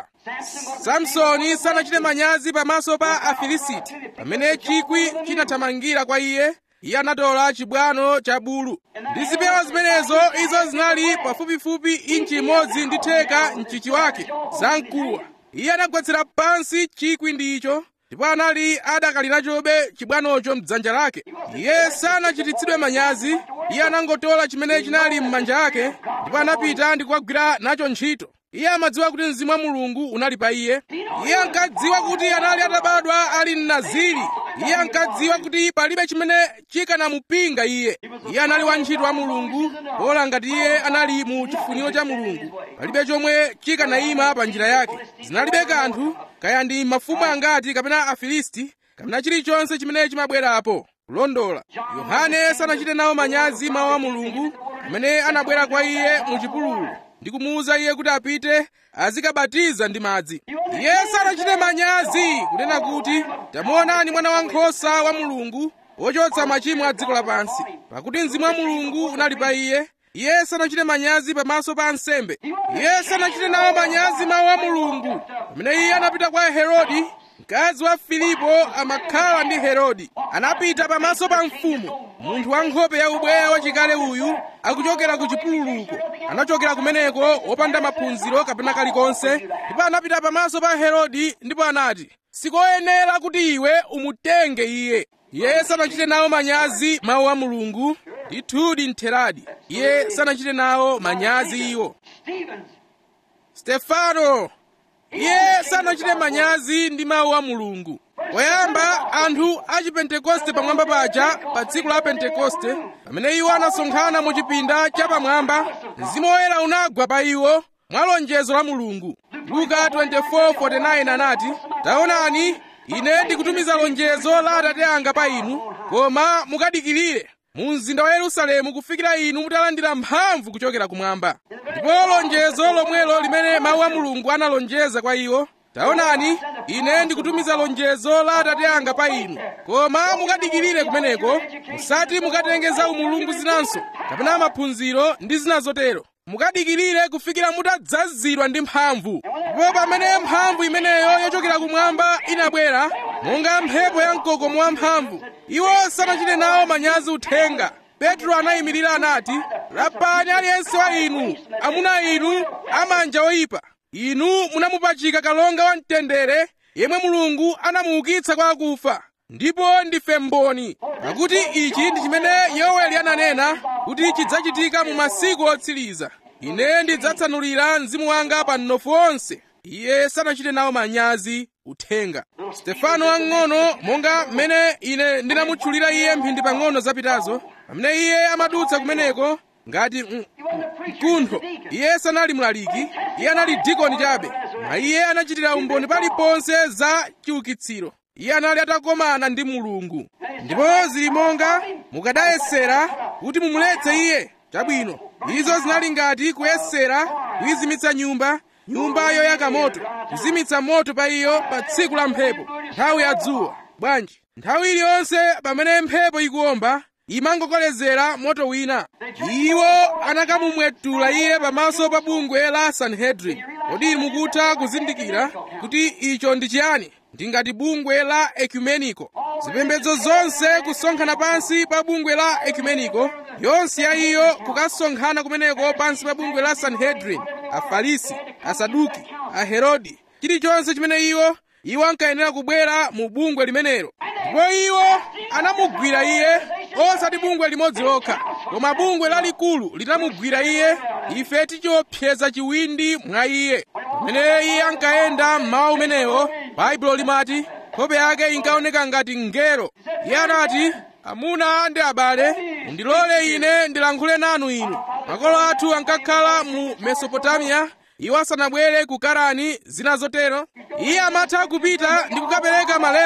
samsoni sanachite manyazi pamaso pa afilisiti pamene chikwi chinathamangira kwa iye iye anatola chibwano cha bulu ndi zipewa zimenezo izo zinali pafupifupi inchi imodzi ndi theka mchichi wake zamkuwa iye anagwetsera pansi chikwi ndicho ndipo anali adakali nachobe chibwanocho mdzanja lake iye sanachititsidwe manyazi iye anangotola chimene chinali m'manja ake ndipo anapita ndi kukagwira nacho ntchito iye amadziwa kuti mzimu wa mulungu unali pa iye iye ankadziwa kuti anali atabadwa ali mnaziri iye ankadziwa kuti palibe chimene chikanamupinga iye iye anali wantchito wa mulungu pola ngati iye anali mu chifuniro cha mulungu palibe chomwe chikanayima pa njira yake zinalibe kanthu kaya ndi mafumu angati kapena afilisti kapena chilichonse chimene chimabwerapo kulondola yohane sanachite nawo manyazi mawu a mulungu amene anabwera kwa iye mu chipululu ndi kumuwuza iye kuti apite azikabatiza ndi madzi iye sanachite manyazi kunena kuti tamuonani mwana wankhosa wa mulungu wochotsa machimo a dziko lapansi pakuti mzimu wa mulungu unali pa iye iye sanachite manyazi pamaso pa ansembe iye sanachite nawo manyazi mawu a mulungu pamene iye anapita kwa herodi mkazi wa filipo amakhala ndi herodi anapita pamaso pa mfumu munthu wa nkhope ya ubweya wachikale uyu akuchokera ku chipululuko anachokera kumeneko wopanda maphunziro kapena kalikonse ndipo anapita pamaso pa herodi ndipo anati sikoyenera kuti iwe umutenge iye iye sanachite nawo manyazi mawu a mulungu ndithudi ntheradi iye sanachite nawo manyazi iwo stefano iye sanachite manyazi ndi mawu a mulungu poyamba anthu a chipentekoste pamwamba paja pa tsiku la pentekoste pamene iwo anasonkhana mu chipinda chapamwamba mzimu woyera unagwa pa iwo mwa lonjezo la mulungu luka 24:49 anati taonani ine ndikutumiza lonjezo la atate anga pa inu koma mukadikirire mu mzinda wa yerusalemu kufikira inu mutalandira mphamvu kuchokera kumwamba ndipo lonjezo lomwelo limene mawu a mulungu analonjeza kwa iwo taonani ine ndikutumiza lonjezo la atate anga pa inu koma mukadikirire kumeneko musati mukatenge za umulungu zinanso kapena maphunziro ndi zina zotero mukadikirire kufikira mutadzazidwa ndi mphamvu ndipo pamene mphamvu imeneyo yochokera kumwamba inabwera monga mphepo ya mkokomo wa mphamvu iwo sanachite nawo manyazi uthenga petro anayimirira anati lapani aliyense wa inu amuna inu amanja oyipa inu munamupachika kalonga wa mtendere yemwe mulungu anamuukitsa kwa akufa ndipo ndife mboni pakuti ichi ndi chimene yoweli ananena kuti chidzachitika mu masiku otsiriza ine ndidzatsanulira mzimu wanga pa mnofu onse iye sanachite nawo manyazi uthenga stefano wang'ono monga mmene ine ndinamutchulira iye mphindi pang'ono zapitazo pamene iye amadutsa kumeneko ngati mkuntho iye sanali mlaliki iye anali dikoni chabe ma iye anachitira umboni paliponse za chiukitsiro iye anali atakomana ndi mulungu ndipo zili monga mukadayesera kuti mumuletse iye chabwino izo zinali ngati kuyesera kuyizimitsa nyumba nyumba yoyaka moto kuzimitsa moto pa iyo pa tsiku la mphepo nthawi ya dzuwa bwanji nthawi iliyonse pamene mphepo ikuwomba imangokolezera moto wina iwo anakamumwetula iye pamaso pa bungwe la sanhedrin kodi mukutha kuzindikira kuti icho ndi chiyani ndi ngati bungwe la ekumeniko zipembedzo zonse kusonkhana pansi pa bungwe la ekumeniko yonse ya iyo kukasonkhana kumeneko pansi pa bungwe la sanhedrin afarisi asaduki aherodi chilichonse chimene iwo iwo ankayenera kubwera mu bungwe limenelo ndipo iwo anamugwira iye osati bungwe limodzi lokha koma bungwe lalikulu linamugwira iye ife tichiopseza chiwindi mwa iye pamene iye ankayenda mmawa umenewo baibulo limati nkhope yake inkaoneka ngati ngero iye anati amuna ndi abale mundilole ine ndilankhule nanu inu makolo athu ankakhala mu mesopotamiya iwo asanabwere ku karani zina zotero iye amatha kupita ndi kukapereka malemba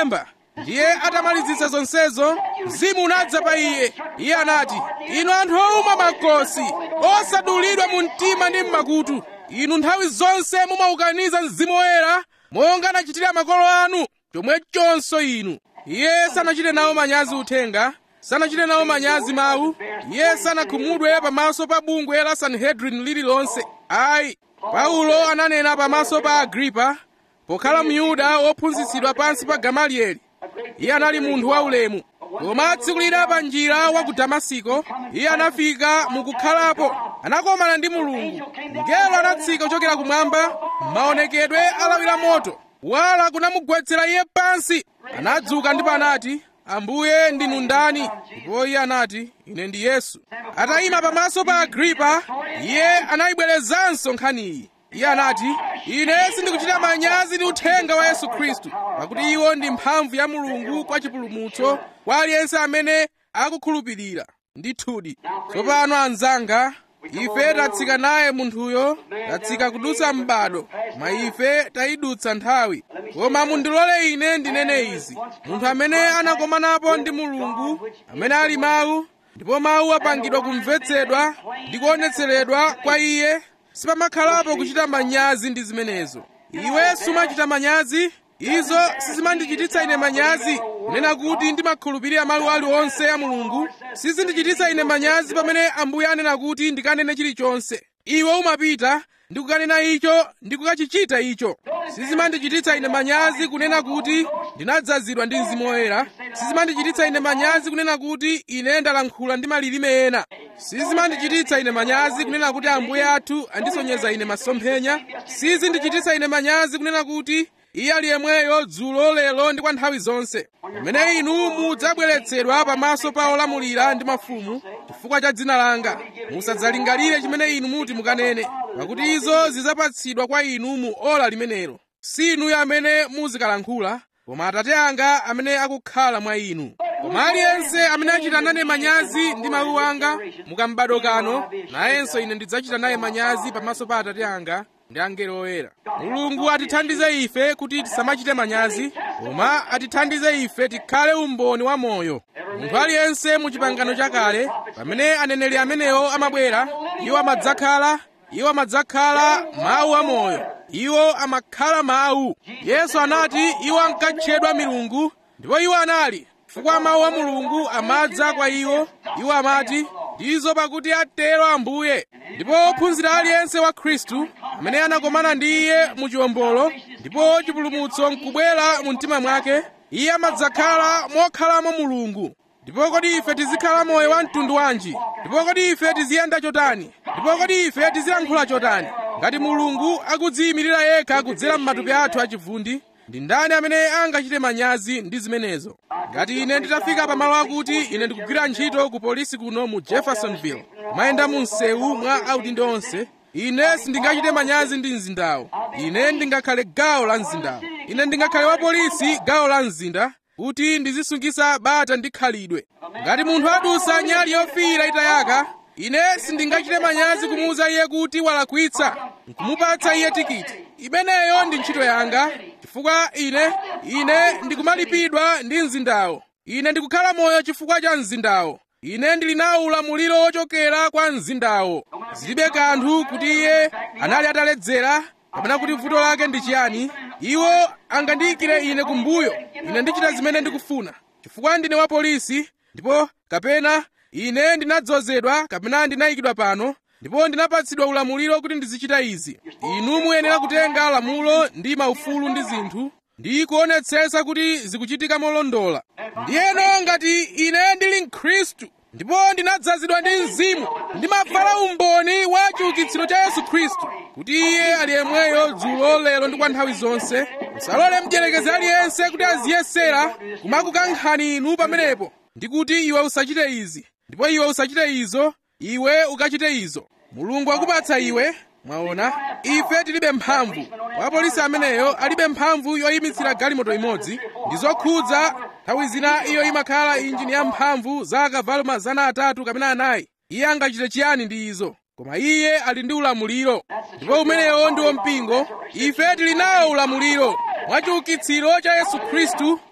ndiye atamalizitsa zonsezo mzimu unadza pa iye iye anati inu anthu owuma makosi osadulidwa mu mtima ndi m'makutu inu nthawi zonse mumaukaniza mzimu woyera monga anachitira makolo anu chomwechonso inu iye sanachite nawo manyazi uthenga sanachite nawo manyazi mawu iye sanakhumudwe pamaso pa bungwe la sanhedrin lililonse ayi paulo ananena pamaso pa agripa pokhala myuda wophunzitsidwa pansi pa gamalieli iye anali munthu waulemu koma tsiku lina pa njira wa ku damasiko iye anafika mukukhalapo anakomana ndi mulungu mngelo anatsika kuchokera kumwamba maonekedwe alawira moto wala kunamugwetsera iye pansi anadzuka ndipo anati ambuye ndinu ndani ndipo iye anati ine ndi yesu atayima pamaso pa agripa iye anayibwerezanso nkhaniyi iye anati ine sindikuchita manyazi ndi uthenga wa yesu khristu pakuti iwo ndi mphamvu ya mulungu kwa chipulumutso kwa aliyense amene akukhulupirira ndithudi tsopano anzanga ife tatsika naye munthuyo tatsika kudutsa m'bado koma ife tayidutsa nthawi koma mundilole ine ndinene izi munthu amene anakomanapo ndi mulungu amene ali mawu ndipo mawu apangidwa kumvetsedwa ndi kuonetseredwa kwa iye sipamakhalapo kuchita manyazi ndi zimenezo iwe sumachita manyazi izo sizimandichititsa ine manyazi kunena kuti ndimakhulupirira mawu aliwonse a mulungu sizindichititsa ine manyazi pamene ambuye anena kuti ndikanene chilichonse iwe umapita ndi kukanena icho ndi kukachichita icho sizimandichititsa ine manyazi kunena kuti ndinadzazidwa ndi mzimu woyera sizimandichititsa ine manyazi kunena kuti ine ndalankhula ndi malilime ena sizimandichititsa ine manyazi kunena kuti ambuye athu andisonyeza ine masomphenya sizindichititsa ine manyazi kunena kuti iye ali yemweyo dzulo lero ndi kwa nthawi zonse pamene inu mudzabweretsedwa pamaso pa olamulira ndi mafumu chifukwa cha dzina langa musadzalingalire chimene inu muti mukanene pakuti izo zidzapatsidwa kwa inu mu ola limenelo si inuyo amene muzikalankhula koma atate anga amene akukhala mwa inu koma aliyense amene achita nane manyazi ndi mawu anga mukambado kano nayenso ine ndidzachita naye manyazi pamaso pa atate anga ndi angelo oyera mulungu atithandize ife kuti tisamachite manyazi koma atithandize ife tikhale umboni wa moyo munthu aliyense mu chipangano chakale pamene aneneri amenewo amabwera iwo amadzakhala iwo amadzakhala mawu amoyo iwo amakhala mawu yesu anati iwo ankatchedwa milungu ndipo iwo anali chifukwa mawu a mulungu amadza kwa iwo iwo amati ndizo pakuti atero ambuye ndipo ophunzira aliyense wa khristu amene anakomana ndi iye mu chiwombolo ndipo chipulumutso nkubwera mu mtima mwake iye amadzakhala mokhalamo mulungu ndipo kodi ife tizikhala moyo wa mtundu wanji ndipo kodi ife tiziyenda chotani ndipo kodi ife tizilankhula chotani ngati mulungu akudziyimirira yekha kudzera m'matupi athu achivundi ndi ndani amene angachite manyazi ndi zimenezo ngati ine nditafika pamalo akuti ine ndikugwira ntchito ku polisi kuno mu jeffersonville kumayenda mu msewu mwa audindo onse ine sindingachite manyazi ndi mzindawo ine ndingakhale gawo la mzindawo ine ndingakhale wa polisi gawo la mzinda kuti ndizisungisa bata ndi khalidwe ngati munthu adusa nyali yofiira itayaka ine sindingachite manyazi kumuwuza iye kuti walakwitsa nkumupatsa iye tikiti imeneyo ndi ntchito yanga chifukwa ine ine ndikumalipidwa ndi mzindawo ine ndikukhala moyo chifukwa cha mzindawo ine ndili nawo ulamuliro wochokera kwa mzindawo zilibe kanthu kuti iye anali ataledzera kapena kuti vuto lake ndi chiyani iwo angandiyikire ine kumbuyo ine ndichita zimene ndikufuna chifukwa ndine wa polisi ndipo kapena ine ndinadzozedwa kapena ndinayikidwa pano ndipo ndinapatsidwa ulamuliro kuti ndizichita izi inu muyenera kutenga lamulo ndi maufulu ndi zinthu ndi kuonetsetsa kuti zikuchitika molondola ndiyeno ngati ine ndili mkhristu ndipo ndinadzazidwa ndi mzimu ndimavala umboni wa chiukitsiro cha yesu khristu kuti iye ali yemweyo dzulo lero ndi kwa nthawi zonse musalole mdierekezi aliyense kuti aziyesera kumakukankhani inu pamenepo ndi kuti iwe usachite izi ndipo iwe usachite izo iwe ukachite izo mulungu akupatsa iwe mwaona ife tilibe mphamvu wapolisi ameneyo alibe mphamvu yoyimitsira galimoto imodzi ndi zokhudza nthawi zina iyo imakhala injini ya mphamvu za akavalo mazana atatu kapena anayi iye angachite chiyani ndi izo koma iye ali ndi ulamuliro ndipo umenewo ndiwo mpingo ife tili nawo ulamuliro mwa chiukitsiro cha yesu khristu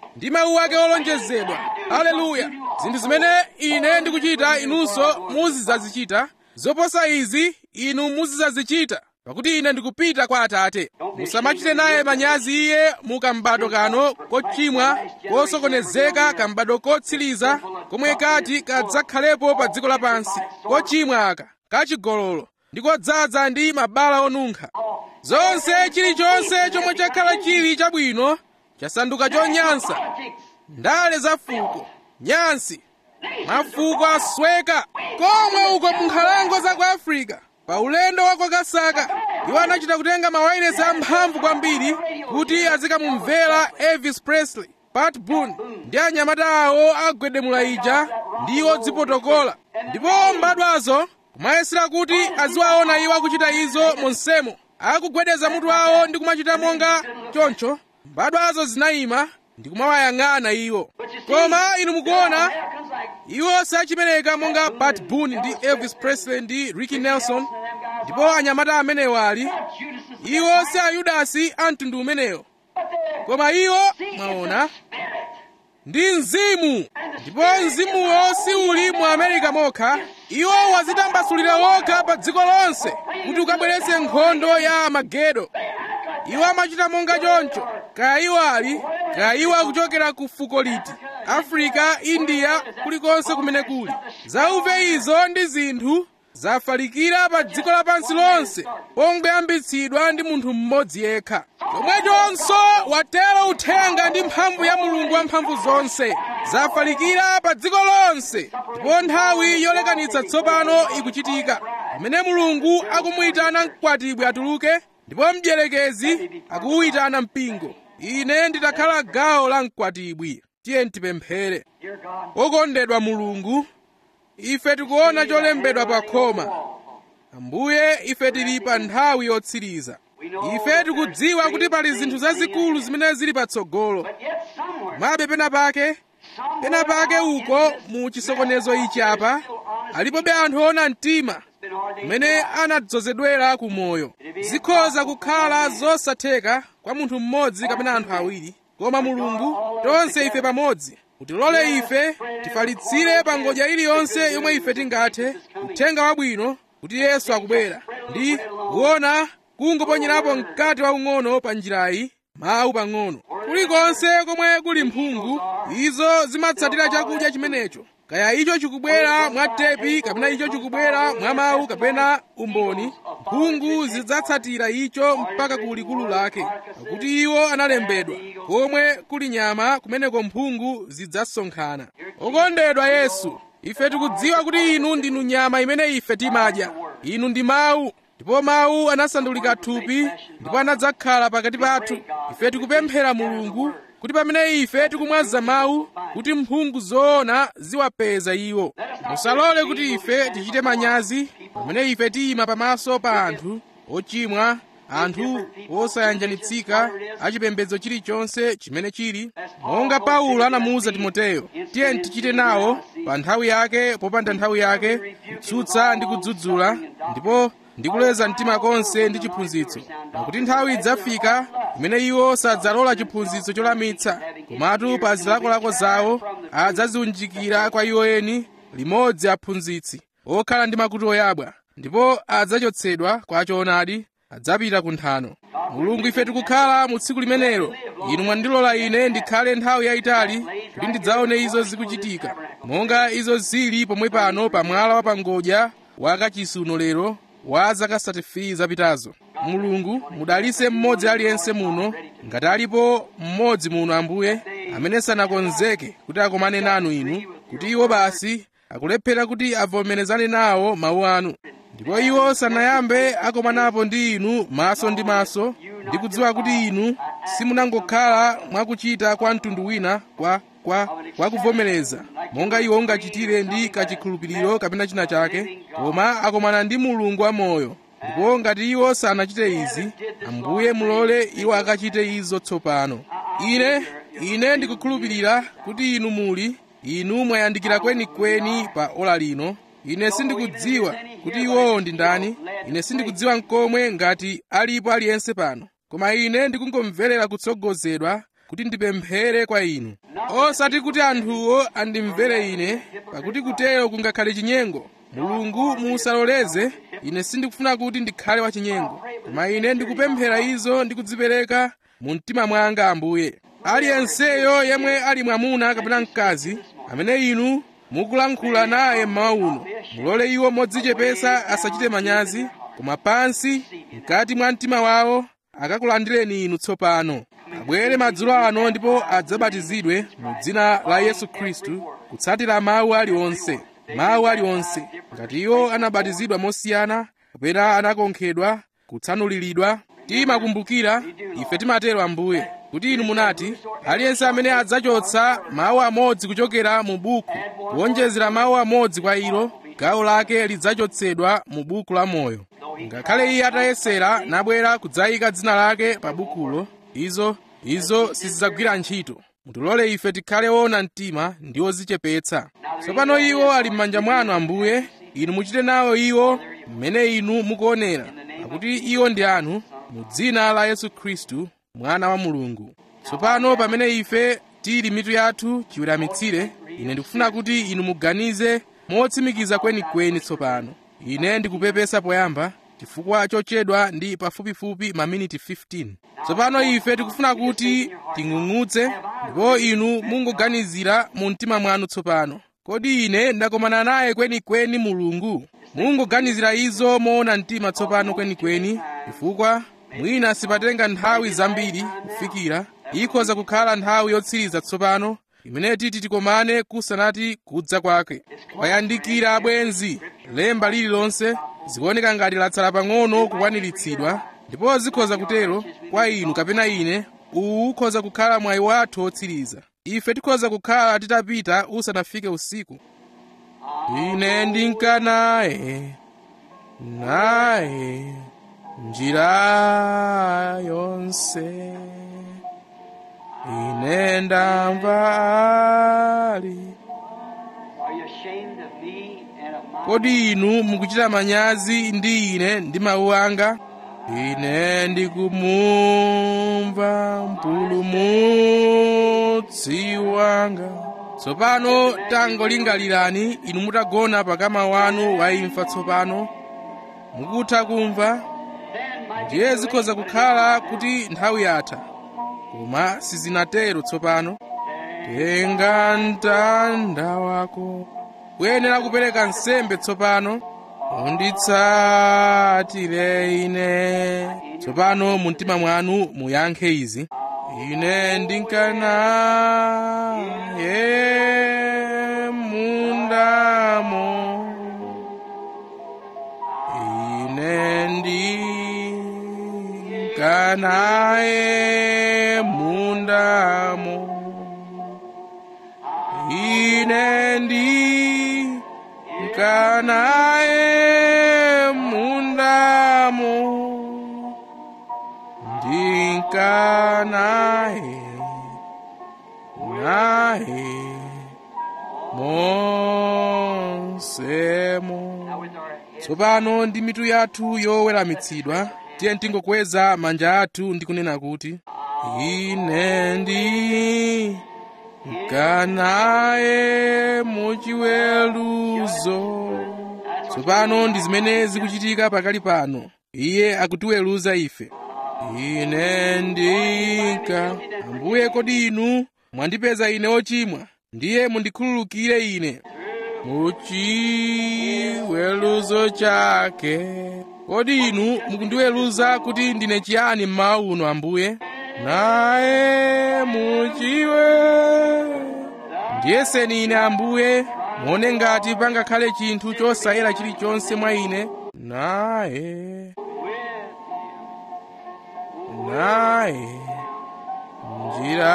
ndi mawu ake olonjezedwa haleluya zinthu zimene ine ndikuchita inunso muzidzazichita zoposa izi inu muzidzazichita pakuti ine ndikupita kwa atate musamachite naye manyazi iye mu kambado kano kochimwa kosokonezeka kambado kotsiriza komwe kati kadzakhalepo pa dziko lapansi kochimwa aka kachigololo ndi kodzaza ndi mabala onunkha zonse chilichonse chomwe chakhala chili chabwino chasanduka chonyansa ndale za fuko nyansi mafuko asweka komwe uko mu nkhalango za ku afrika pa ulendo wa kwakasaka iwo anachita kutenga mawayilesi amphamvu kwambiri kuti azikamumvera elvis presley pat boone ndi anyamata awo agwedemula ija ndi odzipotokola ndipo mbadwazo kumayesera kuti aziwaona iwo akuchita izo monsemo akugwedeza mutu wawo ndi kumachita monga choncho mbadwazo zinayima ndi kumawayang'ana iwo koma inu mukuona iwo sachipereka monga pat boone ndi elvis presley ndi ricky nelson ndipo anyamata amenewo ali iwo si ayudasi a mtundu umenewo koma iwo mwaona ndi mzimu ndipo mzimuwo si uli mu amerika mokha iwo wazitambasulira wokha pa dziko lonse kuti ukabweretse nkhondo ya magedo iwo amachita monga choncho kaya iwo ali kaya iwo akuchokera ku fuko liti afrika india kulikonse kumene kuli zauve izo ndi zinthu zafalikira pa dziko lapansi lonse pongoyambitsidwa ndi munthu mmodzi yekha chomwechonso watero uthenga ndi mphamvu ya mulungu wamphamvu zonse zafalikira pa dziko lonse ndipo nthawi yolekanitsa tsopano ikuchitika pamene mulungu akumuyitana mkwatibwi atuluke ndipo mdierekezi akuwuyitana mpingo ine nditakhala gawo la mkwatibwi tiye tipemphere wokondedwa mulungu ife tikuona cholembedwa pa khoma ambuye ife tili pa nthawi yotsiriza ife tikudziwa kuti pali zinthu zazikulu zimene zili patsogolo mabe pena pake pena pake uko mu chisokonezo ichi apa alipobe anthu ona mtima kumene anadzozedwera ku moyo zikhoza kukhala zosatheka kwa munthu mmodzi kapena anthu awiri koma mulungu tonse ife pamodzi utilole ife tifalitsire pa ngodya iliyonse yomwe ife tingathe uthenga wabwino kuti yesu akubwera ndi kuona kungoponyerapo mkati waung'ono pa njirayi mawu pang'ono kulikonse komwe kuli mphungu izo zimatsatira chakudya chimenecho kaya icho chikubwera mwa tepi kapena icho chikubwera mwa mawu kapena umboni mphungu zidzatsatira icho mpaka ku likulu lake pakuti iwo analembedwa komwe kuli nyama kumeneko mphungu zidzasonkhana okondedwa yesu ife tikudziwa kuti inu ndinu nyama imene ife timadya inu ndi mawu ndipo mawu anasandulika thupi ndipo anadzakhala pakati pathu ife tikupemphera mulungu kuti pamene ife tikumwaza mawu kuti mphungu zoona ziwapeza iwo musalole kuti ife tichite manyazi pamene ife tiyima pamaso pa anthu ochimwa anthu osayanjanitsika achipembedzo chilichonse chimene chili monga paulo anamuwuza timoteyo tiye tichite nawo pa nthawi yake popanda nthawi yake kutsutsa ndi kudzudzula ndipo ndikuleza mtima konse ndi chiphunzitso pakuti nthawi idzafika imene iwo sadzalola chiphunzitso cholamitsa komatu pa zilakolako zawo adzaziunjikira kwa iwo eni limodzi aphunzitsi okhala ndi makutu oyabwa ndipo adzachotsedwa kwa choonadi adzapita ku nthano mulungu ife tikukhala mu tsiku limenelo inu mwandilola ine ndikhale nthawi yayitali kuti ndidzaone izo zikuchitika monga izo zili pomwe pano pa mwala wa pangodya wa kachisuno lero wa zaka 35 zapitazo mulungu mudalise mmodzi aliyense muno ngati alipo mmodzi muno ambuye amene sanakonzeke kuti akomane nanu inu kuti iwo basi akulephera kuti avomerezane nawo mawu anu ndipo iwo sanayambe akomanapo ndi inu maso ndi maso ndi kudziwa kuti inu simunangokhala mwakuchita kwa mtundu wina kwa kwa kwa kuvomereza monga iwo ungachitire ndi kachikhulupiriro kapena china chake koma akomana ndi mulungu wamoyo ndipo ngati iwo sanachite izi ambuye mulole iwo akachite izo tsopano ine ine ndikukhulupirira kuti inu muli inu mwayandikira kwenikweni pa ola lino ine sindikudziwa kuti iwowo ndi ndani ine sindikudziwa nkomwe ngati alipo aliyense pano koma ine ndikungomverera kutsogozedwa kuti ndipemphere kwa inu osati kuti anthuwo andimvere ine pakuti kutero kungakhale chinyengo mulungu musaloleze ine sindikufuna kuti ndikhale wachinyengo koma ine ndikupemphera izo ndi kudzipereka mu mtima mwanga ambuye aliyenseyo yemwe ali mwamuna kapena mkazi amene inu mukulankhula naye mmawa uno mulole iwo modzichepesa asachite manyazi koma pansi mkati mwa mtima wawo akakulandireni inu tsopano abwere madzulo ano ndipo adzabatizidwe mu dzina la yesu khristu kutsatira mawu aliwonse mawu aliwonse ngati iwo anabatizidwa mosiyana kapena anakonkhedwa kutsanuliridwa timakumbukira ife timatero ambuye kuti inu munati aliyense amene adzachotsa mawu amodzi kuchokera mu buku kuwonjezera mawu amodzi kwa ilo gawo lake lidzachotsedwa mu buku la moyo ngakhale iye atayesera nabwera kudzayika dzina lake pa bukulo izo izo sizidzagwira ntchito mutilole ife tikhale woona mtima ndi odzichepetsa tsopano iwo ali m'manja mwanu ambuye inu muchite nawo iwo mmene inu mukuonera pakuti iwo ndi anu mu dzina la yesu khristu mwana wa mulungu tsopano pamene ife tili mitu yathu chiweramitsire ine ndikufuna kuti inu muganize motsimikiza kwenikweni tsopano ine ndikupepesa poyamba chifukwa chochedwa ndi pafupifupi maminiti 15 tsopano ife tikufuna kuti ting'ung'udze ndipo inu mungoganizira mu mtima mwanu tsopano kodi ine ndakomana naye kwenikweni mulungu mungoganizira izo moona mtima tsopano kwenikweni chifukwa mwina sipatenga nthawi zambiri kufikira ikhoza kukhala nthawi yotsiriza tsopano imene titi tikomane kusanati kudza kwake kwayandikira abwenzi lemba lililonse zikuoneka ngati latsala pang'ono kukwaniritsidwa ndipo zikhoza kutero kwa inu kapena ine uwu ukhoza kukhala mwayi wathu wotsiriza ife tikhoza kukhala titapita usanafike usiku ine ndinka naye naye njira yonse ine ndamva ali Are you ashamed of me and of my kodi inu mukuchita manyazi ndi ine ndi mawu anga ine ndikumumva mpulumutsi wanga tsopano tangolingalirani inu mutagona pakama wanu wa imfa tsopano mukutha kumva ndiye zikhoza kukhala kuti nthawi yatha koma sizinatero tsopano tenga mtanda wako kuyenera kupereka nsembe tsopano unditsatire ine tsopano mu mtima mwanu muyankhe izi ine ndinkanaye mundamo ine ndinkanaye mundamo ine ndinkanaye mundamo ndinkanaye naye monsemo with our head tsopano ndi mitu yathu yoweramitsidwa tiye tingokweza manja athu ndi kunena kuti ine ndi nkanaye muchiweruzo tsopano ndi zimene zikuchitika pakali pano iye akutiweruza ife ine ndinka ambuye kodi inu mwandipeza ine ochimwa ndiye mundikhululukire ine muchiweruzo chake kodi inu mukundiweruza kuti ndine chiyani mmawa uno ambuye naye muchiwe ndiyeseni ine ambuye muone ngati pangakhale chinthu chosayera chilichonse mwa ine naye naye njira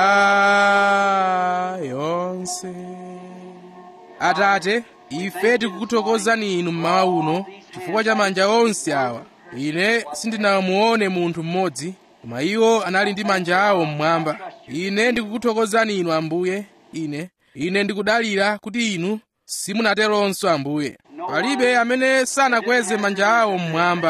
yonse atate ife tikukuthokozani inu mmawa uno chifukwa cha manja onse awa ine sindinamuone munthu mmodzi koma iwo anali ndi manja awo mmwamba ine ndikukuthokozani inu ambuye ine ine ndikudalira kuti inu simunateronso ambuye palibe amene sanakweze manja awo mmwamba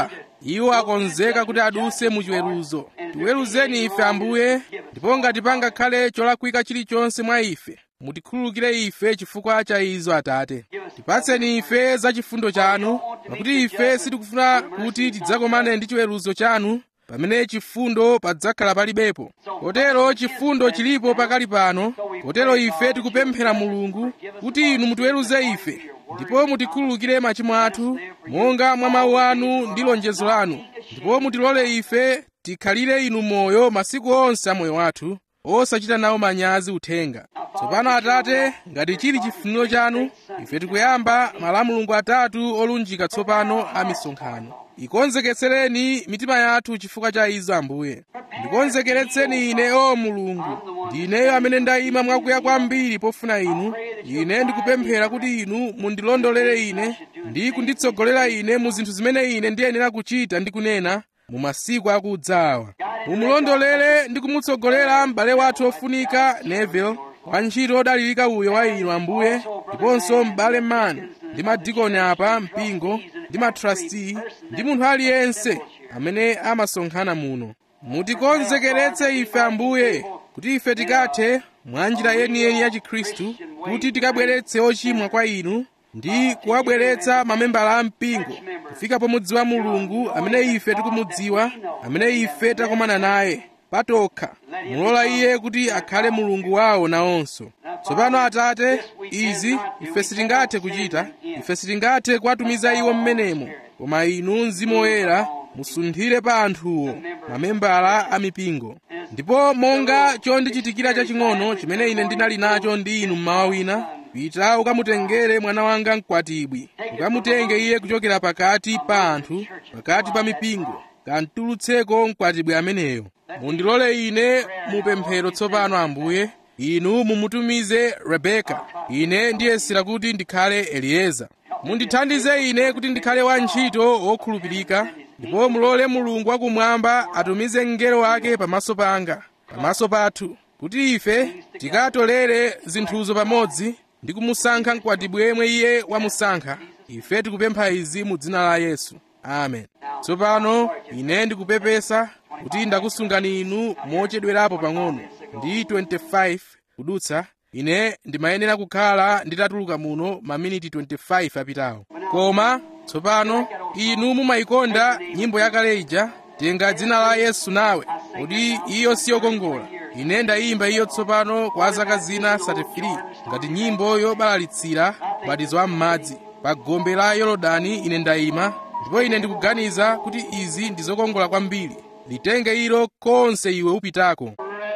iwo akonzeka kuti aduse mu chiweruzo tiweruzeni ife ambuye ndipo ngati pangakhale cholakwika chilichonse mwa ife mutikhululukire ife chifukwa cha izo atate tipatseni ife za chifundo chanu pakuti ife sitikufuna kuti tidzakomane ndi chiweruzo chanu pamene chifundo padzakhala palibepo kotero chifundo chilipo pakali pano kotero ife tikupemphera mulungu kuti inu mutiweruze ife ndipo mutikhululukire machimo athu monga mwa mawu anu ndi lonjezo lanu ndipo mutilole ife tikhalire inu moyo masiku onse a moyo wathu osachita nawo manyazi uthenga tsopano atate ngati chili chifuniro chanu ife tikuyamba malamulungu atatu olunjika tsopano a misonkhano ikonzekeretseni mitima yathu chifukwa cha izo ambuye ndikonzekeretseni ine o mulungu ndineyo amene ndayima mwakuya kwambiri pofuna inu ine ndikupemphera kuti inu mundilondolere ine ndi kunditsogolera ine mu zinthu zimene ine ndiyenera kuchita ndi kunena mu masiku akudzawa mumulondolere ndi kumutsogolera m'bale wathu ofunika neville wantchito odalirika uyo wa inu ambuye ndiponso m'bale mani ndi madikoni apa mpingo ndi matrasti ndi munthu aliyense amene amasonkhana muno mutikonzekeretse ife ambuye kuti ife tikathe mwa njira yeniyeni ya chikhristu kuti tikabweretse ochimwa kwa inu ndi kuwabweretsa mamembala a mpingo kufika pomudziwa mulungu amene ife tikumudziwa amene ife takomana naye patokha mulola iye kuti akhale mulungu wawo nawonso tsopano atate izi ife sitingathe kuchita ife sitingathe kuwatumiza iwo mmenemo koma inu mzimu woyera musunthire pa anthuwo mamembala a mipingo ndipo monga chondichitikira chaching'ono chimene ine ndinali nacho ndi inu mmawa wina pita ukamutengere mwana wanga mkwatibwi ukamutenge iye kuchokera pakati pa anthu pakati pa mipingo kantulutseko mkwatibwi ameneyo mundilole ine mupemphero tsopano ambuye inu mumutumize rebeka ine ndiyesera kuti ndikhale elieza mundithandize ine kuti ndikhale wantchito wokhulupirika ndipo mulole mulungu wakumwamba atumize mngelo wake pamaso panga pamaso pathu kuti ife tikatolere zinthuzo pamodzi ndi kumusankha mkwatibwi yemwe iye wamusankha ife tikupempha izi mu dzina la yesu amen tsopano ine ndikupepesa kuti ndakusungani inu mochedwerapo pang'ono ndi 25 kudutsa ine ndimayenera kukhala nditatuluka muno maminiti 25 apitawo koma tsopano inu mumayikonda nyimbo yakale ija tenga dzina la yesu nawe kuti iyo siyokongola ine ndayimba iyo tsopano kwa zaka zina 33 ngati nyimbo yobalalitsira ubatizo wa m'madzi pa gombe la yorodani ine ndayima ndipo ine ndikuganiza kuti izi ndi zokongola kwambiri litenge ilo konse iwe upitako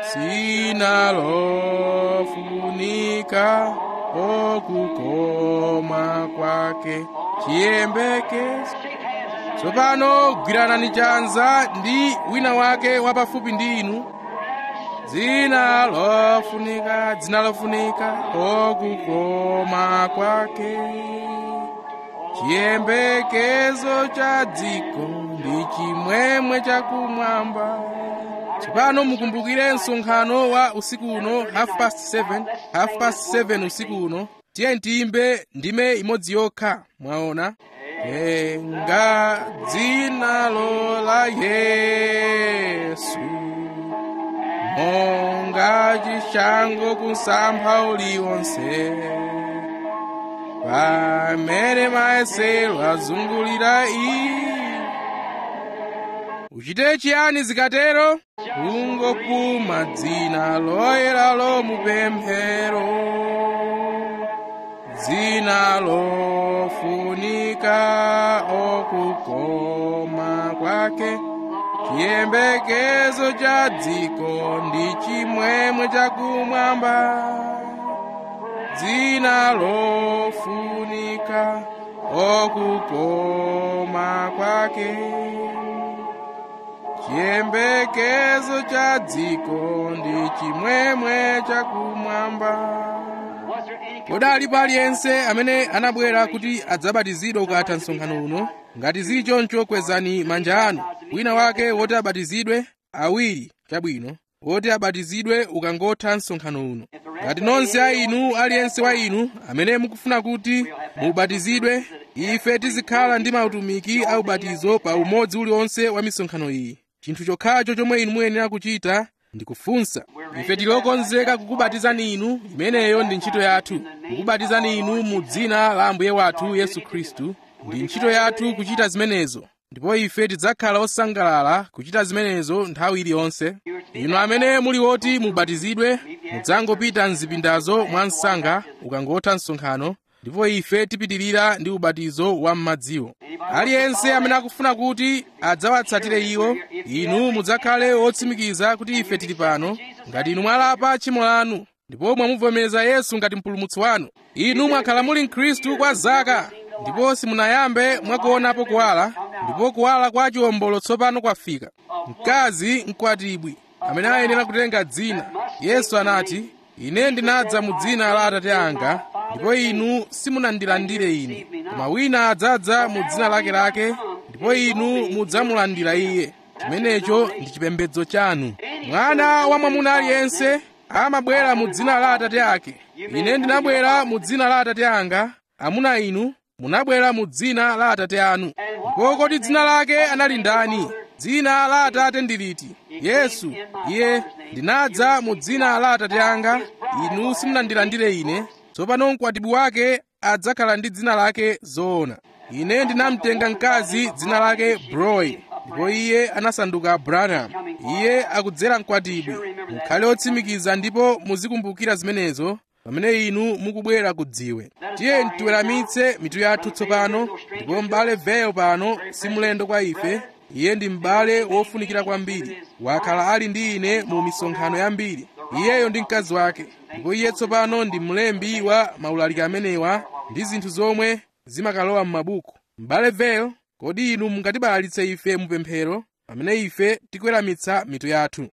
sina lofunika okukoma kwake chiyembekezo tsopano gwiranani chanza ndi wina wake wapafupi ndi inu dzina lofunika dzina lofunika okukoma kwake chiyembekezo cha dziko ndi chimwemwe chakumwamba tsopano mukumbukire msonkhano wa usiku uno half past 7 half past 7 usiku uno tiye tiyimbe ndime imodzi yokha mwaona tenga dzinalo la yesu monga chishango kusampha uliwonse pamene mayesero azungulira iyi uchite chiyani zikatero kungokuma dzina loyera lomupemphero dzina lofunika okukoma kwake chiyembekezo cha dziko ndi chimwemwe chakumwamba dzina lofunika okukoma kwake chiyembekezo cha dziko ndi chimwemwe chakumwamba kodi alipo aliyense amene anabwera kuti adzabatizidwe ukatha msonkhano uno ngati zili choncho kwezani manja anu wina wake woti abatizidwe awiri chabwino woti abatizidwe ukangotha msonkhano uno ngati nonse a inu aliyense wa inu amene mukufuna kuti mubatizidwe ife tizikhala ndi mautumiki a ubatizo pa umodzi uliwonse wa misonkhano iyi chinthu chokhacho chomwe inu muyenera kuchita ndi kufunsa ife tilokonzeka kukubatizani inu imeneyo ndi ntchito yathu kukubatizani inu mu dzina la ambuye wathu yesu khristu ndi ntchito yathu kuchita zimenezo ndipo ife tidzakhala osangalala kuchita zimenezo nthawi iliyonse inu amene muli woti mubatizidwe mudzangopita mzipindazo mwa msanga ukangotha msonkhano ndipo ife tipitirira ndi ubatizo wa m'madziwo aliyense amene akufuna kuti adzawatsatire iwo inu mudzakhale otsimikiza kuti ife tili pano ngati inu mwalapa tchimo lanu ndipo mwamuvomereza yesu ngati mpulumutsi wanu inu mwakhala muli mkhristu kwa zaka ndipo simunayambe mwakuonapo kuwala ndipo kuwala kwa chiwombolo tsopano kwafika mkazi mkwatibwi amene ayenera kutenga dzina yesu anati ine ndinadza mu dzina la atate anga ndipo inu simunandilandire ine koma wina adzadza mu dzina lakelake ndipo inu mudzamulandira iye chimenecho ndi chipembedzo chanu mwana wa mwamuna aliyense amabwera mu dzina la atate ake ine ndinabwera mu dzina la atate anga amuna inu munabwera mu dzina la atate anu ndipo kodi dzina lake anali ndani dzina la atate ndi liti yesu iye ndinadza mu dzina la atate anga inu simunandilandire ine tsopano mkwatibwi wake adzakhala ndi dzina lake zoona ine ndinamtenga mkazi dzina lake broi ndipo iye anasanduka branham iye akudzera mkwatibwi mukhale otsimikiza ndipo muzikumbukira zimenezo pamene inu mukubwera ku dziwe tiye tiweramitse mitu yathu tsopano ndipo m'bale veyo pano si mlendo kwa ife iye ndi m'bale wofunikira kwambiri wakhala ali ndi ine mu misonkhano yambiri iyeyo ndi mkazi wake ndipo iye tsopano ndi mlembi wa maulaliki amenewa ndi zinthu zomwe zimakalowa m'mabuku m'bale veyo kodi inu mungatibalalitse ife mupemphero pamene ife tikuweramitsa mitu yathu